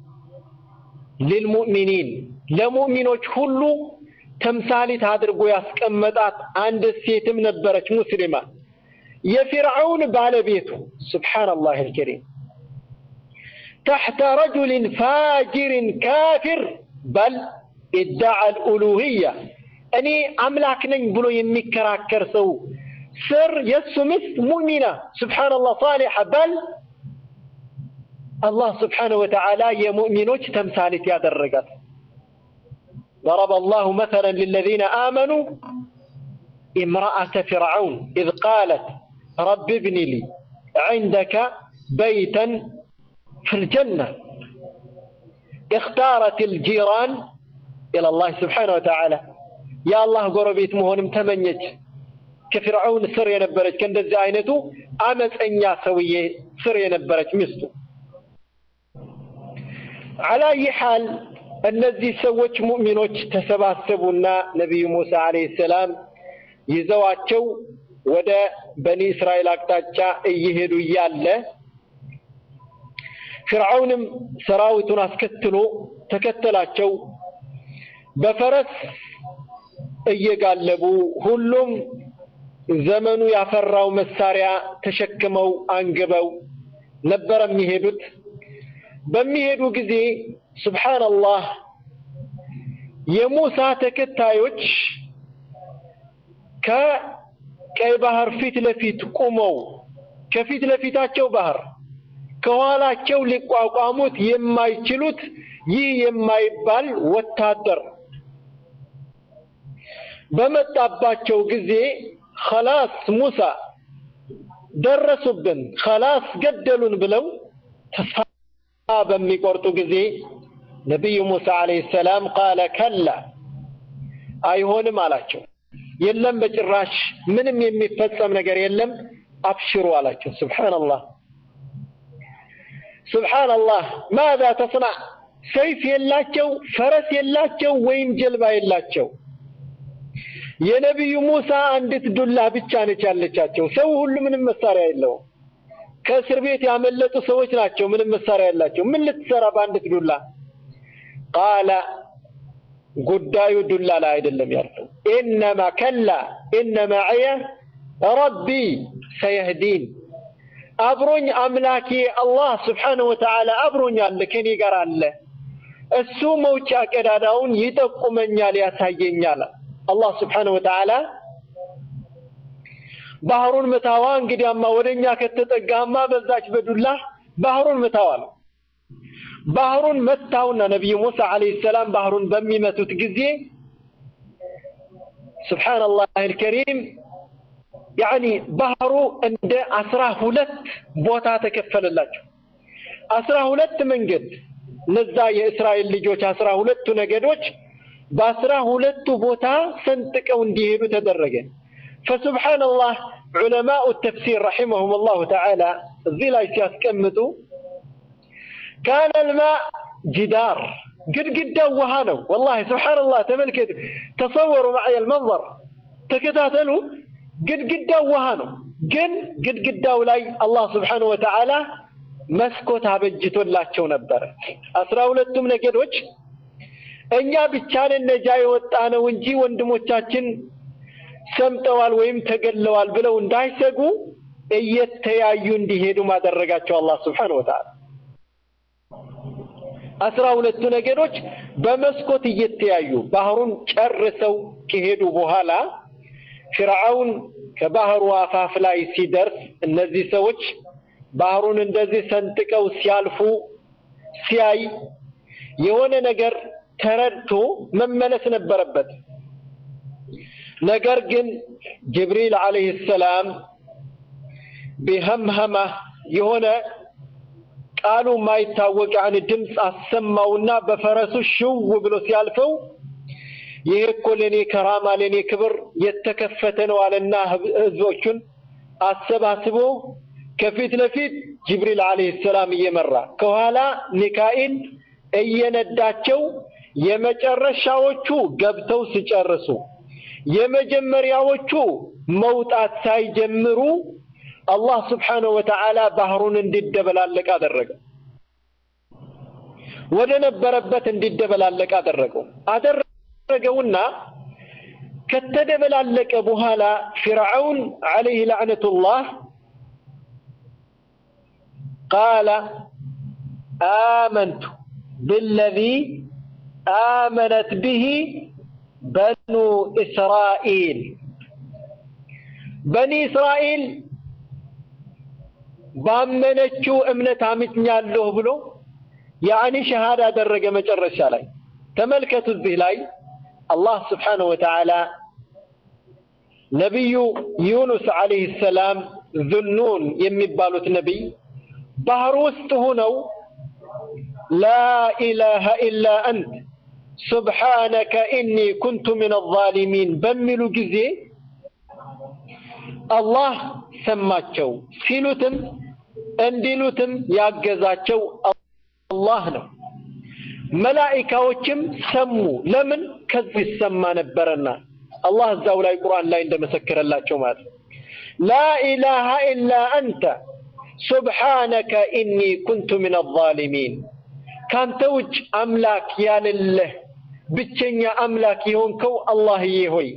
للمؤمنين ለሙእሚኖች ሁሉ ተምሳሌት አድርጎ ያስቀመጣት አንድ ሴትም ነበረች ሙስሊማ የፊርዓውን ባለቤቱ ሱብሓነላህ አልከሪም تحت رجل فاجر كافر بل ادعى الألوهية እኔ አምላክ ነኝ ብሎ የሚከራከር ሰው ስር የእሱ ሚስት ሙእሚና ስብሓንላህ ሳሊሐ በል አላህ ስብሓነሁ ወተዓላ የሙእሚኖች ተምሳሌት ያደረጋት ضرب الله مثلا للذين آمنوا امرأة فرعون إذ قالت رب ابن لي عندك بيتا في الجنة اختارت الجيران إلى الله سبحانه وتعالى يا الله قربيت مهونم تمنيت ከፊርዓውን ስር የነበረች ከእንደዚህ አይነቱ አመፀኛ ሰውዬ ስር የነበረች ሚስቱ አላየ ሐል እነዚህ ሰዎች ሙእሚኖች ተሰባሰቡና ነቢዩ ሙሳ አለይሂ ሰላም ይዘዋቸው ወደ በኒ እስራኤል አቅጣጫ እየሄዱ እያለ ፊርዓውንም ሰራዊቱን አስከትሎ ተከተላቸው። በፈረስ እየጋለቡ ሁሉም ዘመኑ ያፈራው መሳሪያ ተሸክመው አንግበው ነበር የሚሄዱት። በሚሄዱ ጊዜ ሱብሓነላህ የሙሳ ተከታዮች ከቀይ ባህር ፊት ለፊት ቁመው ከፊት ለፊታቸው ባህር ከኋላቸው ሊቋቋሙት የማይችሉት ይህ የማይባል ወታደር በመጣባቸው ጊዜ ኸላስ ሙሳ ደረሱብን፣ ኸላስ ገደሉን ብለው ተስፋ በሚቆርጡ ጊዜ ነቢዩ ሙሳ ዓለይሂ ሰላም ቃለ ከላ አይሆንም አላቸው። የለም በጭራሽ ምንም የሚፈጸም ነገር የለም፣ አብሽሩ አላቸው። ሱብሓነላህ ሱብሓነላህ። ማዛ ተስናዕ ሰይፍ የላቸው፣ ፈረስ የላቸው፣ ወይም ጀልባ የላቸው። የነቢዩ ሙሳ አንዲት ዱላ ብቻ ነች ያለቻቸው። ሰው ሁሉ ምንም መሳሪያ የለውም። ከእስር ቤት ያመለጡ ሰዎች ናቸው። ምንም መሳሪያ የላቸው። ምን ልትሰራ በአንዲት ዱላ? ቃለ ጉዳዩ ዱላ ላይ አይደለም ያለው። ኢነማ ከላ ኢነ መዕየ ረቢ ሰየህዲን አብሮኝ አምላኬ አላህ ስብሓነሁ ወተዓላ አብሮኝ አለ፣ ከኔ ጋር አለ። እሱ መውጫ ቀዳዳውን ይጠቁመኛል፣ ያሳየኛል። አላህ ስብሓነሁ ወተዓላ ባህሩን ምታዋ። እንግዲያማ ወደኛ ከተጠጋማ በዛች በዱላ ባህሩን ምታዋ ነው። ባህሩን መታውና ነቢዩ ሙሳ ዓለይሂ ሰላም ባህሩን በሚመቱት ጊዜ ሱብሓነላህ አልከሪም ያኒ ባህሩ እንደ አስራ ሁለት ቦታ ተከፈለላቸው። አስራ ሁለት መንገድ እነዛ የእስራኤል ልጆች አስራ ሁለቱ ነገዶች በአስራ ሁለቱ ቦታ ሰንጥቀው እንዲሄዱ ተደረገ። ፈሱብሓነላህ ዑለማኡ ተፍሲር ረሒመሁም ላሁ ተዓላ እዚህ ላይ ሲያስቀምጡ ካነ ልማ ጅዳር ግድግዳው ውሃ ነው። ወላሂ ሱብሓነላህ ተመልከቱ፣ ተሰወሩ ማዕየ ልመንظር ተከታተሉ። ግድግዳው ውሃ ነው፣ ግን ግድግዳው ላይ አላህ ስብሓነሁ ወተዓላ መስኮት አበጅቶላቸው ነበረ። አስራ ሁለቱም ነገዶች እኛ ብቻንን ነጃ የወጣ ነው እንጂ ወንድሞቻችን ሰምጠዋል ወይም ተገለዋል ብለው እንዳይሰጉ እየተያዩ እንዲሄዱ ማደረጋቸው አላህ ስብሓነሁ ወተዓላ። አስራ ሁለቱ ነገዶች በመስኮት እየተያዩ ባህሩን ጨርሰው ከሄዱ በኋላ ፊርዓውን ከባህሩ አፋፍ ላይ ሲደርስ እነዚህ ሰዎች ባህሩን እንደዚህ ሰንጥቀው ሲያልፉ ሲያይ የሆነ ነገር ተረድቶ መመለስ ነበረበት። ነገር ግን ጅብሪል ዓለይሂ ሰላም ቢሀምሀማ የሆነ ቃሉ ማይታወቅ ያን ድምፅ አሰማውና በፈረሱ ሽው ብሎ ሲያልፈው ይሄ እኮ ለኔ ከራማ ለኔ ክብር የተከፈተ ነው አለና ህዝቦቹን አሰባስቦ ከፊት ለፊት ጅብሪል አለይሂ ሰላም እየመራ ከኋላ ሚካኤል እየነዳቸው የመጨረሻዎቹ ገብተው ሲጨርሱ የመጀመሪያዎቹ መውጣት ሳይጀምሩ አላህ ስብሓነሁ ወተዓላ ባህሩን እንዲደበላለቅ አደረገ። ወደ ነበረበት እንዲደበላለቅ አደረገው አደረገውና ከተደበላለቀ በኋላ ፊርዓውን ዓለይህ ላዕነቱላህ ቃለ አመንቱ ብለዚ አመነት ብሂ በኑ እስራኤል በኒ እስራኤል ባመነችው እምነት አምኛለሁ ብሎ ያኒ ሸሃዳ አደረገ። መጨረሻ ላይ ተመልከቱ። እዚህ ላይ አላህ ስብሓነሁ ወተዓላ ነቢዩ ዩኑስ ዓለይሂ ሰላም ዙኑን የሚባሉት ነቢይ ባህር ውስጥ ሆነው ላኢላሃ ኢላ አንት ሱብሓነከ ኢኒ ኩንቱ ሚነ ዛሊሚን በሚሉ ጊዜ አላህ ሰማቸው። ሲሉትም እንዲሉትም ያገዛቸው አላህ ነው። መላኢካዎችም ሰሙ። ለምን? ከዚህ ይሰማ ነበረና አላህ እዛው ላይ ቁርአን ላይ እንደመሰከረላቸው ማለት ነው። ላኢላሃ ኢላ አንተ ሱብሓነከ ኢኒ ኩንቱ ሚነ ዛሊሚን ካንተ ውጭ አምላክ ያለለህ ብቸኛ አምላክ የሆንከው አላህዬ ሆይ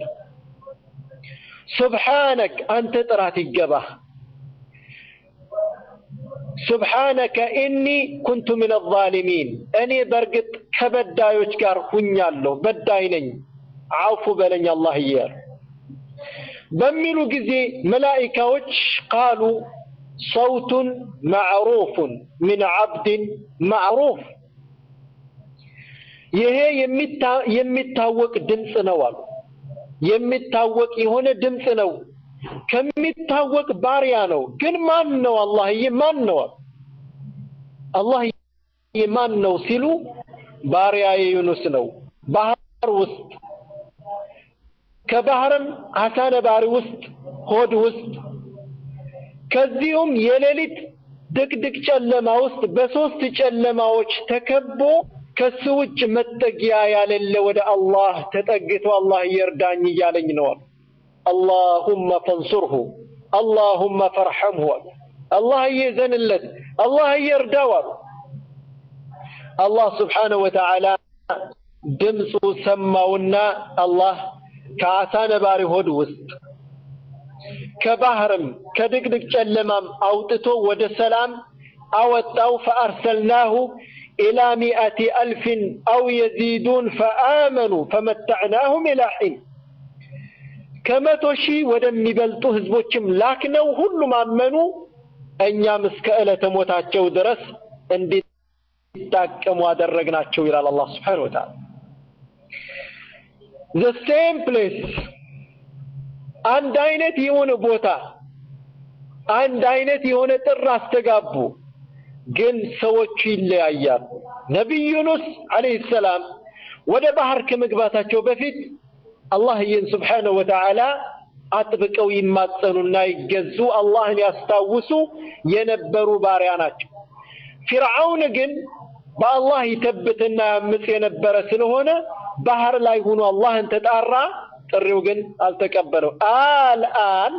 ሱብሓነክ አንተ ጥራት ይገባህ። ሱብሓነከ ኢኒ ኩንቱ ሚነ ዛሊሚን እኔ በእርግጥ ከበዳዮች ጋር ሁኛለሁ፣ በዳይ ነኝ፣ አውፉ በለኝ አላህዬ በሚሉ ጊዜ መላኢካዎች ቃሉ ሰውቱን ማዕሩፉን ሚን ዓብድን ማዕሩፍ ይሄ የሚታወቅ ድምፅ ነው አሉ። የሚታወቅ የሆነ ድምፅ ነው፣ ከሚታወቅ ባሪያ ነው። ግን ማን ነው? አላህዬ ማን ነው? አላህዬ ማን ነው ሲሉ ባሪያዬ ዩኑስ ነው። ባህር ውስጥ ከባህርም አሳ ነባሪ ውስጥ ሆድ ውስጥ ከዚሁም የሌሊት ድቅድቅ ጨለማ ውስጥ በሶስት ጨለማዎች ተከቦ ከሱ ውጭ መጠጊያ ያለለ ወደ አላህ ተጠግቶ አላህ ይርዳኝ እያለኝ ነው። አላሁመ ፈንሱርሁ አላሁመ ፈርሐምሁ አላህ እየዘንለት አላህ እየርዳው አሉ። አላህ ስብሓነሁ ወተዓላ ድምፁ ሰማውና አላህ ከአሳ ነባሪ ሆድ ውስጥ ከባህርም ከድቅድቅ ጨለማም አውጥቶ ወደ ሰላም አወጣው። ፈአርሰልናሁ ኢላ ሚአቲ አልፍን አው የዚዱን ፈአመኑ ፈመተዕናሁም ኢላ ሒን ከመቶ ሺህ ወደሚበልጡ ህዝቦችም ላክነው፣ ሁሉም አመኑ። እኛም እስከ ዕለተ ሞታቸው ድረስ እንዲጣቀሙ አደረግናቸው ይላል አላህ ስብሓነሁ ወተዓላ። ዘ ሴም ፕሌስ አንድ አይነት የሆነ ቦታ አንድ አይነት የሆነ ጥር አስተጋቡ፣ ግን ሰዎቹ ይለያያሉ። ነቢይ ዩኑስ ዓለይሂ ሰላም ወደ ባህር ከመግባታቸው በፊት አላህዬን ስብሓነሁ ወተዓላ አጥብቀው ይማጸኑና ይገዙ አላህን ያስታውሱ የነበሩ ባሪያ ናቸው። ፊርዓውን ግን በአላህ ይተብትና ያምፅ የነበረ ስለሆነ ባህር ላይ ሆኖ አላህን ተጣራ። ጥሪው ግን አልተቀበለው። አልአን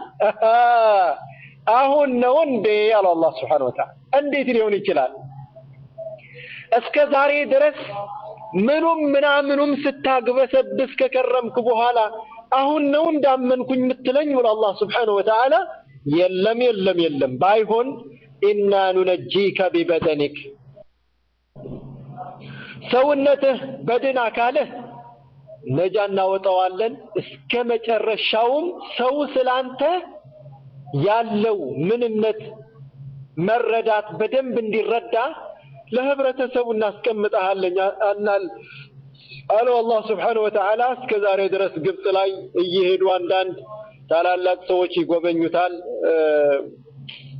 አሁን ነው እንዴ አለው አላህ ስብሓነሁ ወተዓላ። እንዴት ሊሆን ይችላል? እስከ ዛሬ ድረስ ምኑም ምናምኑም ስታግበሰብስ ከከረምክ በኋላ አሁን ነው እንዳመንኩኝ የምትለኝ ብሎ አላህ ስብሓነሁ ወተዓላ የለም የለም የለም፣ ባይሆን ኢና ኑነጂከ ቢበደኒክ ሰውነትህ በድን አካልህ ነጃ እናወጣዋለን። እስከ መጨረሻውም ሰው ስላንተ ያለው ምንነት መረዳት በደንብ እንዲረዳ ለህብረተሰቡ እናስቀምጠሃለኝ አናል አለው አላህ ስብሓነሁ ወተዓላ። እስከ ዛሬ ድረስ ግብፅ ላይ እየሄዱ አንዳንድ ታላላቅ ሰዎች ይጎበኙታል።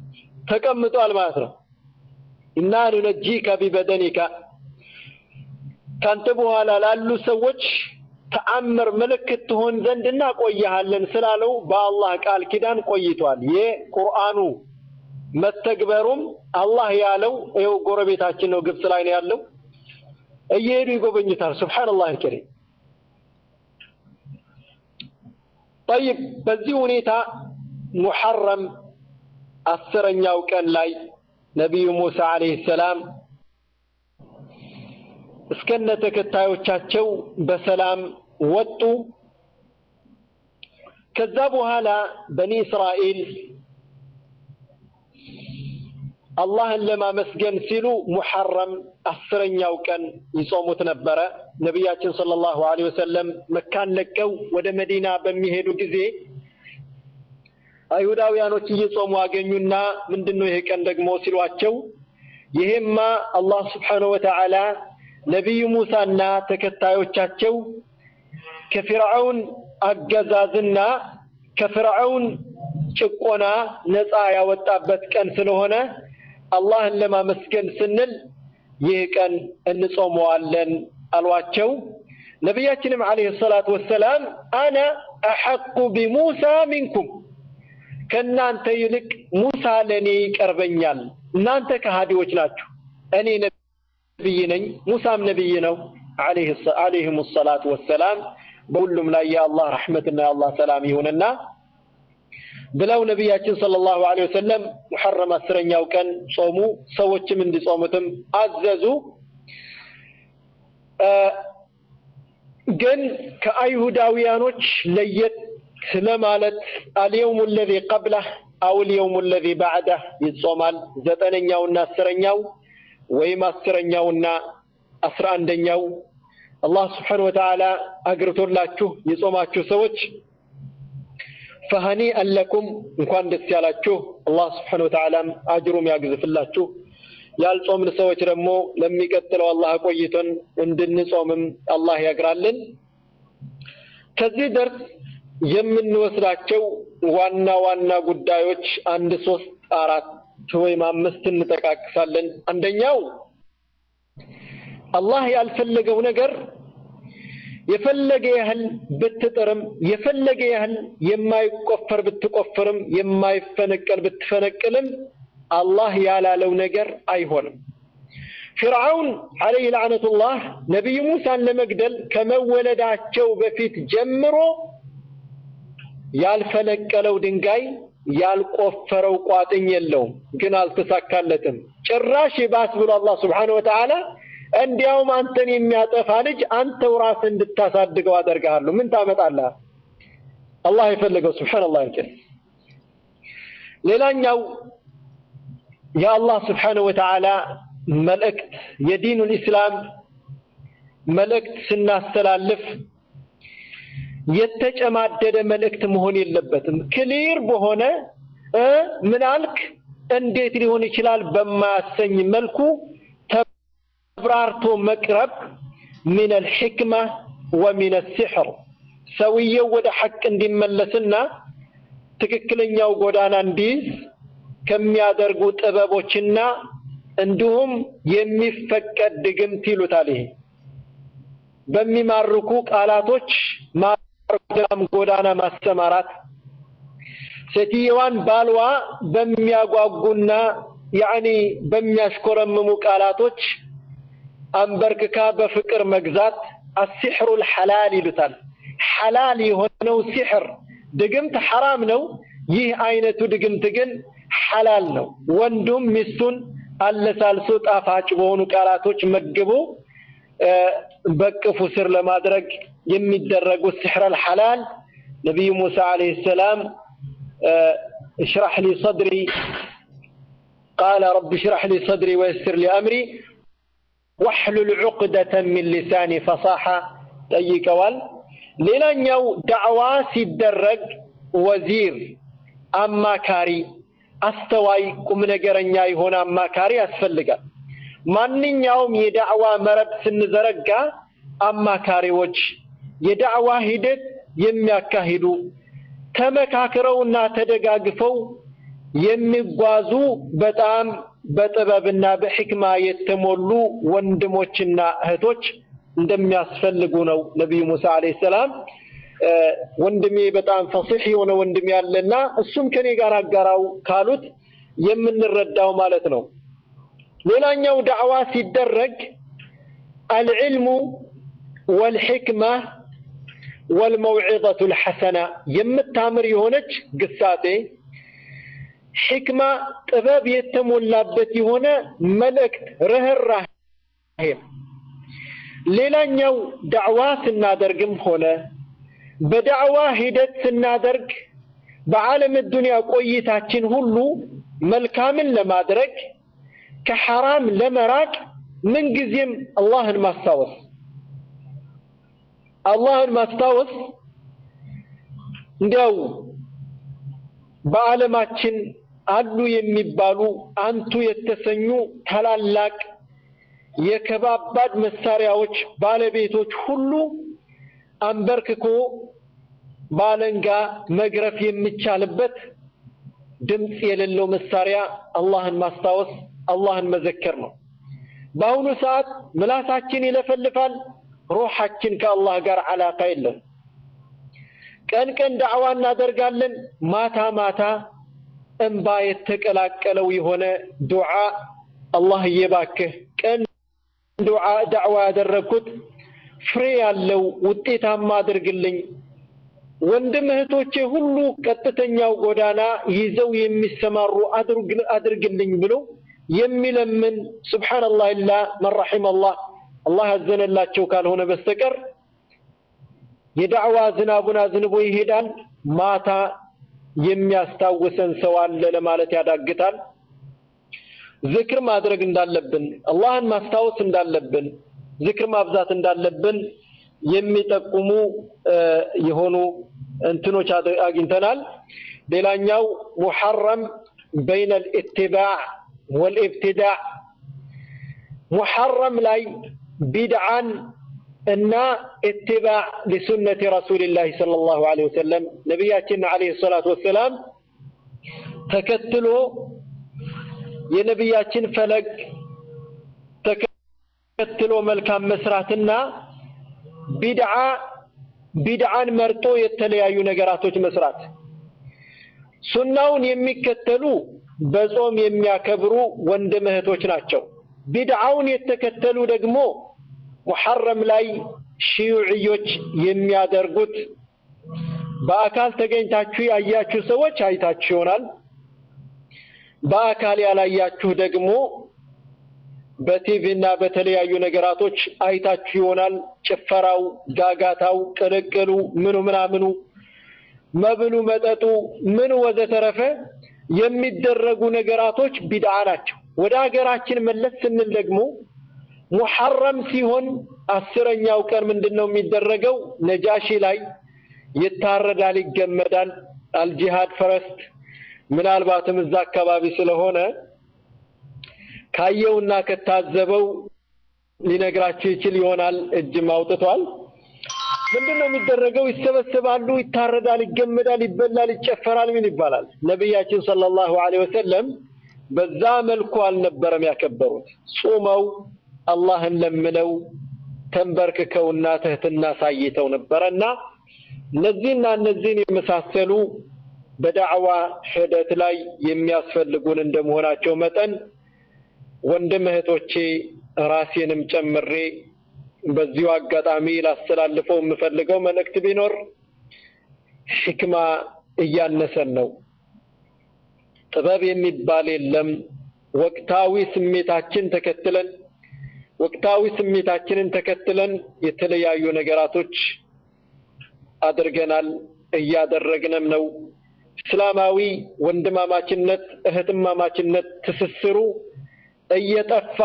ተቀምጧል ማለት ነው። ኢና ኑነጂከ ቢበደኒካ ካንተ በኋላ ላሉ ሰዎች ተአምር ምልክት ትሆን ዘንድ እናቆይሃለን ስላለው በአላህ ቃል ኪዳን ቆይቷል። የቁርአኑ መተግበሩም አላህ ያለው ይኸው ጎረቤታችን ነው፣ ግብጽ ላይ ነው ያለው። እየሄዱ ይጎበኙታል። ሱብሓነላህ አልከሪም። ጠይብ በዚህ ሁኔታ ሙሐረም አስረኛው ቀን ላይ ነቢዩ ሙሳ ዓለይሂ ሰላም እስከነ ተከታዮቻቸው በሰላም ወጡ። ከዛ በኋላ በኒ እስራኤል አላህን ለማመስገን ሲሉ ሙሐረም አስረኛው ቀን ይጾሙት ነበረ። ነቢያችን ሰለላሁ ዐለይሂ ወሰለም መካን ለቀው ወደ መዲና በሚሄዱ ጊዜ አይሁዳውያኖች እየጾሙ አገኙና ምንድነው ይሄ ቀን ደግሞ ሲሏቸው ይሄማ አላህ ስብሓነሁ ወተዓላ ነቢዩ ሙሳና ተከታዮቻቸው ከፊርዓውን አገዛዝና ከፊርዓውን ጭቆና ነፃ ያወጣበት ቀን ስለሆነ አላህን ለማመስገን ስንል ይህ ቀን እንጾመዋለን አሏቸው። ነቢያችንም ዓለይሂ ሰላቱ ወሰላም አነ አሐቁ ቢሙሳ ሚንኩም ከእናንተ ይልቅ ሙሳ ለእኔ ይቀርበኛል። እናንተ ከሃዲዎች ናችሁ፣ እኔ ነቢይ ነኝ፣ ሙሳም ነቢይ ነው። ዓለይሂም ሰላቱ ወሰላም በሁሉም ላይ የአላህ ረሕመትና የአላህ ሰላም ይሁንና ብለው ነቢያችን ሰለላሁ ዐለይሂ ወሰለም ሙሐረም አስረኛው ቀን ጾሙ። ሰዎችም እንዲጾሙትም አዘዙ። ግን ከአይሁዳውያኖች ለየት ስለማለት አልየውሙ ለዚ ቀብለህ አው ልየውሙ ለዚ ባዕደህ ይጾማል። ዘጠነኛውና አስረኛው ወይም አስረኛውና አስራ አንደኛው አላህ ስብሓነሁ ወተዓላ አግርቶላችሁ የጾማችሁ ሰዎች ፈሀኒአን ለኩም እንኳን ደስ ያላችሁ። አላህ ስብሓነሁ ወተዓላም አጅሩም ያግዝፍላችሁ። ያልጾምን ሰዎች ደግሞ ለሚቀጥለው አላህ ቆይቶን እንድንጾምም አላህ ያግራልን። ከዚህ ደርስ የምንወስዳቸው ዋና ዋና ጉዳዮች አንድ ሶስት አራት ወይም አምስት እንጠቃቅሳለን። አንደኛው አላህ ያልፈለገው ነገር የፈለገ ያህል ብትጥርም የፈለገ ያህል የማይቆፈር ብትቆፍርም የማይፈነቀል ብትፈነቅልም አላህ ያላለው ነገር አይሆንም። ፊርዓውን ዓለይህ ለዕነቱላህ ነቢዩ ሙሳን ለመግደል ከመወለዳቸው በፊት ጀምሮ ያልፈነቀለው ድንጋይ ያልቆፈረው ቋጥኝ የለውም፣ ግን አልተሳካለትም። ጭራሽ ይባስ ብሎ አላህ ስብሓነሁ ወተዓላ እንዲያውም አንተን የሚያጠፋ ልጅ አንተው ራስህ እንድታሳድገው አደርግሃለሁ። ምን ታመጣለህ? አላህ የፈለገው ሱብሓነላህ አልከሪም። ሌላኛው የአላህ ስብሓነሁ ወተዓላ መልእክት የዲኑል ኢስላም መልእክት ስናስተላልፍ የተጨማደደ መልእክት መሆን የለበትም። ክሊር በሆነ ምን አልክ እንዴት ሊሆን ይችላል በማያሰኝ መልኩ ተብራርቶ መቅረብ ሚን አልሕክማ ወሚን አልሲሕር ሰውየው ወደ ሐቅ እንዲመለስና ትክክለኛው ጎዳና እንዲይዝ ከሚያደርጉ ጥበቦችና እንዲሁም የሚፈቀድ ድግምት ይሉታል። ይሄ በሚማርኩ ቃላቶች ማርዳም ጎዳና ማሰማራት ሴትየዋን ባልዋ በሚያጓጉና ያኒ በሚያሽኮረምሙ ቃላቶች አንበርክካ በፍቅር መግዛት አሲሕሩል ሐላል ይሉታል። ሐላል የሆነው ሲሕር ድግምት ሐራም ነው። ይህ አይነቱ ድግምት ግን ሐላል ነው። ወንዱም ሚስቱን አለሳልሶ ጣፋጭ በሆኑ ቃላቶች መግቦ በቅፉ ስር ለማድረግ የሚደረጉ ሲሕረል ሐላል ነቢዩ ሙሳ ዓለይሂ ሰላም እሽራሕ ሊ ሰድሪ ቃለ ረቢ እሽራሕ ሊ ሰድሪ ወየስር ሊ አምሪ ወሕሉል ዑቅደተን ሚን ሊሳኒ ፈሳሓ ጠይቀዋል። ሌላኛው ዳዕዋ ሲደረግ ወዚር አማካሪ፣ አስተዋይ፣ ቁም ነገረኛ የሆነ አማካሪ ያስፈልጋል። ማንኛውም የዳዕዋ መረብ ስንዘረጋ አማካሪዎች የዳዕዋ ሂደት የሚያካሂዱ ተመካክረውና ተደጋግፈው የሚጓዙ በጣም በጥበብና በሕክማ የተሞሉ ወንድሞችና እህቶች እንደሚያስፈልጉ ነው ነቢዩ ሙሳ አለይሂ ሰላም ወንድሜ በጣም ፈሲሕ የሆነ ወንድሜ ያለና እሱም ከኔ ጋር አጋራው ካሉት የምንረዳው ማለት ነው። ሌላኛው ዳዕዋ ሲደረግ አልዕልሙ ወልሕክማ ወልመውዒዘቱ ልሐሰና የምታምር የሆነች ግሳጤ ሕክማ ጥበብ የተሞላበት የሆነ መልእክት ርህራሄ ሌላኛው ዳዕዋ ስናደርግም ሆነ በዳዕዋ ሂደት ስናደርግ በዓለም ዱንያ ቆይታችን ሁሉ መልካምን ለማድረግ ከሐራም ለመራቅ ምንጊዜም አላህን ማስታወስ አላህን ማስታወስ እንዲያው በዓለማችን አሉ የሚባሉ አንቱ የተሰኙ ታላላቅ የከባባድ መሳሪያዎች ባለቤቶች ሁሉ አንበርክኮ ባለንጋ መግረፍ የሚቻልበት ድምፅ የሌለው መሳሪያ አላህን ማስታወስ አላህን መዘከር ነው። በአሁኑ ሰዓት ምላሳችን ይለፈልፋል፣ ሩሓችን ከአላህ ጋር ዓላቃ የለም። ቀን ቀን ዳዕዋ እናደርጋለን፣ ማታ ማታ እንባ የተቀላቀለው የሆነ ዱዓ አላህዬ እባክህ ቀን ዱዓ ዳዕዋ ያደረግኩት ፍሬ ያለው ውጤታማ አድርግልኝ፣ ወንድም እህቶቼ ሁሉ ቀጥተኛው ጎዳና ይዘው የሚሰማሩ አድርግልኝ ብሎ የሚለምን ሱብሓነላህ ኢላ መን ረሒመላህ አላህ ያዘነላቸው ካልሆነ በስተቀር የዳዕዋ ዝናቡን አዝንቦ ይሄዳል። ማታ የሚያስታውሰን ሰው አለ ለማለት ያዳግታል። ዝክር ማድረግ እንዳለብን፣ አላህን ማስታወስ እንዳለብን፣ ዝክር ማብዛት እንዳለብን የሚጠቁሙ የሆኑ እንትኖች አግኝተናል። ሌላኛው ሙሐረም በይነ ልኢትባዕ ወልኢብትዳዕ ሙሐረም ላይ ቢድዓን እና ኢትባዕ ሊሱነቲ ረሱልላህ ሰለላሁ ዐለይሂ ወሰለም ነቢያችን ዐለይሂ ሰላቱ ወሰላም ተከትሎ የነቢያችን ፈለግ ተከትሎ መልካም መስራትና ቢድዓ ቢድዓን መርጦ የተለያዩ ነገራቶች መስራት ሱናውን የሚከተሉ በጾም የሚያከብሩ ወንድም እህቶች ናቸው። ቢድዓውን የተከተሉ ደግሞ ሙሐረም ላይ ሺዩዕዮች የሚያደርጉት በአካል ተገኝታችሁ ያያችሁ ሰዎች አይታችሁ ይሆናል። በአካል ያላያችሁ ደግሞ በቲቪ እና በተለያዩ ነገራቶች አይታችሁ ይሆናል። ጭፈራው፣ ጋጋታው፣ ቅልቅሉ፣ ምኑ ምናምኑ፣ መብሉ፣ መጠጡ፣ ምኑ ወዘተረፈ የሚደረጉ ነገራቶች ቢድዓ ናቸው። ወደ ሀገራችን መለስ ስንል ደግሞ ሙሐረም ሲሆን አስረኛው ቀን ምንድን ነው የሚደረገው? ነጃሺ ላይ ይታረዳል፣ ይገመዳል። አልጂሃድ ፈረስት ምናልባትም እዛ አካባቢ ስለሆነ ካየውና ከታዘበው ሊነግራቸው ይችል ይሆናል። እጅም አውጥቷል። ምንድን ነው የሚደረገው? ይሰበሰባሉ፣ ይታረዳል፣ ይገመዳል፣ ይበላል፣ ይጨፈራል። ምን ይባላል? ነቢያችን ሰለላሁ ዐለይሂ ወሰለም በዛ መልኩ አልነበረም ያከበሩት። ጾመው አላህን ለምነው ተንበርክከውና ትህትና ሳይተው ነበረና እነዚህና እነዚህን የመሳሰሉ በዳዕዋ ሂደት ላይ የሚያስፈልጉን እንደመሆናቸው መጠን ወንድም እህቶቼ ራሴንም ጨምሬ በዚሁ አጋጣሚ ላስተላልፈው የምፈልገው መልእክት ቢኖር ሕክማ እያነሰን ነው። ጥበብ የሚባል የለም። ወቅታዊ ስሜታችን ተከትለን ወቅታዊ ስሜታችንን ተከትለን የተለያዩ ነገራቶች አድርገናል፣ እያደረግንም ነው። እስላማዊ ወንድማማችነት፣ እህትማማችነት ትስስሩ እየጠፋ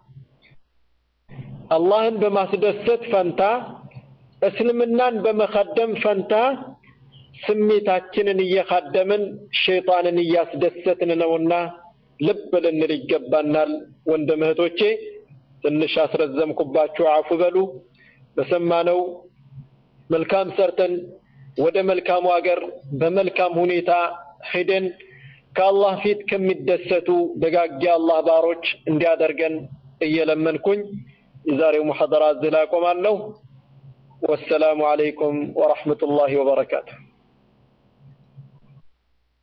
አላህን በማስደሰት ፈንታ እስልምናን በመኸደም ፈንታ ስሜታችንን እየኻደምን ሸይጣንን እያስደሰትን ነውና ልብ ልንል ይገባናል። ወንድም እህቶቼ ትንሽ አስረዘምኩባችሁ፣ አፉ በሉ። በሰማነው መልካም ሰርተን ወደ መልካሙ ሀገር በመልካም ሁኔታ ሄደን ከአላህ ፊት ከሚደሰቱ ደጋግ አላህ ባሮች እንዲያደርገን እየለመንኩኝ የዛሬው ሙሐደራ እዚህ ላይ አቆማለሁ። ወሰላሙ አለይኩም ወረሕመቱላሂ ወበረካቱሁ።